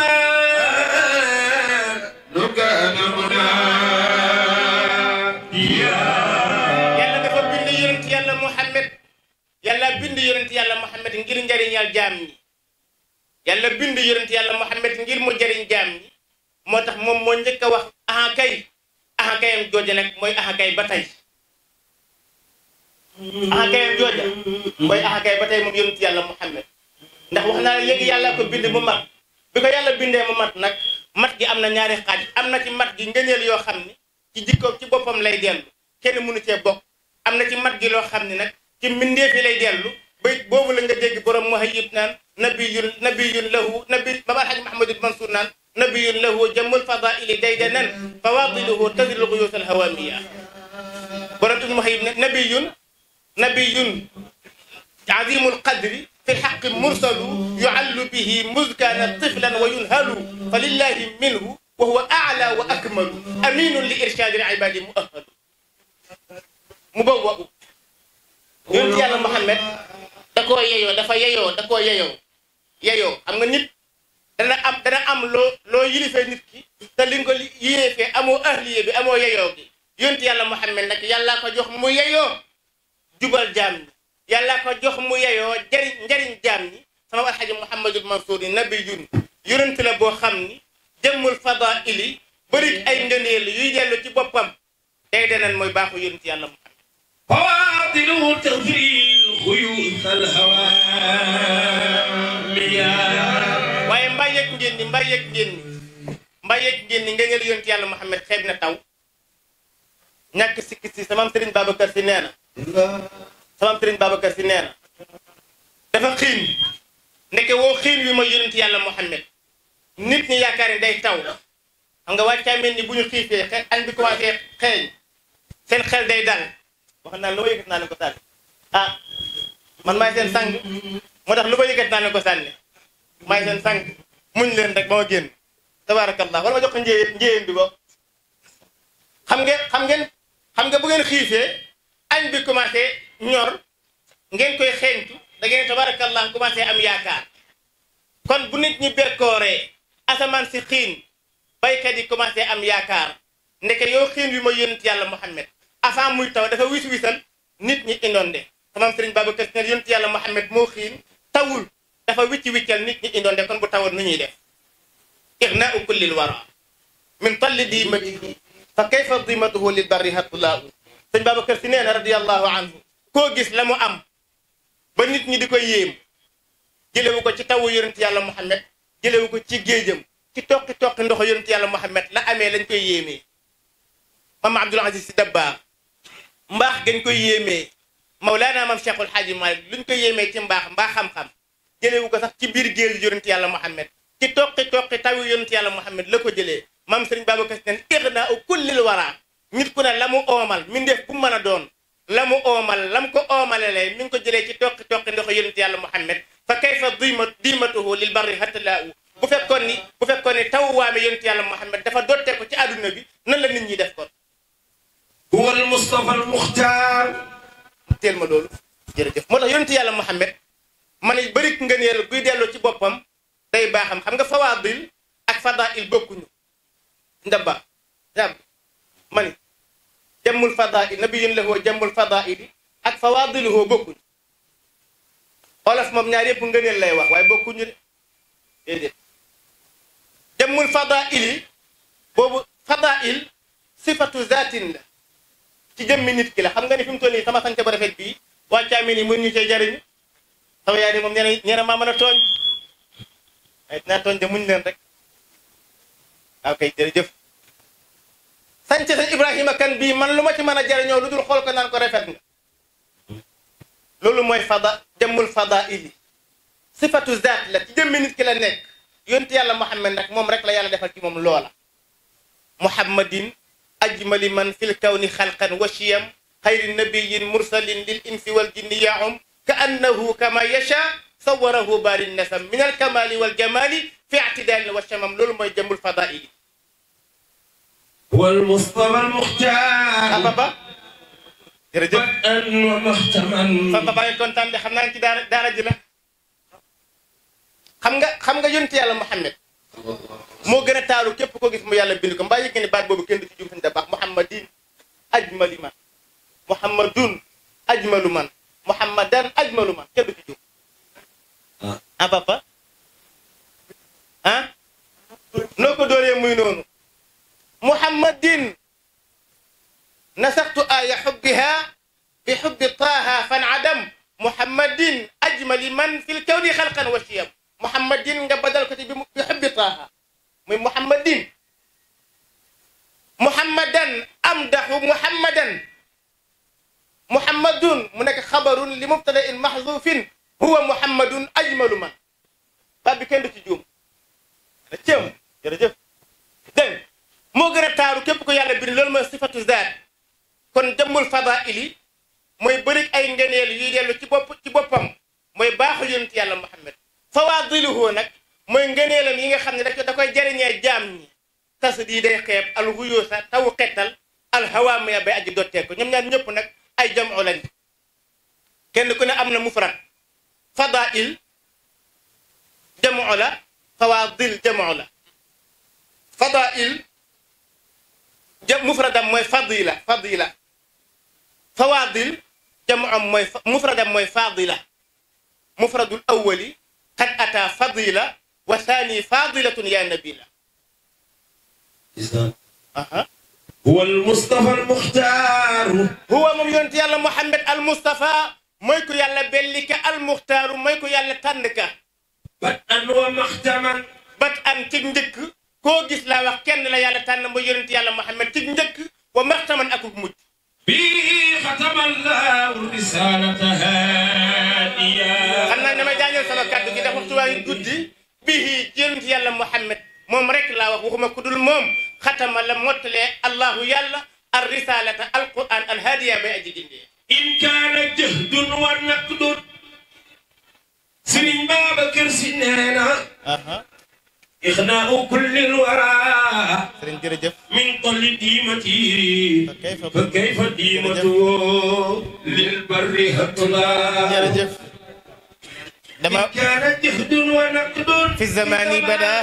rahman nu kaana munadiya yàlla dafa bind yonent muhammad ngir njariñal jaam ñi yàlla bind yonent yàlla muhammad ngir mu jariñ jaam ñi moo tax moom moo njëkk a wax aha kay aha kayam jooja nag mooy aha kay ba tey aha kayam jooja mooy aha kay ba tey moom yonent yàlla muhammad ndax wax naa ne léegi yàlla ko bind mu mat bi ko yàlla bindee mu mat nag mat gi am na ñaari xaaj am na ci mat gi ngëneel yoo xam ni ci jikko ci boppam lay dellu kenn mënu cee bokk am na ci mat gi loo xam ni nag ci mbindeef yi lay dellu bayit boobu la nga dégg borom muhayyib naan nabiyun nabiyun lahu nabi baba alxaj mahamadul mansour naan nabiyun lahu jamul fadaili daydanan fawadiluhu tadril guyus alhawamiya borom ibnu muhayyib ne nabiyun nabiyun azimul qadri في الحق مرسل يعل به مذ كان طفلا وينهل فلله منه وهو أعلى وأكمل أمين لإرشاد العباد مؤهل مبوأ yonent yàlla Muhammad da koo yeyoo dafa yeyoo da koo yeyoo yeyoo xam nga nit dana am dana am loo loo yilifee nit ki te li nga ko yilifee amoo ahliye bi amoo yeyoo gi yonent yàlla Muhammad nag yàllaa ko jox mu yeyoo jubal jaam ñi yàllaa ko jox mu yeyoo jariñ njariñ jaam ñi sama alxaji Muhammadul Mansour ni nabiyun yonent la boo xam ni jëmmul fadaili bëri ay ngëneel yuy dellu ci boppam day deneen mooy baaxu yonent yàlla Muhammad فواضله تغفير خيوط الهوامية waaye mbaa yëg ngeen ni mbaa yëg ngeen ni mbaa yëg ngeen ni ngëneel yonent yàlla Muhammad xeeb na taw ñàkk sikki si sama sëriñ Babacar si nee na sama sëriñ Babacar si nee na dafa xiin ndeke woo xiin wi mooy yonent yàlla Muhammad nit ñi yaakaar ni day taw xam nga wàccaa mel ni bu ñu xiifee xe añ bi commencé xeeñ seen xel day dal wax naa lu ma yëkkati naa leen ko sànni ah man maay seen sang moo tax lu ma yëkkati naa leen ko sànni maay seen sang muñ leen rek ba ma génn tabaarakallah wala ma jox ko njéyeen njéyeen bi bokk xam ngeen xam ngeen xam nga bu ngeen xiifee añ bi commencé ñor ngeen koy xeeñtu da ngeen tabaarakallah commencé am yaakaar kon bu nit ñi bekkooree asamaan si xiin baykat yi commencé am yaakaar ndeke yow xiin wi mooy yonent yàlla Muhammad avant muy taw dafa wis wisal nit ñi inondé sama sëriñ Babacar Si ne yonent yàlla Muhammad moo xiin tawul dafa wicci wiccal nit ñi inondé kon bu tawoon nu ñuy def ignaau kullil wara min talli dimatihi fa kayfa dimatuhu lil barri hatulaa sëñ Babacar Si nee na radiallahu anhu koo gis la mu am ba nit ñi di ko yéem jëlewu ko ci tawu yonent yàlla Muhammad jëlewu ko ci géejam ci toqi toqi ndox yonent yàlla Muhammad la amee lañ koy yéemee mama Abdul Aziz Si Dabaax mbaax gañ koy yéemee Mawlaana mam Cheikhul Xaaji Maalik luñ koy yéemee ci mbaax mbaax xam-xam jëlewu ko sax ci biir géej yonent yàlla Muhammad ci toqi toqi tawu yonent yàlla Muhammad la ko jëlee mam Sëriñ Babacar Si neen ighnaa kullil wara nit ku ne la mu oomal mindeef bu mën a doon la mu oomal lam ko oomalalee mi ngi ko jëlee ci toqi toqi ndox yonent yàlla Muhammad fa kayfa dima dimatuhu lil barri hatalaa bu fekkoon ni bu fekkoon ni taw waame yonent yàlla Muhammad dafa dotte ko ci àdduna bi nan la nit ñi def kon هو المصطفى المختار teel ma loolu jërëjëf moo tax yonent yàlla Muhammad ma ne bëri ngëneel guy delloo ci boppam day baaxam xam nga fawaadil ak fadail bokkuñu ndaba jàmm ma ni jammul fadail nabiyun lahu jammul fadaili ak fawaadiluhu bokkuñu olof moom ñaar yëpp ngëneel lay wax waaye bokkuñu de déedéet jammul fadaili boobu fadail sifatu zatin la ci jëmmi nit ki la xam nga ni fi mu toll nii sama sant ba rafet bii waa caamin yi mën ñu cee jariñu sama yaay ni moom nee na nee na maa mën a tooñ ay dinaa tooñ de muñ leen rek waaw kay jërëjëf sant sëñ Ibrahima kan bii man lu ma ci mën a jariñoo lu dul xool ko naan ko rafet nga loolu mooy fada jëmmul fada ili sifatu zaat la ci jëmmi nit ki la nekk yonti yàlla Muhammad nag moom rek la yàlla defal ci moom loola muhammadin ajmali man fil kawni xalqan wa shiyam xayri nabiyin mursalin lil insi wal jinni yaum ka annahu kama yasha sawarahu baari nasam min al kamali wal jamali fi ictidalin wa shamam loolu mooy jëmbul fadaili هو المصطفى المختار papa jërëjëf بدءا ومختما papa baa ngi kontaan de xam naa ci daara daara ji la xam nga xam nga yonent yàlla Muhammad moo gën a taaru képp ko gis mu yàlla bind ko mbaa yëg nga ne baat boobu kenn du ci jum da baax muhammadin ajmali man muhammadun ajmalu man muhammadan ajmalu man kenn du ci jum ah papa ah noo ko dóoree muy noonu muhammadin nasaxtu aya xubbiha bi xubbi taaha fan adam muhammadin ajmali man fi lkawni xalqan wa shiyam muhammadin nga badal ko ci bi bi xubbi taaha muy muhammadin muhammadan amdaxu muhammadan muhammadun mu nekk xabarun li mubtada in maxzufin huwa muhammadun ajmalu man baat bi kenn du ci juum na cëm jërëjëf dégg moo gën a taaru képp ko yàlla bind loolu mooy sifatu zaat kon jëmmul fadaili mooy bërig ay ngeneel yuy dellu ci bopp ci boppam mooy baaxu yonent yàlla muhammad fawaadiluhu nag mooy ngëneelam yi nga xam ne da koy jariñee jaam ñi tas di day xeeb al huyuusa taw xettal al hawaamiya bay aji dottee ko ñoom ñaar ñëpp nag ay jamu lañ kenn ku ne am na mufrad fadail jamu la fawaadil jamu la fadail ja mufradam mooy fadila fadila fawaadil jamu am mooy mufradam mooy fadila mufradul awwali qad ata fadila wa thani fadilatun ya nabila aha huwa almustafa almuxtaaru huwa moom yonent yàlla Muhammad almustafa mooy ku yàlla belli ka almuxtaaru mooy ku yàlla tànn ka bat an wa maxtaman bat an ci njëkk koo gis laa wax kenn la yàlla tànn mooy yonent yàlla Muhammad ci njëkk wa maxtaman akuk mujj bi xatama allahu risalata hadiya xam naa damay jaañal sama kàddu gi dafa waxtu waa ngi guddi bii yonent yàlla Muhammad moom rek laa wax waxuma ku dul moom xatama la mottalee allahu yàlla ar risalata alquran alhaadiya bay aji gindee in kaana jahdun wa naqdun Sëriñ Babacar Si nee na ixnaau kulli lwara sëriñ jërëjëf min tolli diimati fa kayfa diimatu lil barri hatla jërëjëf dama kaana jahdun wa naqdun fi zamani bada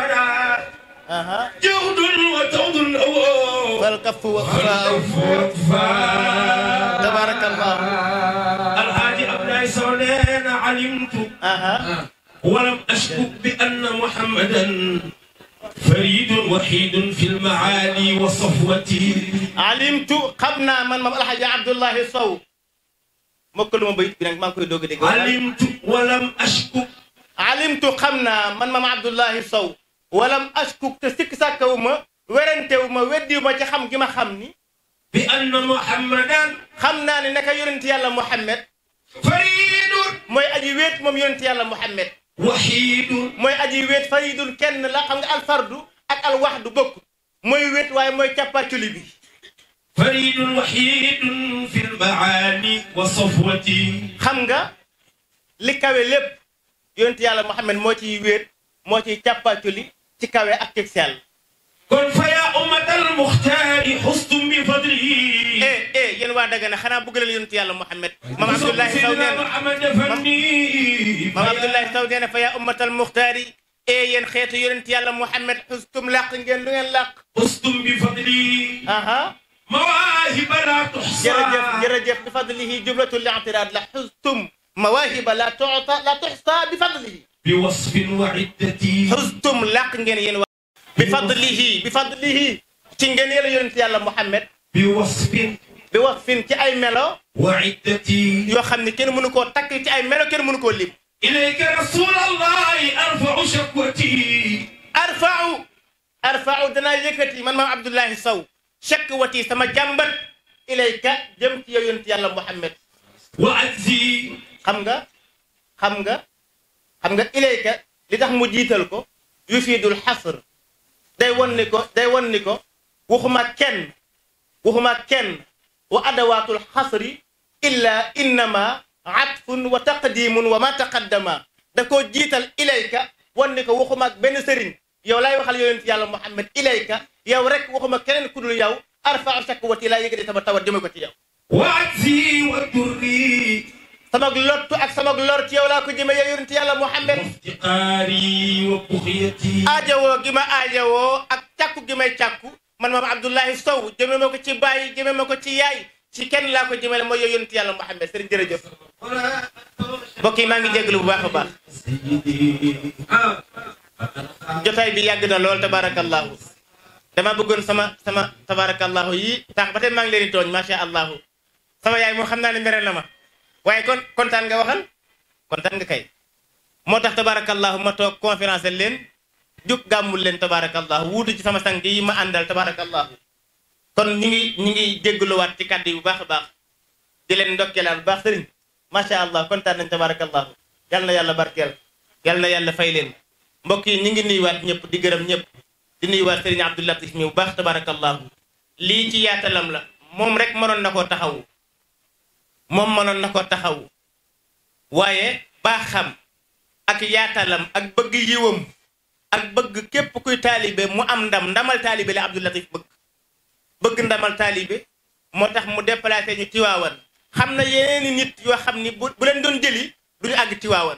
jahdun wa tawdun awoo fal kafu waqfa tabarakallah alhaaji Abdoulaye Sow nee na alimtu ولم أشكك بأن محمدا فريد وحيد في المعالي وصفوته علمت قبنا من مام الحاج عبد الله صو مكل ما بيت بنك ما كوي دوغ ديغ علمت ولم أشكك علمت قبنا من مام عبد الله صو ولم أشكك تسك ساكوما ورنتوما وديوما ci xam gi ma xam ni بأن محمدا xamna ni naka yonent yàlla Muhammad فريد mooy aji wéet moom yonent yàlla Muhammad وحيد mooy aji wéet faridun kenn la xam nga alfardu ak alwaxdu bokk mooy wéet waaye mooy càppaaculi bi فريد وحيد في المعاني وصفوته xam nga li kawe lépp yonent yàlla Muhammad moo ciy wéet moo ciy càppaaculi ci kawe ak cig sell kon fa yaa ummatal muxtaari xustum bi fadlihi eh eh yéen waa Dagana xanaa bëgg leen yonent yàlla Muhammad maam Abdullahi Saw nee na maam Abdullahi Saw nee na fa yaa ummatal muxtaari eh yéen xeetu yonent yàlla Muhammad xustum làq ngeen lu ngeen làq xustum bi fadlihi aha mawaahiba laa tuxsa jërëjëf jërëjëf bi fadlihi jumlatu li'tiraad la xustum mawaahiba la tu'ta la tuxsa bi fadlihi bi wasfin wa iddati xustum làq ngeen yéen waa bi fadlihi bi fadlihi ci ngeen yàlla yonent yàlla Muhammad bi wasfin bi wasfin ci ay melo wa iddati yoo xam ne kenn mënu koo takk ci ay melo kenn mënu koo lim ilayka rasulallahi arfau shakwati arfau arfau danaa yëkkati man maam Abdullahi Sow shakwati sama jàmbat ilayka jëm ci yow yonent yàlla Muhammad wa ajzi xam nga xam nga xam nga ilayka li tax mu jiital ko yufiidul xasr day won ni ko day won ni ko waxuma kenn waxuma kenn wa adawaatul xasri illa innama atfun wa taqdimun wa ma taqaddama da koo jiital ilayka won ni ko waxuma ak benn sëriñ yow laay waxal yonent yàlla Muhammad ilayka yow rek waxuma keneen ku dul yow arfau shakwati laa yëgati sama tawat jëme ko ci yow wa ajzi wa durri sama lottu ak sama lor ci yow laa ko jëme yow yonent yàlla Muhammad iftiqaari wa buxyati aajawoo gi ma aajawoo ak càkku gi may càkku man maam Abdullahi Sow jëme ma ko ci bàyyi jëme ma ko ci yaay ci kenn laa ko jëmale mooy yow yonent yàlla Muhammad sëriñ jërëjëf mbokk yi maa ngi jégalu bu baax a baax jotaay bi yàgg na lool tabarakallahu dama bëggoon sama sama tabarakallahu yi tax ba tey maa ngi leen di tooñ macha allahu sama yaay moom xam naa ne mere na ma waaye kon kontaan nga waxal kontaan nga kay moo tax tabarakallahu ma toog conférence leen jug gàmmul leen tabarakallahu wuutu ci sama sang yi ma àndal tabarakallahu kon ñu ngi ñu ngi jégaluwaat ci kàddu yi bu baax a baax di leen ndokkeelaat bu baax sëriñ macha allah kontaan nañ tabarakallahu yal na yàlla barkeel yal na yàlla fay leen mbokk yi ñu ngi nuyuwaat ñëpp di gërëm ñëpp di nuyuwaat sëriñ Abdou Latif mi bu baax tabarakallahu lii ci yaatalam la moom rek mënoon na koo taxawu moom mënoon na koo taxawu waaye baaxam ak yaatalam ak bëgg yiwam ak bëgg képp kuy taalibe mu am ndam ndamal taalibe la Abdou Latif bëgg bëgg ndamal taalibe moo tax mu déplacé ñu tiwaawan xam na yeneeni nit yoo xam ni bu bu leen doon jëli duñu àgg tiwaawan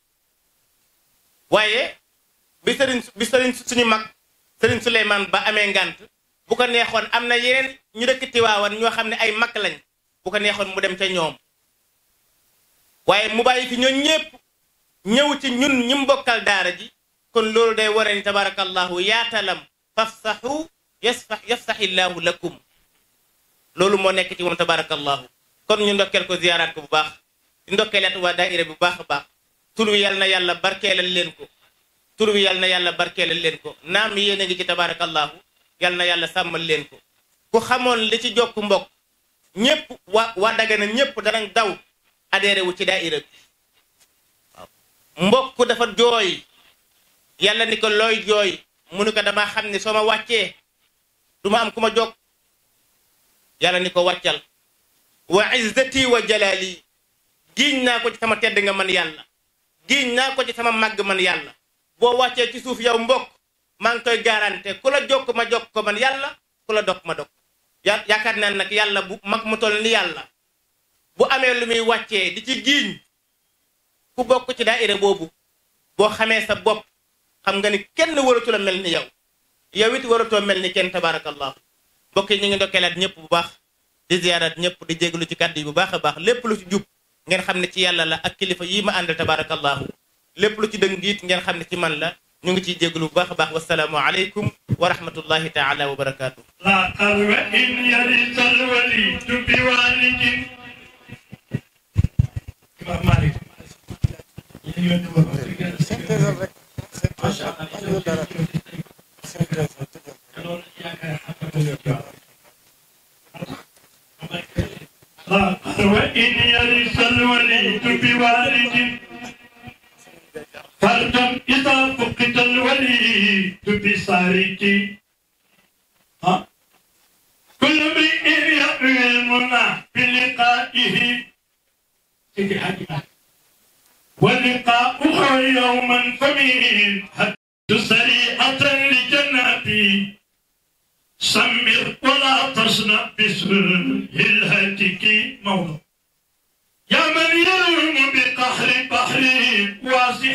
waaye bi sëriñ bi sëriñ suñu mag sëriñ Souleymane ba amee ngant bu ko neexoon am na yeneen ñu dëkk tiwaawan ñoo xam ne ay mag lañ bu ko neexoon mu dem ca ñoom waaye mu bàyyi fi ñoom ñépp ñëw ci ñun ñi mbokkal daara ji kon loolu day ware ni tabarakallahu yaatalam fafsaxu yasfax yafsaxillaahu lakum loolu moo nekk ci moom tabarakallahu kon ñu ndokkeel ko ziyaaraat ko bu baax di ndokkeelaat waa daaira bu baax a baax tur wi yal na yàlla barkeelal leen ko tur wi yal na yàlla barkeelal leen ko naam yéen a ngi ci tabarakallahu yal na yàlla sàmmal leen ko ku xamoon li ci jokk mbokk ñépp waa waa Dagana ñépp danañ daw adhéré wu ci daaira bi waaw mbokk dafa jooy yàlla ni ko looy jooy mu ni ko dama xam ne soo ma wàccee du ma am ku ma jokk yàlla ni ko wàccal wa izzati wa jalali giiñ naa ko ci sama tedd nga man yàlla giiñ naa ko ci sama màgg man yàlla boo wàccee ci suuf yow mbokk maa ngi koy garanté ku la jokk ma jokk ko man yàlla ku la dog ma dog ya yaakaar naa nag yàlla bu mag mu toll ni yàlla bu amee lu muy wàccee di ci giiñ ku bokk ci daayira boobu boo xamee sa bopp xam nga ni kenn waratu la mel ni yow yow it waratoo mel ni kenn tabaarakallah mbokk yi ñu ngi ndokkeelaat ñëpp bu baax di ziyaaraat ñëpp di jéglu ci kàddu yi bu baax a baax lépp lu ci jub ngeen xam ne ci yàlla la ak kilifa yi ma àndal tabaarakallahu lépp lu ci dëng it ngeen xam ne ci man la ñu ngi ciy jéglu bu baax a baax wasalaamu aleykum wa rahmatullahi taala wa barakaatu لا قلب إن يرث الوليد بوالد إمام مالك لا قلب إن يرث الوليد بوالد فردا إذا فقد الوليد بصارك ها كل امرئ يأوي المنى بلقائه سيدي حاجة ولقاؤه يوما فمين حتى سريعة لجنابي سمر ولا تصنع بسر الهتك موضوع يا من يروم بقهر بحر واسع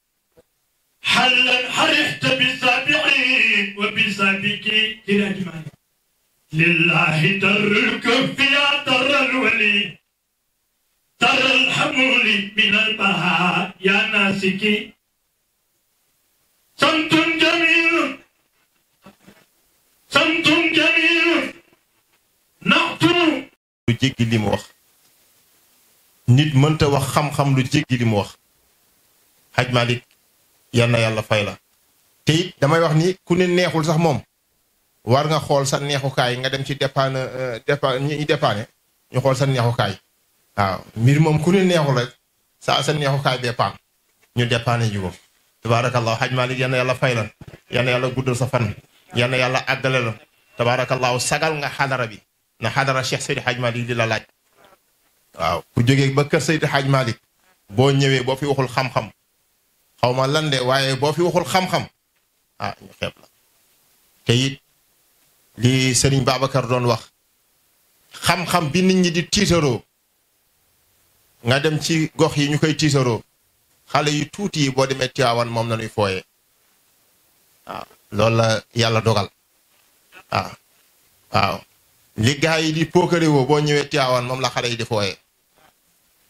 حلا حرحت بسابعين وبسابك جراجمان لله در الكف يا در الولي در الحمول من البهاء يا ناسكي صمت جميل صمت جميل نعتو lu jéggi li mu wax nit mënta wax xam-xam lu jéggi li mu wax xaj Malick yal na yàlla fay la te it damay wax ni ku ne neexul sax moom war nga xool sa neexukaay nga dem ci dépanne dépa ñi dépanne ñu xool sa neexukaay waaw mbir moom ku ne neexul rek saa sa neexukaay bee paan ñu dépanne ji ko tabaarakallahu xaj Malick yal na yàlla fay la yal na yàlla guddal sa fan yal na yàlla àggale la tabaarakallahu sagal nga xadara bi na xadara Cheikh Seydi Hadj Malick di la laaj waaw ku jógee ba kër Seydi Hadj Malick boo ñëwee boo fi waxul xam-xam xaw ma lan de waaye boo fi waxul xam-xam ah ñu xeeb la te it li Serigne Babacar doon wax xam-xam bi nit ñi di tiitaroo nga dem ci gox yi ñu koy tiitaroo xale yu tuuti yi boo demee Tiwaawan moom la ñuy fooyee waaw loolu la yàlla dogal waaw waaw li gaa yi di pookare woo boo ñëwee Tiwaawan moom la xale yi di fooyee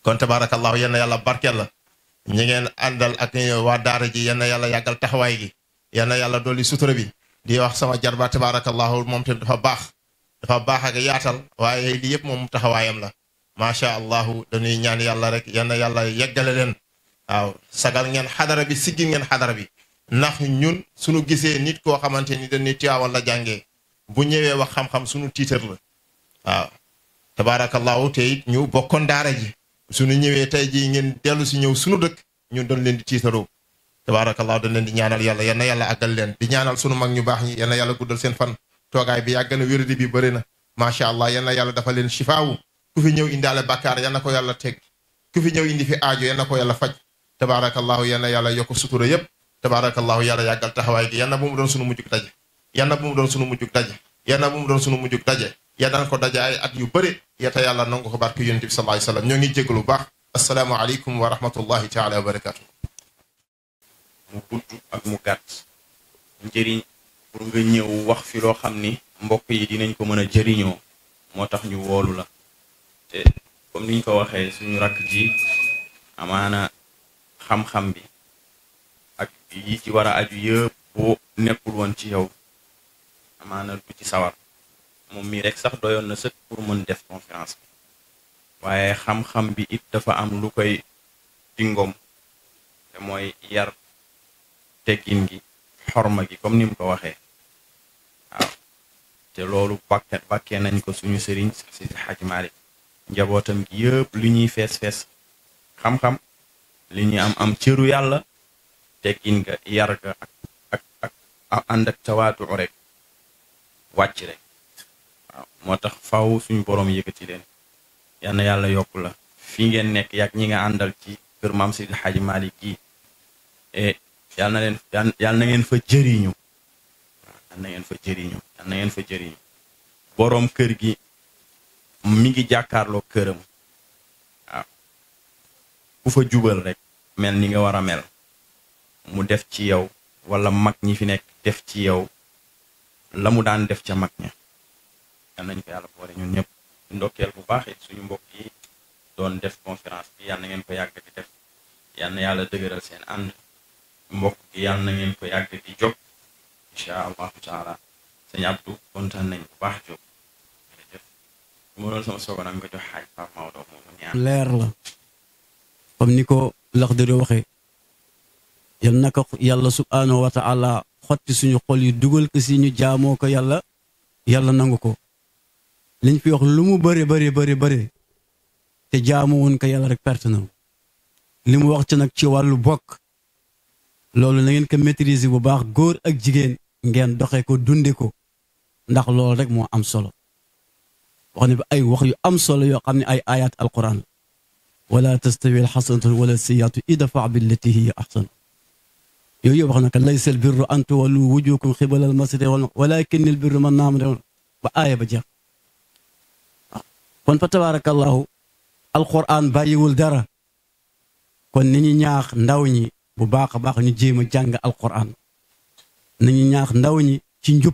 kon tabaarakallahu yal na yàlla barkeel la ñi ngeen àndal ak waa daara ji yal na yàlla yàggal taxawaay gi yal na yàlla dolli sutura bi di wax sama jarba tabaarakallahu moom tamit dafa baax dafa baax ak yaatal waaye lii yëpp moom taxawaayam la macha allahu dañuy ñaan yàlla rek yal na yàlla yeggale leen waaw sagal ngeen xadara bi siggi ngeen xadara bi ndax ñun suñu gisee nit koo xamante ni dañuy tiyaawal la jàngee bu ñëwee wax xam-xam suñu tiitar la waaw tabaarakallahu te it ñu bokkoon daara ji suñu ñëwee tey jii ngeen dellu si ñëw suñu dëkk ñun doon leen di tiitaroo tabaarakallahu dañ leen di ñaanal yàlla yal na yàlla àggal leen di ñaanal sunu mag ñu baax ñi yal na yàlla guddal seen fan toogaay bi yàgg na wéradi bi bëri na macha allah yal na yàlla dafa leen shifaawu ku fi ñëw indaale bàkkaar yal na ko yàlla teg ku fi ñëw indi fi aajo yal na ko yàlla faj tabaarakallahu yal na yàlla yokk sutura yépp tabaarakallahu yàlla yàggal taxawaay gi yal na bu mu doon sunu mujjug daje yal na bu mu doon sunu mujjug daje yal na bu mu doon sunu mujjug daje yal na ko daje ay at yu bëri yata yàlla nangu ko barke yonent bi sallallahu alayhi wasallam ñoo ngi jégalu bu baax assalaamu aleykum wa rahmatullahi taala wa barakatuh mu gudd ak mu gàtt njëriñ pour nga ñëw wax fi loo xam ni mbokk yi dinañ ko mën a jëriñoo moo tax ñu woolu la te comme niñ ko waxee suñu rakk ji amaana xam-xam bi ak yi ci war a aju yëpp boo nekkul woon ci yow amaana du ci sawar moom mii rek sax doyoon na sëkk pour mën def conférence bi waaye xam-xam bi it dafa am lu koy dingoom te mooy yar teggin gi xorma gi comme ni mu ko waxee waaw te loolu bàkke bàkkee nañ ko suñu sëriñ si Xaj Maalik njabootam gi yëpp li ñuy fees fees xam-xam li ñuy am am cëru yàlla teggin ga yar ga ak ak ak ànd ak tawaatu rek wàcc rek waaw moo tax faw suñu borom yëkkati leen yal na yàlla yokk la fi ngeen nekk yàgg ñi nga àndal ci kër maam Seydi Xaaji Maalik gi e yal na leen yal na ngeen fa jëriñu yal na ngeen fa jëriñu yal na ngeen fa jëriñu boroom kër gi mi ngi jàkkaarloo këram waaw ku fa jubal rek mel ni nga war a mel mu def ci yow wala mag ñi fi nekk def ci yow la mu daan def ca mag ña yal nañ ko yàlla boole ñun ñëpp ndokkeel bu baax it suñu mbokk yi doon def conférence bi yal na ngeen ko yàgg di def yal na yàlla dëgëral seen ànd mbokk gi yal na ngeen ko yàgg di jóg incha allahu taala sëñ Abdou kontaan nañ bu baax jóg jërëjëf mu doon sama soogo nag nga jox xaaj Pape Maodo moomu ñaan leer la comme ni ko Laxdari waxee yal na ko yàlla subhaanahu wa taala xotti suñu xol yi dugal ko si ñu jaamoo ko yàlla yàlla nangu ko liñ fi wax lu mu bëri bëri bëri bëri te jaamu woon ko yàlla rek perte na li mu wax ci nag ci wàllu bokk loolu na ngeen ko maîtriser bu baax góor ak jigéen ngeen doxee ko dunde ko ndax loolu rek moo am solo wax ne bi ay wax yu am solo yoo xam ne ay ayat alquran wala tastawi alxasanatu wala siyaatu idfa billati hiya ahsan yooyu yëpp wax na ko laysa albirru an tuwallu wujuhakum xibala almasriqi wal walakin albirru man naama ba aaya ba jeex kon fa tabaarakallahu alquran bàyyiwul dara kon ni ñu ñaax ndaw ñi bu baax a baax ñu jéem a jàng alquran ni ñu ñaax ndaw ñi ci njub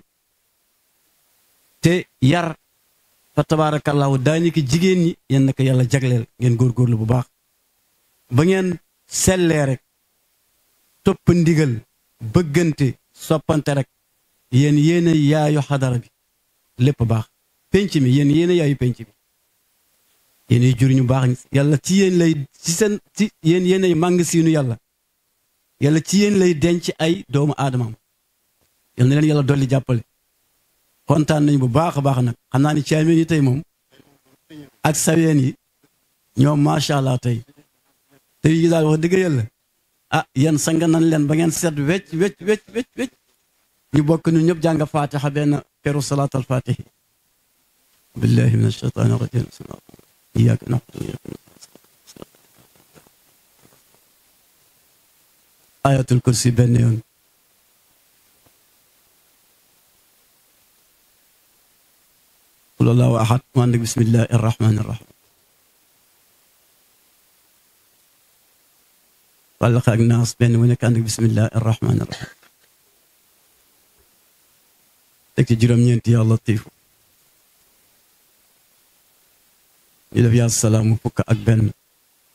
te yar fa tabaarakallahu daañu ko jigéen ñi yéen na ko yàlla jagleel ngeen góorgóorlu bu baax ba ngeen sellee rek topp ndigal bëggante soppante rek yéen yéen a yaayu xadara bi lépp baax penc mi yéen yéen a yaayu penc bi yéen jur ñu baax yàlla ci yéen lay ci seen ci yéen yéen ay màng siinu yàlla yàlla ci yéen lay denc ay doomu aadamaam yal na leen yàlla dolli jàppale kontaan nañu bu baax a baax nag xam naa ni caameen yi tey moom ak saween yi ñoom macha allah tey tey yi daal wax dëgg yàlla ah yéen sanga nan leen ba ngeen seet wecc wecc wecc wecc wecc ñu bokk ñun ñëpp jàng fatiha benn peru salaat al fatihi billahi min ashaytaani rajim iyyaka na'budu wa iyyaka nasta'in ayatul kursi benn yoon qul allahu ahad mu ànd ak bismillahi arrahmani arrahim wàllax ak naas benn mu nekk ànd ak bismillahi arrahmani arrahim teg ci juróom-ñeenti yaa latifu ñu def yaa salaamu fukk ak benn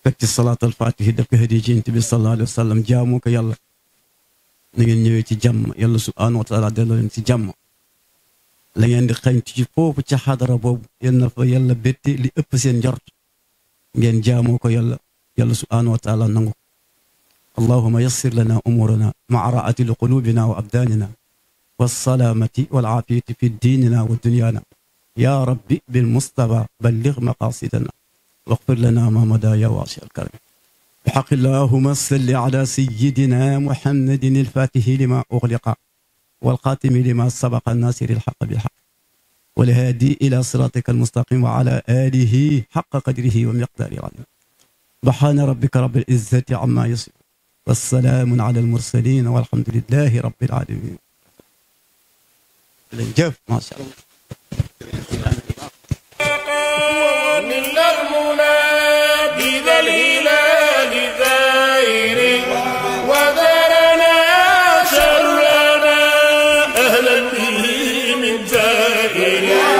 teg ci salaatal fatihi def ko hadiya ci yonent bi sallallahu alayhi wa sallam jaamoo ko yàlla na ngeen ñëwee ci jàmm yàlla subhaanahu wa taala delloo leen ci jàmm la ngeen di xañtu ci foofu ca xadara boobu yal na fa yàlla bétte li ëpp seen njort ngeen jaamoo ko yàlla yàlla subhaanahu wa taala nangu ko allahuma yassir lana umurana maa raati li qulubina wa abdanina والسلامة والعافية في ديننا ودنيانا يا ربي بالمصطفى بلغ مقاصدنا واغفر لنا ما مدى يا واسع الكرم بحق اللهم صل على سيدنا محمد الفاتح لما أغلق والقاتم لما سبق الناصر الحق بالحق والهادي إلى صراطك المستقيم وعلى آله حق قدره ومقداره العظيم سبحان ربك رب العزة عما يصفون والسلام على المرسلين والحمد لله رب العالمين jëf macha allah من المنى بذا الهلال ذائر وذرنا شرنا أهلا به من زائر